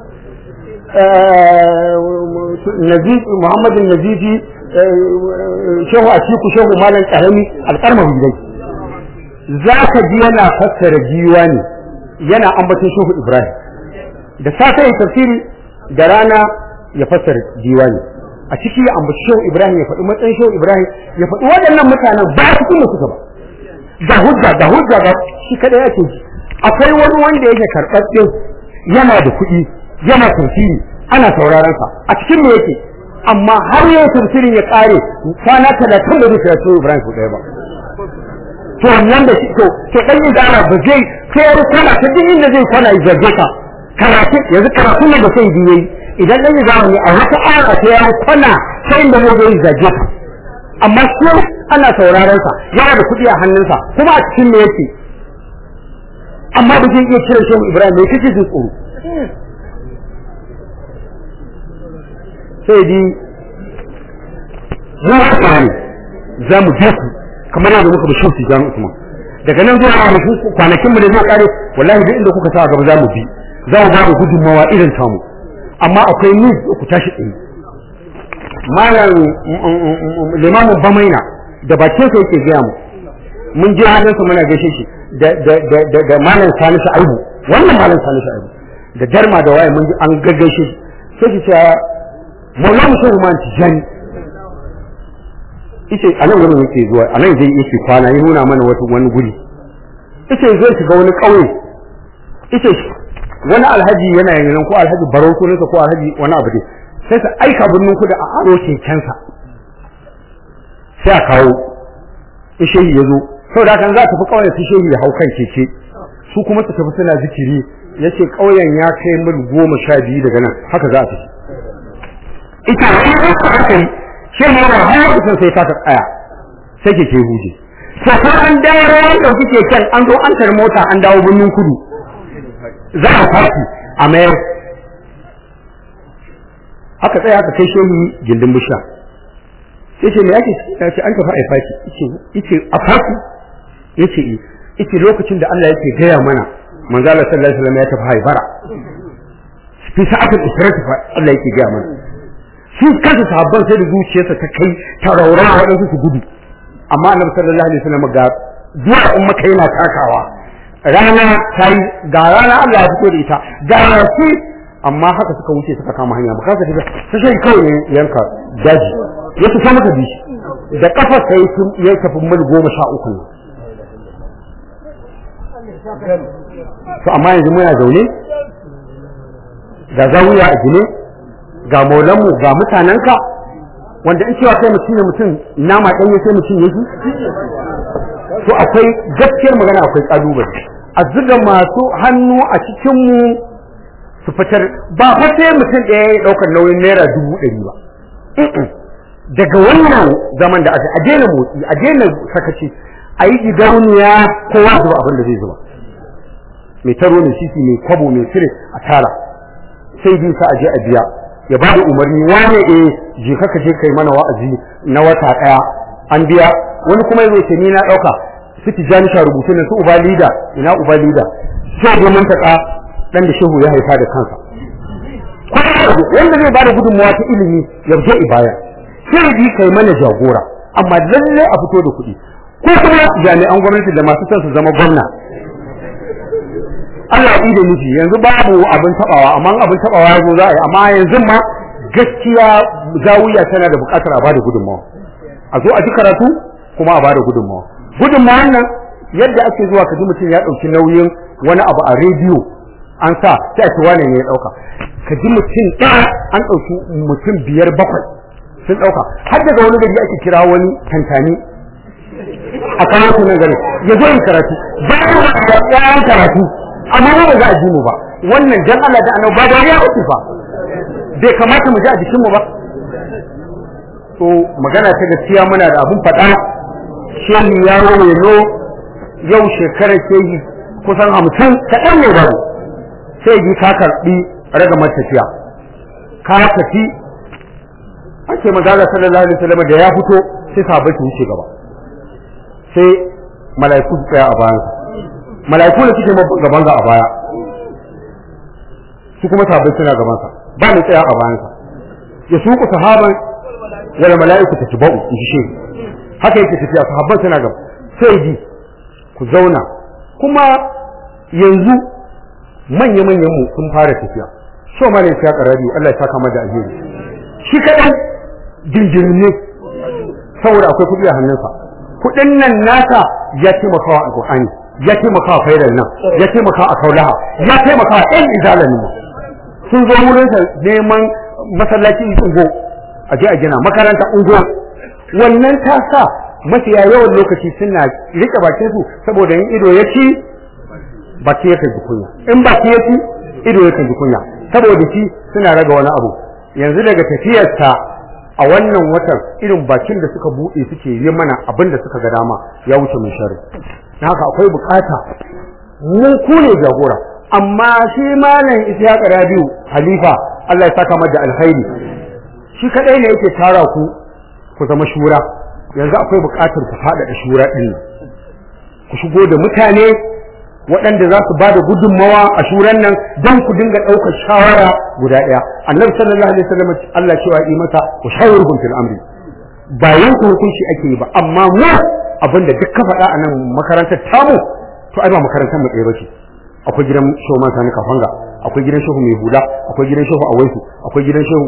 D: Muhammadin Nazifi shehu a ciku shehu malam karami alƙarmar dai za ka ji yana fassara ne yana ambaton shehu ibrahim da safe ya tafsiri da rana ya fassara ne a ciki ya ambaci shehu ibrahim ya faɗi matsayin shehu ibrahim ya faɗi waɗannan mutanen ba su kuma suka ba ga hujja ga hujja ga shi kadai ake ji akwai wani wanda yake karɓaɓɓe yana da kuɗi yana tafsiri ana sauraron sa a cikin me yake amma har yau tafsirin ya kare kwana talatin da zai kira shehu ibrahim su ɗaya ba to wannan da shi to to dan izara ba zai kai ya kwana ta duk inda zai kwana ya zage ka karatu yanzu karatu ne da sai biye idan dan izara ne a wata aya ta ya kwana sai inda zai zai zage ka amma shi ana sauraron sa yana da kuɗi a hannunsa kuma a cikin me yake amma ba zai iya cire shehu ibrahim mai kake jin tsoro sai di mu haka ne za mu je ku kamar yadda muka bi shuti jami'u Usman daga nan zuwa kwanakin kwanakin mu da zai kare wallahi duk inda kuka sa gaba za mu bi za mu ba mu gudunmawa irin tamu amma akwai ni ku tashi tsaye malam limamin bamaina da bakin sa yake gaya mu mun je halinsa muna gaishe shi da da da da malam salisu aibu wannan malam salisu aibu da darma da waye mun ji an gaggaishe shi sai ki ce maulana shehu man tijani yace a nan wurin yake zuwa a nan zai yake kwana ya nuna mana wata wani guri yace zai shiga wani kauye yace wani alhaji yana yin ko alhaji barau ko nasa ko alhaji wani abu dai sai ka aika birnin kudu a aro kekensa sai a kawo in shehi ya zo saboda kan za ta fi kauyen su shehi ya hau kan keke su kuma su tafi suna zikiri yace kauyen ya kai mil goma sha biyu daga nan haka za a tafi ita haka yi shi ne yana har kusan sai ta tsaya sai ke ke huje sai ko an dawo an dauki keken an zo an tar mota an dawo birnin kudu za a faki a mayar haka tsaya aka kai shehu gindin busha sai ce me yake ce an tafi a faki yace yace a faki yace yace lokacin da Allah yake gaya mana manzo Allah sallallahu alaihi wasallam ya tafi haibara fi sa'atul israf Allah yake gaya mana su kansu sahabban sai da zuciyarsa ta kai ta raura waɗansu su gudu amma annabi sallallahu alaihi wasallam ga zuwa in maka yana takawa rana ta yi ga rana Allah ya fito da ita ga rafi amma haka suka wuce suka kama hanya baka ka tafi sai sai kawai yanka daji ya tuka maka bishi da kafa sai ya tafi mil goma sha uku ne to amma yanzu muna zaune ga zawiya a gine ga maulanmu ga mutanenka wanda in cewa kai mutum ne mutum nama ɗanye sai mutum yake to akwai gaskiyar magana akwai kalubale a zuga masu hannu a cikinmu su fitar ba fa sai mutum ɗaya ya ɗaukar nauyin naira dubu ɗari ba daga wannan zaman da aka a daina motsi a daina sakaci a yi gidauniya kowa zuba abin da zai zuba mai taro mai sisi mai kwabo mai sire a tara sai bi sa a je a biya ya ba da umarni wane eh je ka je kai mana wa'azi na wata daya an biya wani kuma yazo ce ni na dauka su tijani sha rubutu ne su uba lida ina uba lida sai da mun taka dan da shehu ya haifa da kansa wanda zai bada gudunmawa ta ilimi ya je ibaya sai bi kai mana jagora amma lalle a fito da kuɗi ko kuma jami'an gwamnati da masu son su zama gwamna Allah ya da miji yanzu babu abin tabawa amma abin tabawa yazo za a yi amma yanzu ma gaskiya zawiya tana da bukatar a bada gudunmawa a zo a ji karatu kuma a bada gudunmawa gudunmawan nan yadda ake zuwa ka ji mutum ya dauki nauyin wani abu a rediyo an sa sai a ci wane ne ya dauka ka ji mutum ɗaya an dauki mutum biyar bakwai sun dauka har daga wani gari ake kira wani tantani a karatu nan gari ya zo yin karatu bayan da ɗayan karatu amma ba za a ji mu ba wannan dan Allah da annabi ba da ya uku fa bai kamata mu ji a jikin mu ba to magana ta gaskiya muna da abun faɗa shehi ya rawayo yau shekarar shehi kusan hamsin kaɗan ne babu sai ji ka karɓi ragamar tafiya ka tafi ake magana sallallahu alaihi wasallam da ya fito sai sahabbai su wuce gaba sai mala'iku su tsaya a bayansa mala'iku da suke gaban ga a baya su kuma sahabbai suna gaban sa ba ni tsaya a bayan sa ya suku sahaban wala mala'iku ta tubau in shi haka yake tafiya sahabban suna gaba sai ji ku zauna kuma yanzu manya manyan mu sun fara tafiya so ma ne ya karabi Allah ya saka mada alheri shi kadan jinjirin ne saboda akwai kuɗi a hannunsa kuɗin nan nasa ya taimaka wa alƙur'ani ya taimaka wa fairar nan ya taimaka a kaulaha ya taimaka wa ɗan izalan mu sun zo wurin sa neman masallaci in go a je a gina makaranta unguwa wannan ta sa mafiya yawan lokaci suna rike bakin su saboda yin ido ya ci baki yakan ji kunya in baki ya ci ido yakan ji kunya saboda shi suna raga wani abu yanzu daga tafiyarsa a wannan watan irin bakin da suka buɗe suke yi mana abin da suka ga dama ya wuce mun shari na haka akwai bukata mu ku ne jagora amma shi malam Ishaq Rabiu Halifa Allah ya saka mada alkhairi shi kadai ne yake tara ku ku zama shura yanzu akwai bukatar ku faɗaɗa shura ɗin ku shigo da mutane waɗanda za su ba da gudunmawa a shuran nan don ku dinga ɗaukar shawara guda ɗaya annabi sallallahu alaihi wasallam Allah cewa yi masa ku shawarhum fil amri ba yanku hukunci ake yi ba amma mu abinda duk ka faɗa a nan makarantar tamu to ai ba makarantar mu ɗaya bace akwai gidan shehu man sani kafanga akwai gidan shehu mai hula akwai gidan shehu awaisu akwai gidan shehu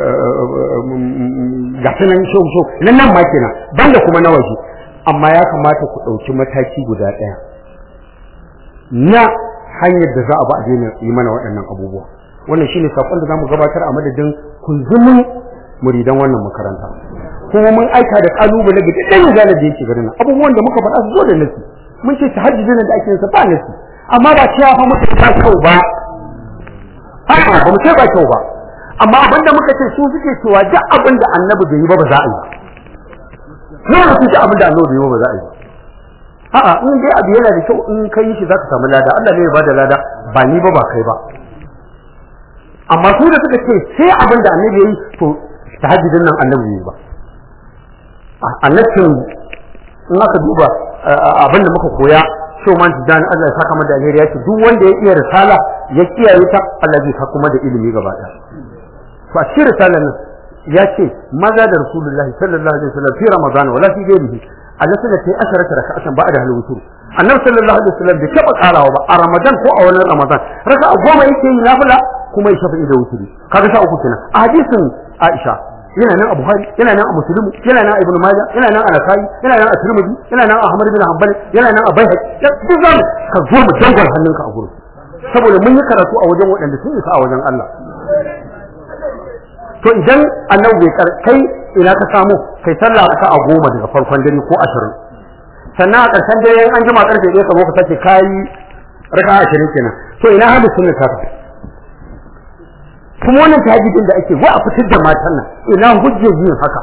D: ga sanan shehu shehu nan nan ma kenan banda kuma na waje amma ya kamata ku ɗauki mataki guda ɗaya na hanyar da za a ba a daina yi mana waɗannan abubuwa wannan shine sakon da zamu gabatar a madadin kunzumin muridan wannan makaranta kuma mun aika da kalubale ga dukkan zalar da yake garin abubuwan da muka faɗa su zo da nasi mun ce tahajjudin da ake yin sa ba nasi amma ba cewa fa muka ba kyau ba a'a ba mu ce ba kyau ba amma abinda muka ce su suke cewa duk abin da annabi bai yi ba ba za a yi ne ba su ce abin da annabi bai yi ba ba za a yi a'a in dai abu yana da kyau in kai shi zaka samu lada Allah ne ya bada lada ba ni ba ba kai ba amma su da suka ce sai abin da annabi yayi to tahajjudin nan annabi yayi ba annabin in aka duba abin da muka koya so man dan Allah ya saka da alheri ya ce duk wanda ya iya risala ya kiyaye ta Allah zai saka kuma da ilimi gaba ɗaya to a cikin risalar nan ya ce maza da rasulullahi sallallahu alaihi wasallam fi ramadan wala fi ghairihi Allah sai ta asharata raka'atan ba'da hal wutur annabi sallallahu alaihi wasallam bai taba karawa ba a ramadan ko a wannan ramadan raka'a goma yake yi nafila kuma ya shafi da wuturi kaga sha uku kenan a hadisin Aisha yana nan a Buhari yana nan a Muslim yana nan a Ibn Majah yana nan a Nasa'i yana nan a Tirmidhi yana nan a Ahmad bin Hanbal yana nan a Baihaqi duk zan ka zo mu dangal hannunka a gurin saboda mun yi karatu a wajen waɗanda sun isa a wajen Allah to idan annabi bai kai ina ka samu kai sallah ka a goma daga farkon dare ko ashirin sannan a ƙarshen dare an jima ƙarfe ɗaya ka zo ka sake kayi raka ashirin kenan to ina hadu sunna ka kuma wannan tahajjudin da ake wa a fitar da matan nan ina hujjar yin haka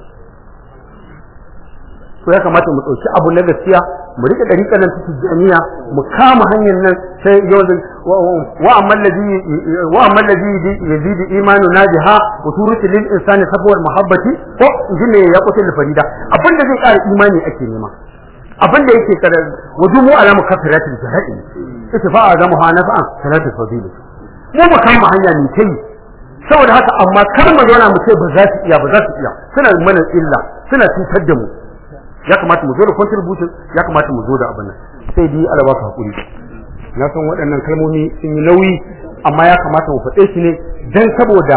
D: to ya kamata mu ɗauki abu na gaskiya mu rike dariƙar nan ta tijaniya mu kama hanyar nan sai yau wa amma alladhi wa amma alladhi yazidu imanu najiha wa turutu lil insani sabwar mahabbati ko injine ya kutul farida abinda zai ƙara imani ake nema abinda yake kare wujumu ala mukaffiratil jahili ittifa'a da muhanafa'an salatul fadil mu mu kama hanya ne kai saboda haka amma kar mu zauna mu ce ba za su iya ba za su iya suna mana illa suna cutar da mu ya kamata mu zo da contribution ya kamata mu zo da abin nan sai dai Allah ba ka hakuri na san waɗannan kalmomi sun yi nauyi amma ya kamata mu faɗe shi ne dan saboda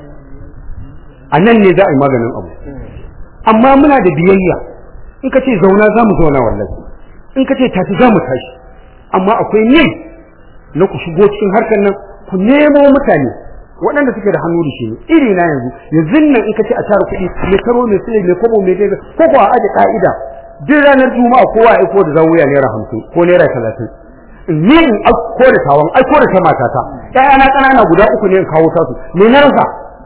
D: a nan ne za a yi maganin abu amma muna da biyayya in ka ce zauna za mu zauna wallahi in ka ce tashi za mu tashi amma akwai ne na ku shigo cikin harkar nan ku nemo mutane waɗanda suke da hannu da shi iri na yanzu yanzu nan in ka ce a tara kuɗi mai karo mai sile mai kobo mai daidai ko ko a aje ka'ida duk ranar juma'a kowa ya aiko da zawuya naira hamsin ko naira talatin ni in aiko da tawon aiko da ta matata ƴaƴana ƙanana guda uku ne in kawo tasu me na rasa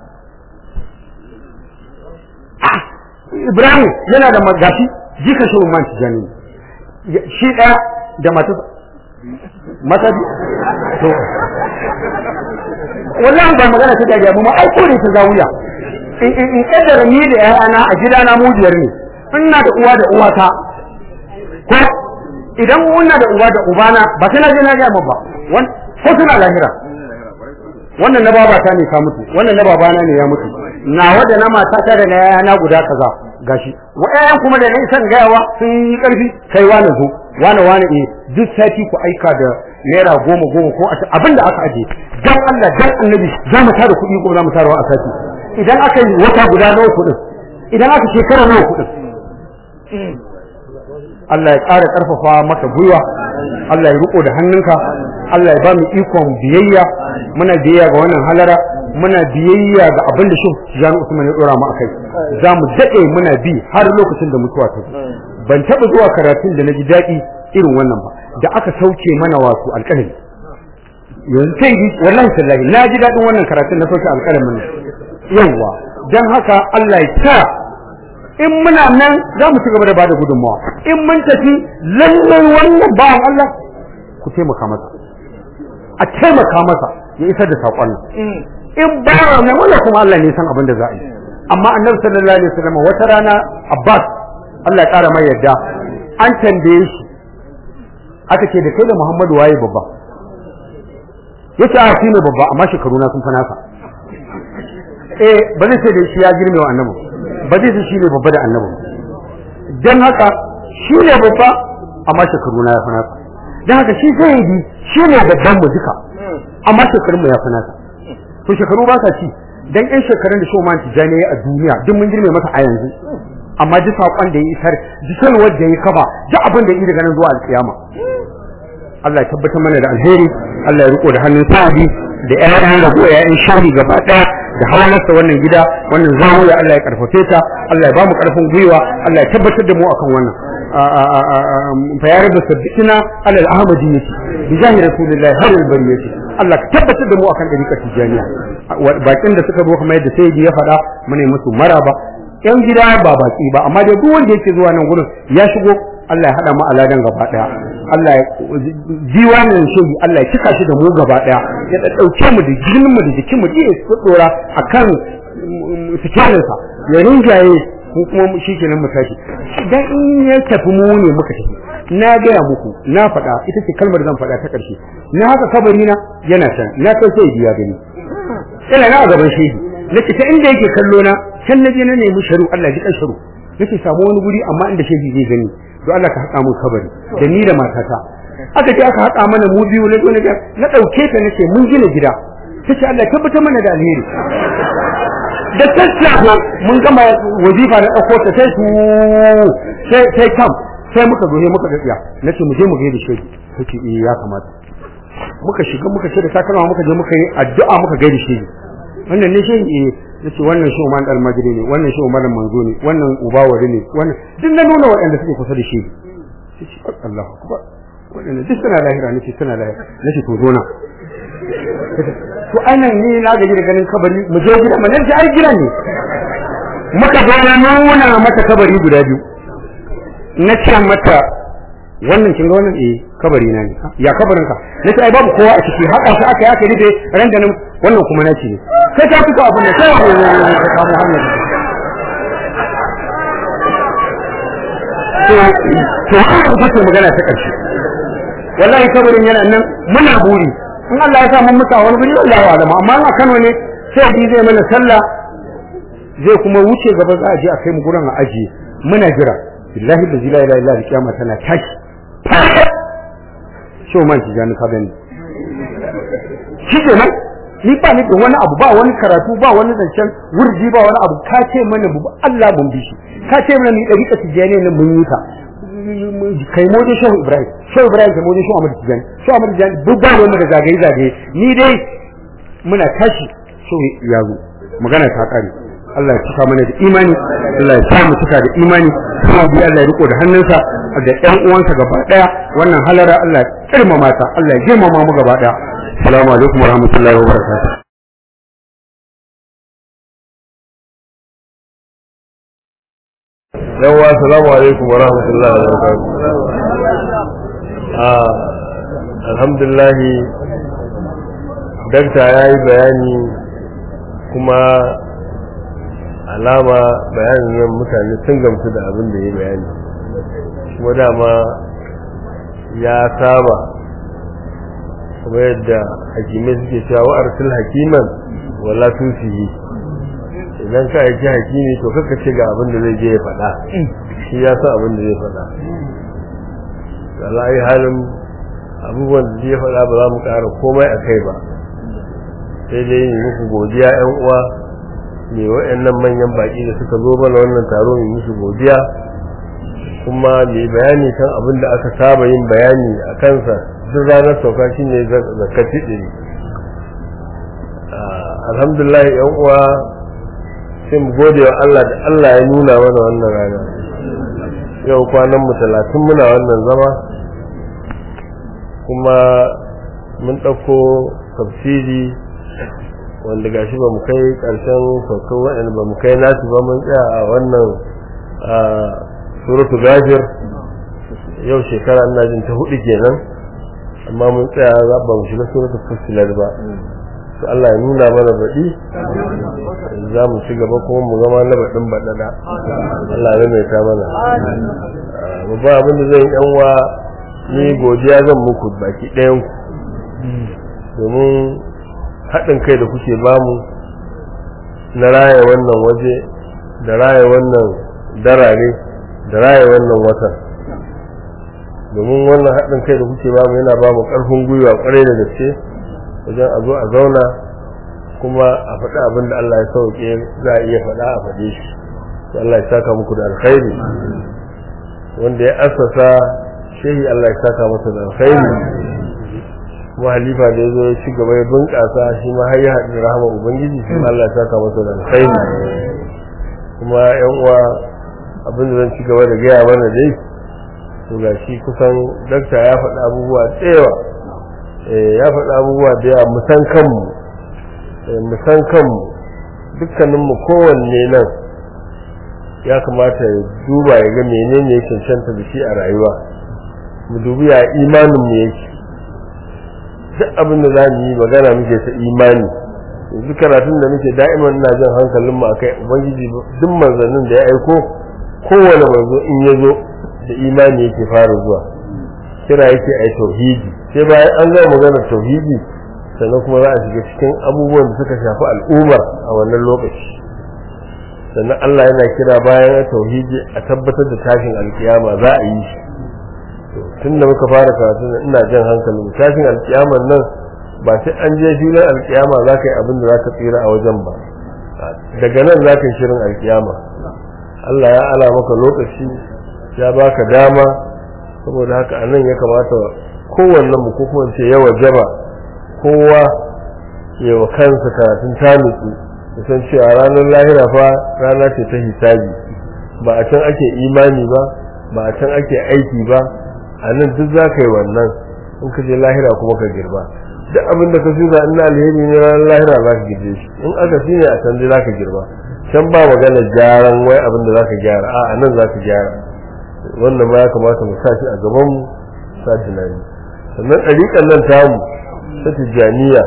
D: Ibrahim yana da magashi jika shi man tijani shi ɗaya da mata mata to wallahi ba magana ta gajiya mu ai kore ta zawuya in in kaddara ni da ƴaƴana a gidana mu biyar ne ina da uwa da uwata ko idan muna da uwa da ubana ba sai na je na ga mu ba ko suna lahira wannan na babata ne ka mutu wannan na babana ne ya mutu nawa da na matata da na ƴaƴana guda kaza gashi wa'ayan kuma da nan san gayawa sun yi karfi kai wani zo wani wani eh duk sati ku aika da naira goma goma ko abin da aka aje dan Allah dan annabi za mu tara kuɗi ko za mu tara a sati idan aka yi wata guda nawa kuɗin idan aka shekara nawa kuɗin Allah ya ƙara ƙarfafa maka gwiwa Allah ya riko da hannunka Allah ya ba mu ikon biyayya muna biyayya ga wannan halara muna biyayya ga abin da Shehu Tijani Usman ya dora mu akai za mu dade muna bi har lokacin da mutuwa ta zo ban taba zuwa karatun da naji daɗi irin wannan ba da aka sauke mana wato alƙalami yanzu sai wallahi sallahi na ji daɗin wannan karatun na sauke alƙalamin yawa dan haka Allah ya sa in muna nan za mu ci gaba da bada gudunmawa in mun tafi lallai wannan bawan Allah ku taimaka masa a taimaka masa ya isar da saƙon nan in ba nan wannan kuma Allah ne san abin da za a yi amma annabi sallallahu alaihi wasallam wata rana Abbas Allah ya ƙara mai yadda an tambaye shi aka ce da kai da Muhammadu waye babba yace a shi ne babba amma shekaru na sun fa nasa eh ba zai ce da shi ya girme wa annabi ba zai ce shi ne babba da annabi dan haka shi ne babba amma shekaru na ya fa nasa dan haka shi zai yi shi ne babban mu duka amma shekarun mu ya fa nasa to shekaru ba sa ci dan yan shekarun da Shoman Tijani a duniya duk mun girme masa a yanzu amma duk saƙon da ya isar duk sanwar da ya kafa duk abin da ya yi daga nan zuwa alƙiyama Allah ya tabbatar mana da alheri Allah ya riko da hannun sa'adi da ƴaƴan rago ƴaƴan shari gaba ɗaya da hawalarsa wannan gida wannan zamuya Allah ya karfafe ta Allah ya ba mu karfin gwiwa Allah ya tabbatar da mu akan wannan fa ya rabbi sabbina ala al-ahmadiyyati bi jahi rasulillahi har al-bariyati Allah ka tabbatar da mu akan dariƙar tijaniya bakin da suka zo kamar yadda sayyidi ya faɗa mu ne musu maraba yan gida ba baki ba amma dai duk wanda yake zuwa nan gurin ya shigo Allah ya hada mu aladan gaba daya Allah ya diwanin shi Allah ya cika shi da mu gaba daya ya dauke mu da jinin mu da jikin mu ji su dora akan sikirin sa ya rinjaye ko kuma shi kenan mu tashi dan in ya tafi mu ne muka tafi na gaya muku na faɗa ita ce kalmar zan faɗa ta ƙarshe na haka kabari na yana can na kai sai biya gani ina na a gaban shehi nake ta inda yake kallo na can na je na nemi sharu Allah ya ji kan sharu nake samu wani guri amma inda shehi zai gani don Allah ka haƙa mu kabari da ni da matata aka ce aka haƙa mana mu biyu na na na ɗauke ta nace mun gina gida tace Allah tabbatar mana da alheri da tattafa mun gama wazifa na ɗauko ta sai su sai sai kam sai muka zo ne muka ga tsiya nace mu je mu gaida shehi take eh ya kamata muka shiga muka ce da takalma muka je muka yi addu'a muka gaida shehi wannan ne shehi eh yace wannan shi Umar Almajiri ne wannan shi Umar Manzo ne wannan Ubawari ne wannan duk na nuna waɗanda suke kusa da shi yace Allahu akbar waɗanda duk suna lahira nace suna lahira nace to zona to anan ni na gaji da ganin kabari mu je gida mu nan ai gida ne muka zo na nuna mata kabari guda biyu na ce mata wannan kin ga wannan eh kabari na ne ya kabarin ka nace ai babu kowa a ciki haka shi aka yake rufe ran da nan wannan kuma nace ne sai ta fito abin da sai ka samu hanyar to to haka ce magana ta karshe wallahi kabarin yana nan muna buri in Allah ya sa mun muka wani guri wallahi alama amma a Kano ne sai bi zai mana sallah zai kuma wuce gaba za a je a kai mu gurin a ajiye muna jira billahi da la ilaha illa kiyama tana tashi shi man ki gani ka bani shi ke nan ni ba ni da wani abu ba wani karatu ba wani zancen wurji ba wani abu ka ce mana bu Allah mun bi shi ka ce mana ni dariƙa tijani ne mun yi ta kai moje shehu ibrahim shehu ibrahim kai moje shehu ahmad tijani shehu ahmad tijani duk ba wani da zagaye zagaye ni dai muna tashi shehu ya zo magana ta kare Allah ya cika mana da imani Allah ya samu cika da imani kuma bi Allah ya riko da hannunsa da ƴan uwansa gaba daya wannan halara Allah ya kirmama ta Allah ya girmama mu gaba daya assalamu alaikum warahmatullahi wabarakatuh
B: yawa assalamu alaikum warahmatullahi wabarakatuh ah alhamdulillah dakta yayi bayani kuma alama bayanin nan mutane sun gamsu da abin da ya bayani kuma dama ya saba kuma yadda hakimai suke cewa wa arsil hakiman wala tusihi idan ka aiki hakimi to kaka ce ga abin da zai je ya faɗa shi ya sa abin da zai faɗa alayi halin abubuwan da zai faɗa ba za mu ƙara komai a kai ba sai dai yi muku godiya 'yan uwa mai wa'annan manyan baki da suka zo mana wannan taro mai musu godiya kuma mai bayani kan abin da aka saba yin bayani a kansa duk ranar sauka shi ne zakati ɗiri alhamdulillah yan uwa sai mu gode wa Allah da Allah ya nuna mana wannan rana yau kwanan mu talatin muna wannan zama kuma mun ɗauko tafsiri wanda gashi ba mu kai ƙarshen saukar waɗanda ba mu kai nasu ba mun tsaya a wannan suratu gafir yau shekara ina jin ta hudu kenan amma mun tsaya za ba mu shiga suratu fusilar ba to Allah ya nuna mana baɗi za mu ci gaba kuma mu zama na baɗin baɗaɗa Allah ya mai ta mana babban abin da zai yan wa ni godiya zan muku baki ɗayan ku domin haɗin kai da kuke bamu na raya wannan waje da raya wannan darare da raya wannan watan domin wannan haɗin kai da kuke bamu yana bamu ƙarfin gwiwa ƙwarai da gaske wajen a zo a zauna kuma a faɗi abin da Allah ya sauke za a iya faɗa a faɗe shi Allah ya saka muku da alkhairi wanda ya assasa shehi Allah ya saka masa da alkhairi kuma halifa da ya zo ya ci gaba ya bunƙasa shi ma har ya haɗu rahama ubangiji shi ma Allah ya saka masa da alkhairi kuma yan uwa abin da zan ci gaba da gaya mana dai to ga shi kusan dakta ya faɗi abubuwa tsewa ya faɗi abubuwa da yawa musan kanmu musan kanmu dukkaninmu kowanne nan ya kamata ya duba ya ga menene ya cancanta da shi a rayuwa mu dubi ya imanin mu yake duk abin da za mu yi magana muke ta imani yanzu karatun da muke da'iman ina jan hankalin mu akai ubangiji duk manzannin da ya aiko kowane manzo in ya zo da imani yake fara zuwa kira yake ai tauhidi sai bayan an gama maganar tauhidi sannan kuma za a shiga cikin abubuwan da suka shafi al'ummar a wannan lokaci sannan Allah yana kira bayan tauhidi a tabbatar da tashin alkiyama za a yi shi tun da muka fara karatu ina jan hankalin tashin alkiyamar nan ba sai an je filin alkiyama za ka yi abin da za ka tsira a wajen ba daga nan za ka yi shirin alkiyama Allah ya ala maka lokaci ya baka dama saboda haka a nan ya kamata kowanne mu ko kuma ce yawa jaba kowa ya wa kansa karatun tanutsu ya san cewa ranar lahira fa rana ce ta hisabi ba a can ake imani ba ba a can ake aiki ba a nan duk za ka yi wannan in ka je lahira kuma ka girba duk abin da ka shuka in alheri ne ranar lahira za ka girbe shi in aka shi ne a can dai za ka girba can ba magana gyaran wai abin da za ka gyara a a nan za ka gyara wannan ma ya kamata mu sa shi a gaban mu sa tunani sannan ɗariƙan nan tamu ta tijjaniya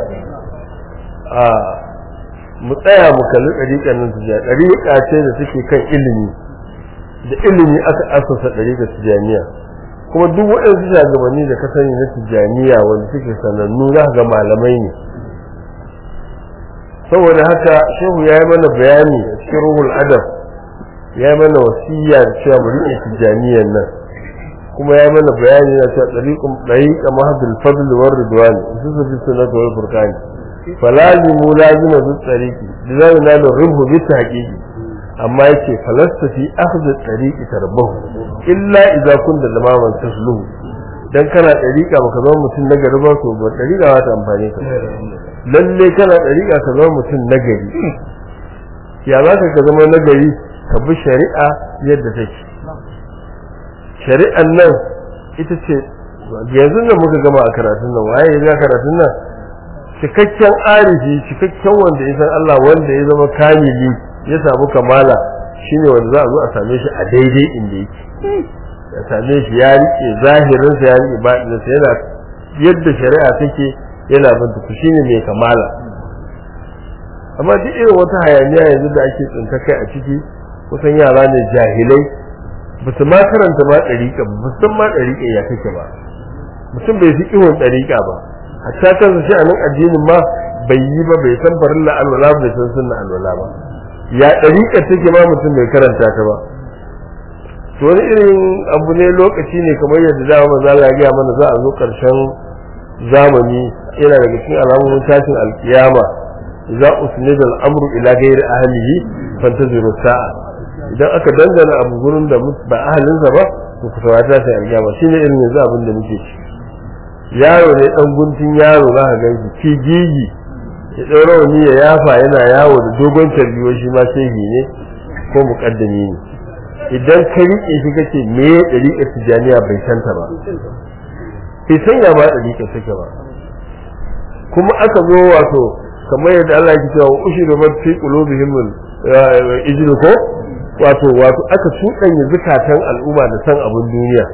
B: a mu tsaya mu kalli ɗariƙan nan tijjaniya ɗariƙa ce da take kan ilimi da ilimi aka asasa ɗariƙar tijjaniya kuma duk waɗansu shagabanni da ka sani na tijjaniya wanda suke sanannu za ga malamai ne saboda haka shehu ya yi mana bayani a cikin ruhul adab ya yi mana wasiya da cewa mu riƙe tijjaniyan nan kuma ya yi mana bayani na cewa ɗariƙun ɗariƙa mahadul fadl war ridwan su su fi sunnat wal furqani falazimu lazima bi tsariki da zai na da rubu bi tahqiqi amma yake falasta fi akhdhi tariqi tarbahu illa idza kunta lamaman tasluhu dan kana dariqa baka zama mutum na gari ba to ba dariqa ba ta amfane ka lalle kana dariqa ka zama mutum na gari ya za ka zama na gari ka bi shari'a yadda take shari'an nan ita ce yanzu da muka gama a karatun nan waye ya karatun nan cikakken arifi cikakken wanda ya san Allah wanda ya zama kamili ya samu kamala shine wanda za a zo a same shi a daidai inda yake ya same shi ya rike zahirinsa ya rike baɗinsa yana yadda shari'a take yana bin ku shine mai kamala amma duk irin wata hayaniya yanzu da ake tsinta kai a ciki kusan yara ne jahilai ba su ma karanta ma ɗariƙa ba san ma ɗariƙa ya take ba mutum bai fi ihun ɗariƙa ba hatta kansa shi a nan addinin ma bai yi ba bai san farilla alwala bai san sunna alwala ba ya ɗariƙa take ma mutum bai karanta ta ba to wani irin abu ne lokaci ne kamar yadda dama maza Allah ya gaya mana za a zo ƙarshen zamani yana daga cikin alamomin tashin alkiyama za usnid al-amru ila ghairi ahlihi fantaziru sa'a idan aka dangana abu gurin da ba ahalinsa ba to ku saurata tashin alkiyama shine irin yanzu abin da muke ci yaro ne dan guntun yaro za ka ganshi ki gigi ya ɗau rawani ya yafa yana yawo da dogon tarbiyo shi ma shehi ne ko muƙaddami ne idan ka riƙe shi kace me ya ɗariƙar tijaniya bai santa ba bai sanya ba ɗariƙar take ba kuma aka zo wato kamar yadda Allah ya cewa ushiru mat fi qulubihim ijlu ko wato wato aka cuɗanya zukatan al'umma da san abin duniya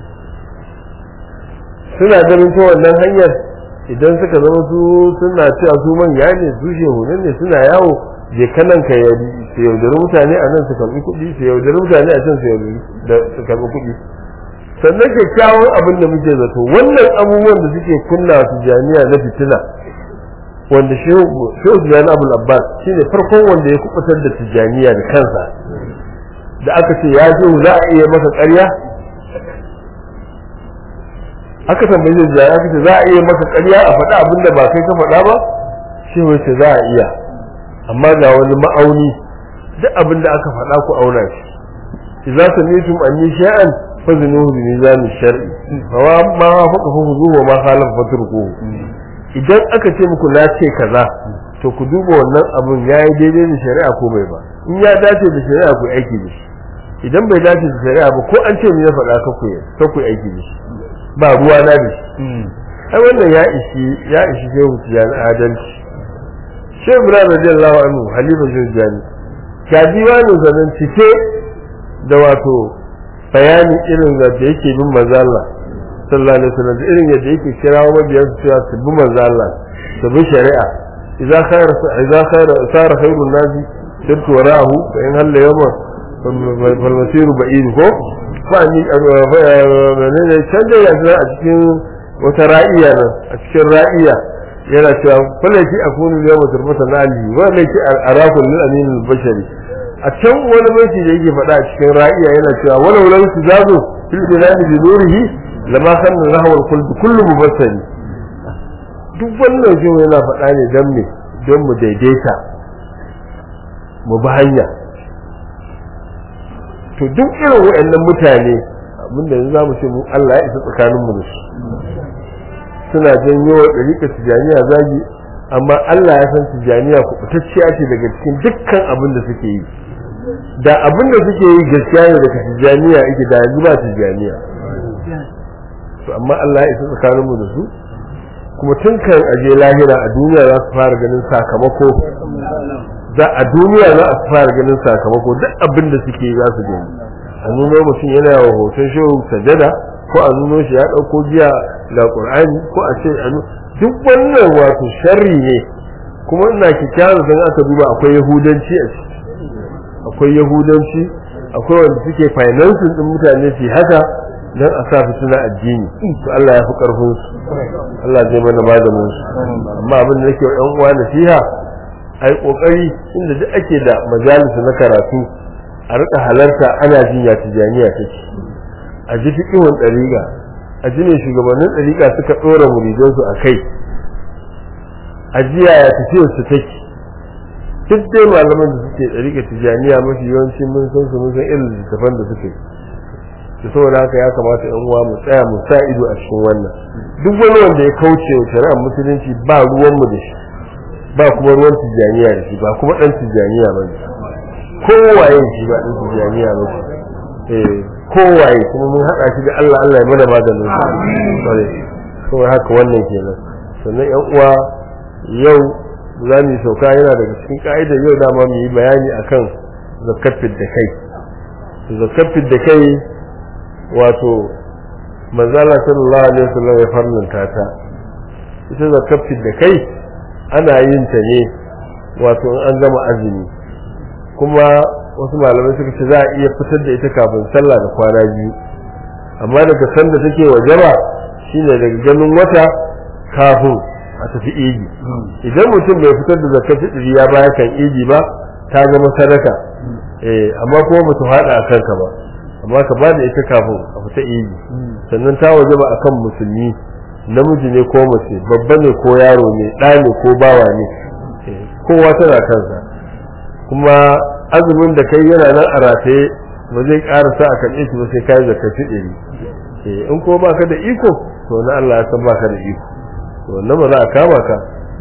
B: suna ganin ta wannan hanyar idan suka zama su suna cewa su manya ne su shehunan ne suna yawo je kanan ka su yaudari mutane a nan su karɓi kuɗi su yaudari mutane a can su karɓi kuɗi sannan kyakkyawan abin da muke zato wannan abubuwan da suke kunna su jami'a na fitina wanda shehu tijjani abul abbas shine farkon wanda ya kubutar da tijjaniya da kansa da aka ce ya shehu za a iya masa ƙarya aka tambaye shi da aka ce za a iya maka ƙarya a faɗa abin da ba kai ka faɗa ba shi wace za a iya amma ga wani ma'auni duk abin da aka faɗa ku auna shi idza samitum anni sha'an fazinuhu bi mizan shar'i fa ma faqa huzu wa ma khalaf fatruku idan aka ce muku na ce kaza to ku duba wannan abun yayi daidai da shari'a ko bai ba in ya dace da shari'a ku aiki da shi idan bai dace da shari'a ba ko an ce ni ya faɗa ka ku ka ku aiki da shi ba ruwa na da shi ai wannan ya ishi ya ishi shehu tijani adalci shehu ibrahim radiyallahu anhu halifa shehu tijani ka diwanin zanen cike da wato bayani irin da yake bin manzo Allah sallallahu alaihi wasallam da irin yadda yake kirawo mabiyan su cewa su bi manzo Allah su bi shari'a idza khayr idza khayr sara khayrun nasi sirtu wara'ahu fa in halla yawma fal masiru ba'id ko ba ni ne can da yanzu a cikin wata ra'iya nan a cikin ra'iya yana cewa falaki akunu yawma turbatan ali wa laki arakul lil amin al bashari a can wani banki da yake faɗa a cikin ra'iya yana cewa wala wala su zazo fil biladi bi nurihi lama kanna rahwal kullu kullu mubassari duk wannan shi yana faɗa ne dan me don mu daidaita mu bi hanya to duk irin waɗannan mutane abinda yanzu zamu ce mu Allah ya isa tsakaninmu da su suna janyo wa ɗariƙar tijaniya zagi amma Allah ya san tijaniya kubutacciya ce daga cikin dukkan abin da suke yi da abin da suke yi gaskiya ne daga tijaniya yake da yanzu ba tijaniya to amma Allah ya isa tsakaninmu da su kuma tun kan aje lahira a duniya za su fara ganin sakamako za a duniya za a fara ganin sakamako duk abin da suke yi za su gani a nuno mutum yana yawa hoton shehu sajada ko a nuno shi ya ɗauko jiya ga ƙur'ani ko a ce a duk wannan wato sharri ne kuma ina kyakkyawan zan aka duba akwai yahudanci a ciki akwai yahudanci akwai wanda suke financing din mutane su haka dan a sa fitina addini to Allah ya fi karfin su Allah zai mana maganin su amma abin da nake wa ƴan uwa nasiha ai kokari inda duk ake da majalisa na karatu a rika halarta ana jin ya tijaniya take a ji fiqhun dariqa a ji ne shugabannin dariqa suka dora muridan su akai a ji ya tafiyar su take duk dai malaman da suke dariqa tijaniya mafi yawanci mun san su mun san irin littafan da suke da saboda haka ya kamata yan uwa mu tsaya mu sa ido a cikin wannan duk wani wanda ya kauce wa shari'ar musulunci ba ruwan mu da shi ba kuma ruwan tijaniya da shi ba kuma dan tijaniya ba ne kowaye shi ba dan tijaniya ba ne eh kowaye kuma mun haɗa shi da Allah Allah ya mana maganin sa amin saboda haka wannan kenan sannan yan uwa yau za mu yi sauka yana daga cikin ka'idar yau dama mu yi bayani akan zakafin da kai zakafin da kai wato manzala sallallahu alaihi wasallam ya farlanta ta ita zakafin da kai ana yin ta ne wato an gama azumi kuma wasu malamai suka ce za a iya fitar da ita kafin sallah da kwana biyu amma daga sanda take wajaba shine daga ganin wata kafin a tafi idi idan mutum bai fitar da zakar fitri ya baya kan idi ba ta zama sadaka eh amma kuma ba ta fada a kanka ba amma ka ba da ita kafin a fita idi sannan ta wajaba akan musulmi namiji ne ko mace babba ne ko yaro ne ɗa ne ko bawa ne kowa tana kansa kuma azumin da kai yana nan a rataye ba zai ƙara sa a karɓe shi ba sai kai zakar fitri in ko baka da iko to na Allah ya san baka da iko to wannan ba za a kama ka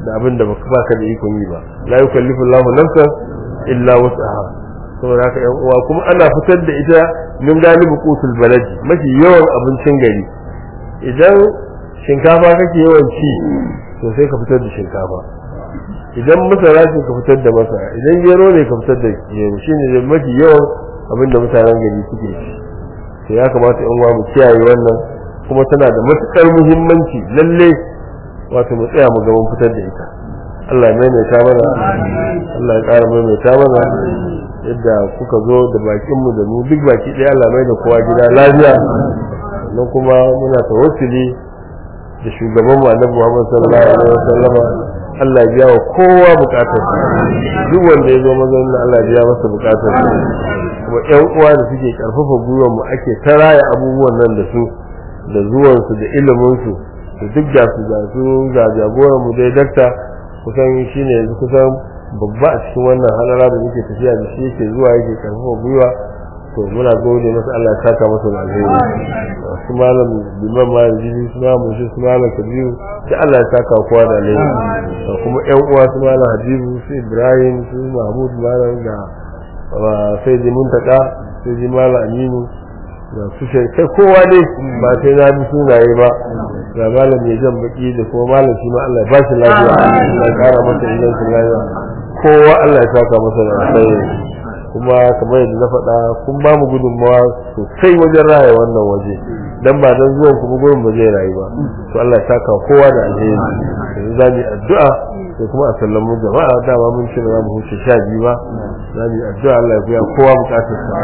B: da abin da baka baka da ikon yi ba la yukallifu Allahu nafsan illa wus'aha saboda haka yan uwa kuma ana fitar da ita min galibu qutul baladi mafi yawan abincin gari idan shinkafa kake yawan ci to sai ka fitar da shinkafa idan masara ce ka fitar da masara idan gero ne ka fitar da gero shine da mafi yawan abin da mutanen gari suke ci to ya kamata yan uwa mu kiyaye wannan kuma tana da matukar muhimmanci lalle wato mu tsaya mu ga mun fitar da ita Allah ya maimaita mana Allah ya ƙara maimaita mana yadda kuka zo da bakin mu da mu duk baki ɗaya Allah mai da kowa gida lafiya sannan kuma muna tawassuli da shugaban mu Annabi Muhammad sallallahu alaihi wasallam Allah ya biya wa kowa bukatar duk wanda ya zo mazaunin Allah ya biya masa bukatar kuma ƴan uwa da suke karfafa gwiwar mu ake ta raya abubuwan nan da su da zuwan su da ilimin su da duk da su ga su ga jagoran mu dai dakta kusan shine yanzu kusan babba a cikin wannan halara da muke tafiya da shi yake zuwa yake karfafa gwiwa to muna gode masa Allah ya saka masa da alheri su malam liman malam jibi su malam mushi su malam kabiru sai Allah ya saka kowa da alheri da kuma ƴan uwa su malam habibu su ibrahim su mahmud malam da sai ji muntaka sai ji malam aminu da su sai kowa dai ba sai na bi sunaye ba ga malam mai jan baki da kuma malam shi ma Allah ya ba shi lafiya Allah ya kara masa ingancin lafiya kowa Allah ya saka masa da alheri kuma kamar yadda na faɗa kun ba mu gudunmawa sosai wajen raya wannan waje dan ba dan zuwan kuma gurin ba zai rayu ba to Allah ya saka kowa da alheri yanzu za mu yi addu'a sai kuma a sallamu jama'a dama mun ce za mu huce sha biyu ba za mu yi addu'a Allah ya biya kowa bukatar sa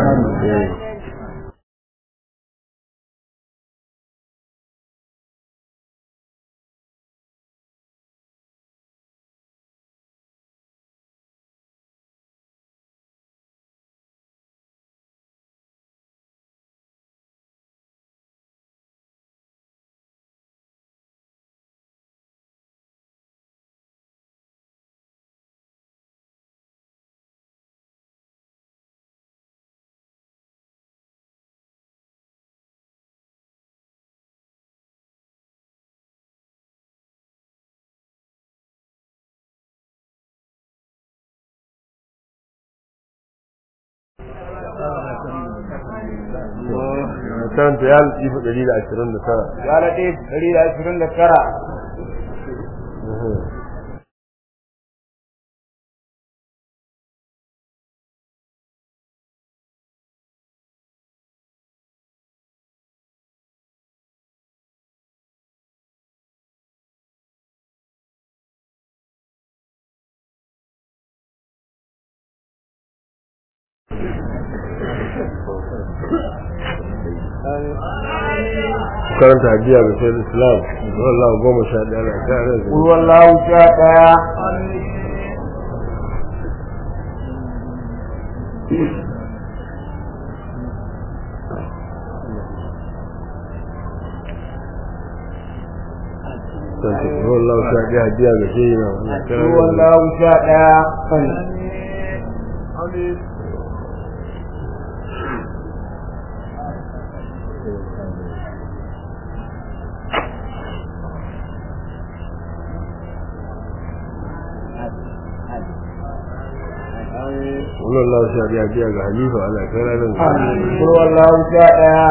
B: karanta ya latifu 129
A: ya latif 129
B: karanta hadiya ga sai islam wallahu goma sha ɗaya na tare da
A: قل والله شاء
B: wallahu sha ɗaya hadiya ga sai na wannan
A: قل والله شاء
B: wallahu sha ɗaya hadiya ga halifa ala kara nan
A: قل والله شاء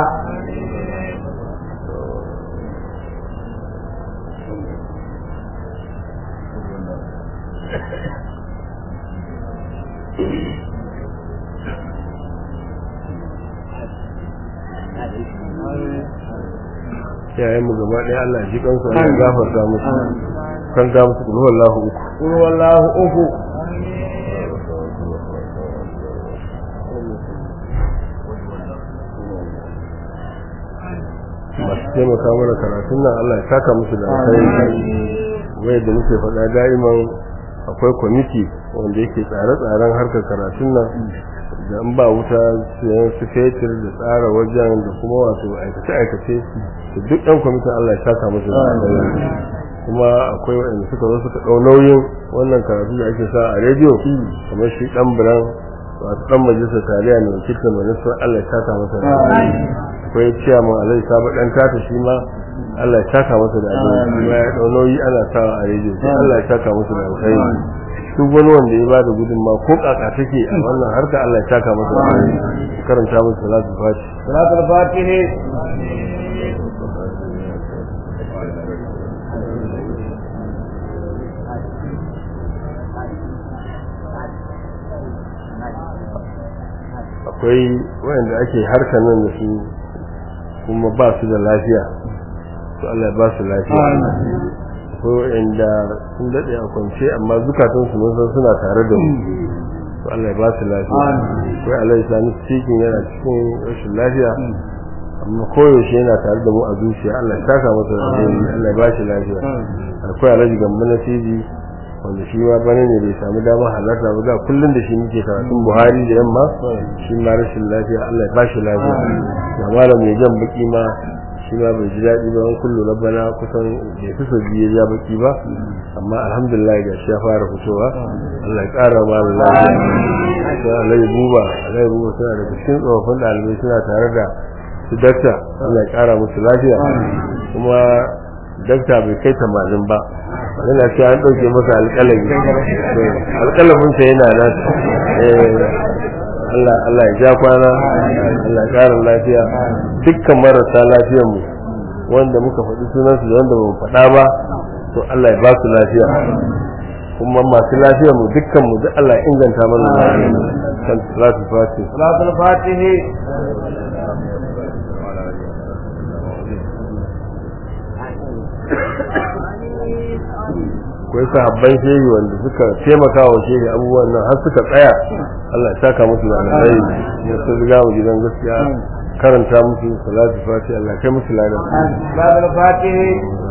B: yayin mu gaba ɗaya Allah ya ji kansu Allah ya gafarta musu kan ga musu kullu wallahu uku
A: قل والله أفو
B: masu taimaka mana karatun nan Allah ya saka musu da alkhairi wai da muke faɗa da'iman akwai kwamiti wanda yake tsare-tsaren harkar karatun nan da in ba wuta sayan su fetur da tsara wajen da kuma wato aikace-aikace da duk ɗan kwamitin Allah ya saka musu da alkhairi kuma akwai waɗanda suka zo suka ɗau nauyin wannan karatu da ake sa a rediyo kamar shi ɗan biran wato ɗan majalisar tarayya mai wakiltar majalisar Allah ya saka masa da alkhairi akwai ciyaman alai sabo dan tata shi ma Allah ya saka masa da alheri ya dau nauyi ana sawa a rediyo Allah ya saka masa da alheri duk wani wanda ya bada gudunma ko kaka take a wannan harka Allah ya saka masa da alheri karanta masa salatu fati
A: salatul fatihi
B: akwai wayanda ake harkar nan da su kuma ba su da lafiya to Allah ya ba su lafiya ko inda sun dade a kwance amma zukatan su mun san suna tare da mu to Allah ya ba su lafiya ko Allah ya sani cikin yana cikin rashin lafiya amma koyaushe yana tare da mu a zuciya Allah ya saka masa da alheri Allah ya ba shi lafiya akwai alaji gamba na TV wanda shi ma bane ne bai samu damar halarta ba da kullun da shi muke karatun Buhari da yamma shi ma rashin lafiya Allah ya ba shi lafiya da malam mai jan baki ma shi ma bai ji daɗi ba kullu rabbana kusan bai fi so biye ja baki ba amma alhamdulillah ga shi ya fara fitowa Allah ya ƙara ma lafiya sai Allah ya buba Allah ya buba suna daga cikin tsofaffin ɗalibai suna tare da su dakta Allah ya ƙara musu lafiya kuma dakta bai kai tamanin ba yana ce an ɗauke masa alƙalami alƙalamin sa yana nan Allah Allah ya ja kwana Allah ya ƙara lafiya dukkan marasa lafiyar mu wanda muka faɗi sunansu da wanda ba faɗa ba to Allah ya ba su lafiya kuma masu lafiyar mu dukkan mu duk Allah ya inganta mana lafiya kan salatu fati
A: salatul fatihi
B: akwai sahabban shehi wanda suka taimaka wa shehi abubuwan nan har suka tsaya Allah ya saka musu da alheri ya sun riga mu gidan gaskiya karanta musu salatu fati Allah kai musu ladan
A: salatul fatihi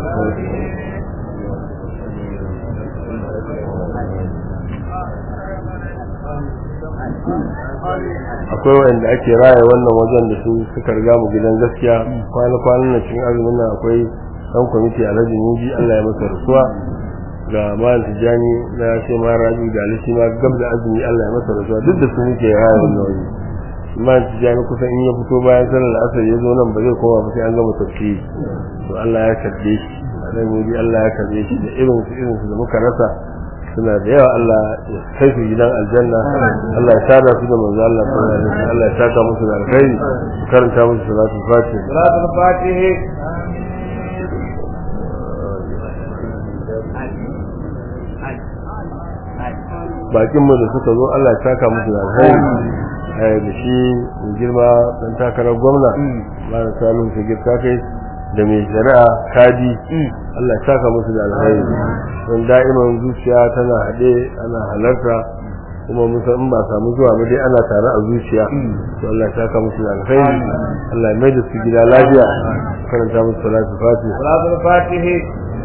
B: akwai wanda ake raya wannan wajen da su suka riga mu gidan gaskiya kwana kwanan nan cikin azumin nan akwai dan kwamiti alhaji muji Allah ya masa rasuwa ga malam tijani na ce ma rabi da alishi ma gab da azumi Allah ya masa rasuwa duk da su muke raya wannan waje malam tijani kusan in ya fito bayan sallar asar ya zo nan ba zai koma ba sai an gama tafsiri to Allah ya karbe shi alhaji muji Allah ya karbe shi da irin su irin su da muka rasa suna da yawa Allah ya kai su gidan aljanna Allah ya sada su da manzo Allah sallallahu alaihi wasallam Allah ya saka musu da alkhairi karanta musu salatul fatiha
A: salatul fatihi
B: bakin mu da suka zo Allah ya saka musu da alkhairi eh da shi mai girma dan takarar gwamna Malam Salim Sigir kai da mai shari'a kadi Allah ya saka musu da alkhairi don da'iman zuciya tana haɗe ana halarta kuma musa in ba samu zuwa ba dai ana tare a zuciya to Allah ya saka musu da alkhairi Allah ya mai da su gida lafiya karanta musu salatu fatiha
A: salatul fatihi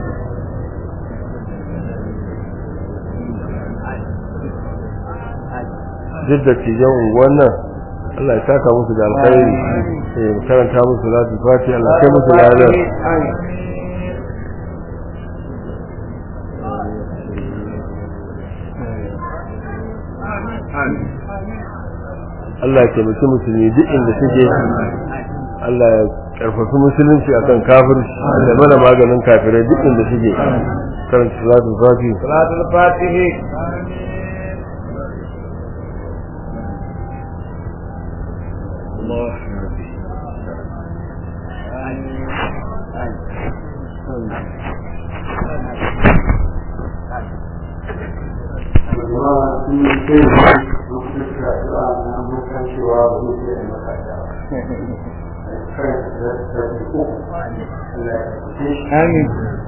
B: duk da cijan unguwan nan Allah ya saka musu da alkhairi eh karanta musu salatu fatiha Allah kai musu lafiya Allah ya taimaki musulmi duk inda suke Allah ya karfafi musulunci akan kafirci da mana maganin kafirai duk inda suke karanta salatul fatiha
A: salatul fatihi
C: Amin.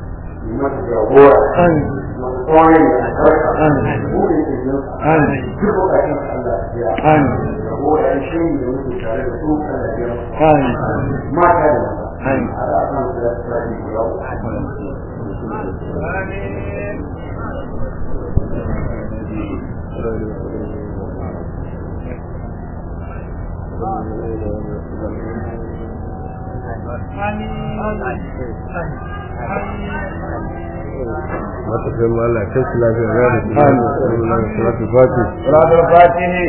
B: mata kai ma Allah kai su lafiya ya da su salatul fatiha
A: salatul fatihi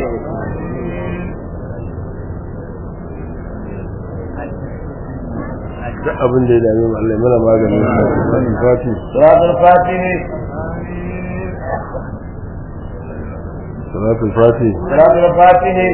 B: duk abin da ya dame mu Allah ya mana maganin sa fati
A: salatul fatihi
B: salatul fati
A: salatul fatihi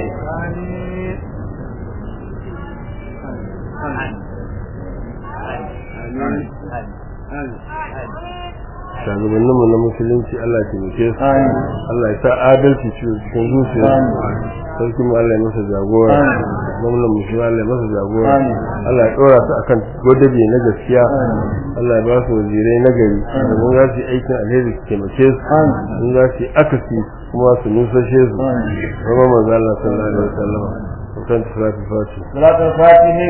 B: shugabannin mu na musulunci Allah ya taimake su Allah ya sa adalci cikin zuciya sarki mu Allah ya masa jagora gwamnan mu shi Allah ya masa jagora Allah ya dora su akan godabe na gaskiya Allah ya ba su wazirai na gari domin za su yi aikin alheri su taimake su in za su yi akasi kuma su nusashe su kuma manzo Allah sallallahu alaihi wasallam kan tsarafi fati
A: salatul fatihi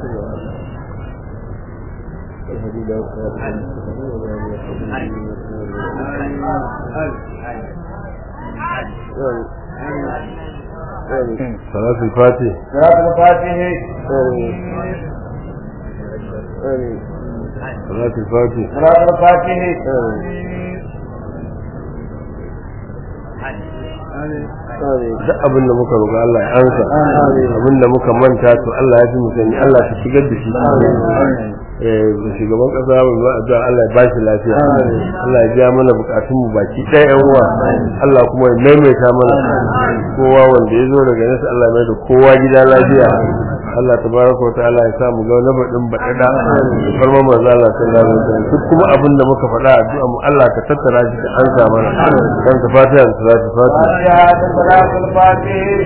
B: salatul fati
A: salatul fatihi
B: salatul fati
A: salatul fatihi
B: duk abin da muka roƙa Allah ya ansa abin da muka manta to Allah ya fi mu sani Allah ya shigar da shi eh shugaban kasa mai ba da Allah ya ba shi lafiya Allah ya biya mana bukatun mu baki ɗaya yan uwa Allah kuma ya maimaita mana kowa wanda ya zo daga nesa Allah ya mai da kowa gida lafiya Allah tabaraka wa ta'ala ya sa mu ga na badin badada farma manzo Allah sallallahu alaihi wasallam duk kuma abin da muka faɗa addu'a mu Allah ka tattara shi ka ansa mana dan ta fatiha da salatu fatiha
A: fatiha da salatul fatihi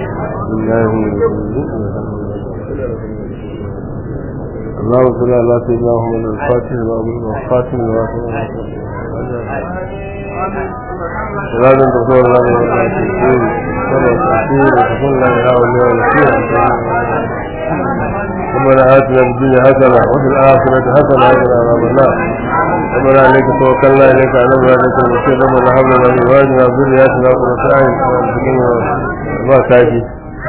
B: اللهم صل على سيدنا محمد الفاتح والخاتم لما سبق صلاة تقول الله ولا تقول صلاة تقول وتقول لا إله إلا الله ربنا آتنا في الدنيا حسنة وفي الآخرة حسنة وقنا عذاب النار ربنا عليك توكلنا إليك عنبنا عليك المسير ربنا هب لنا من أزواجنا وذرياتنا قرة أعين وارزقنا ما كافي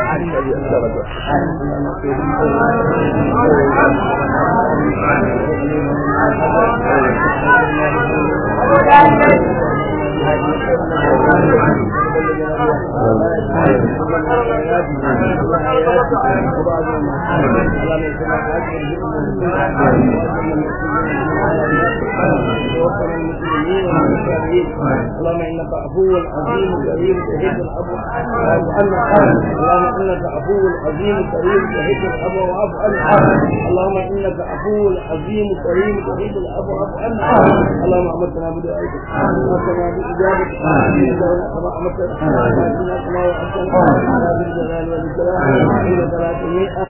C: اللهم انك عفو عظيم كريم تحب العفو واعف عنا اللهم انك عفو عظيم كريم تحب العفو واعف عنا اللهم انك عفو عظيم كريم تحب العفو واعف عنا اللهم امرتنا بدعائك وامرتنا باجابتك كما امرتنا كما وعدتنا يا ذا الجلال والاكرام انك لا تميت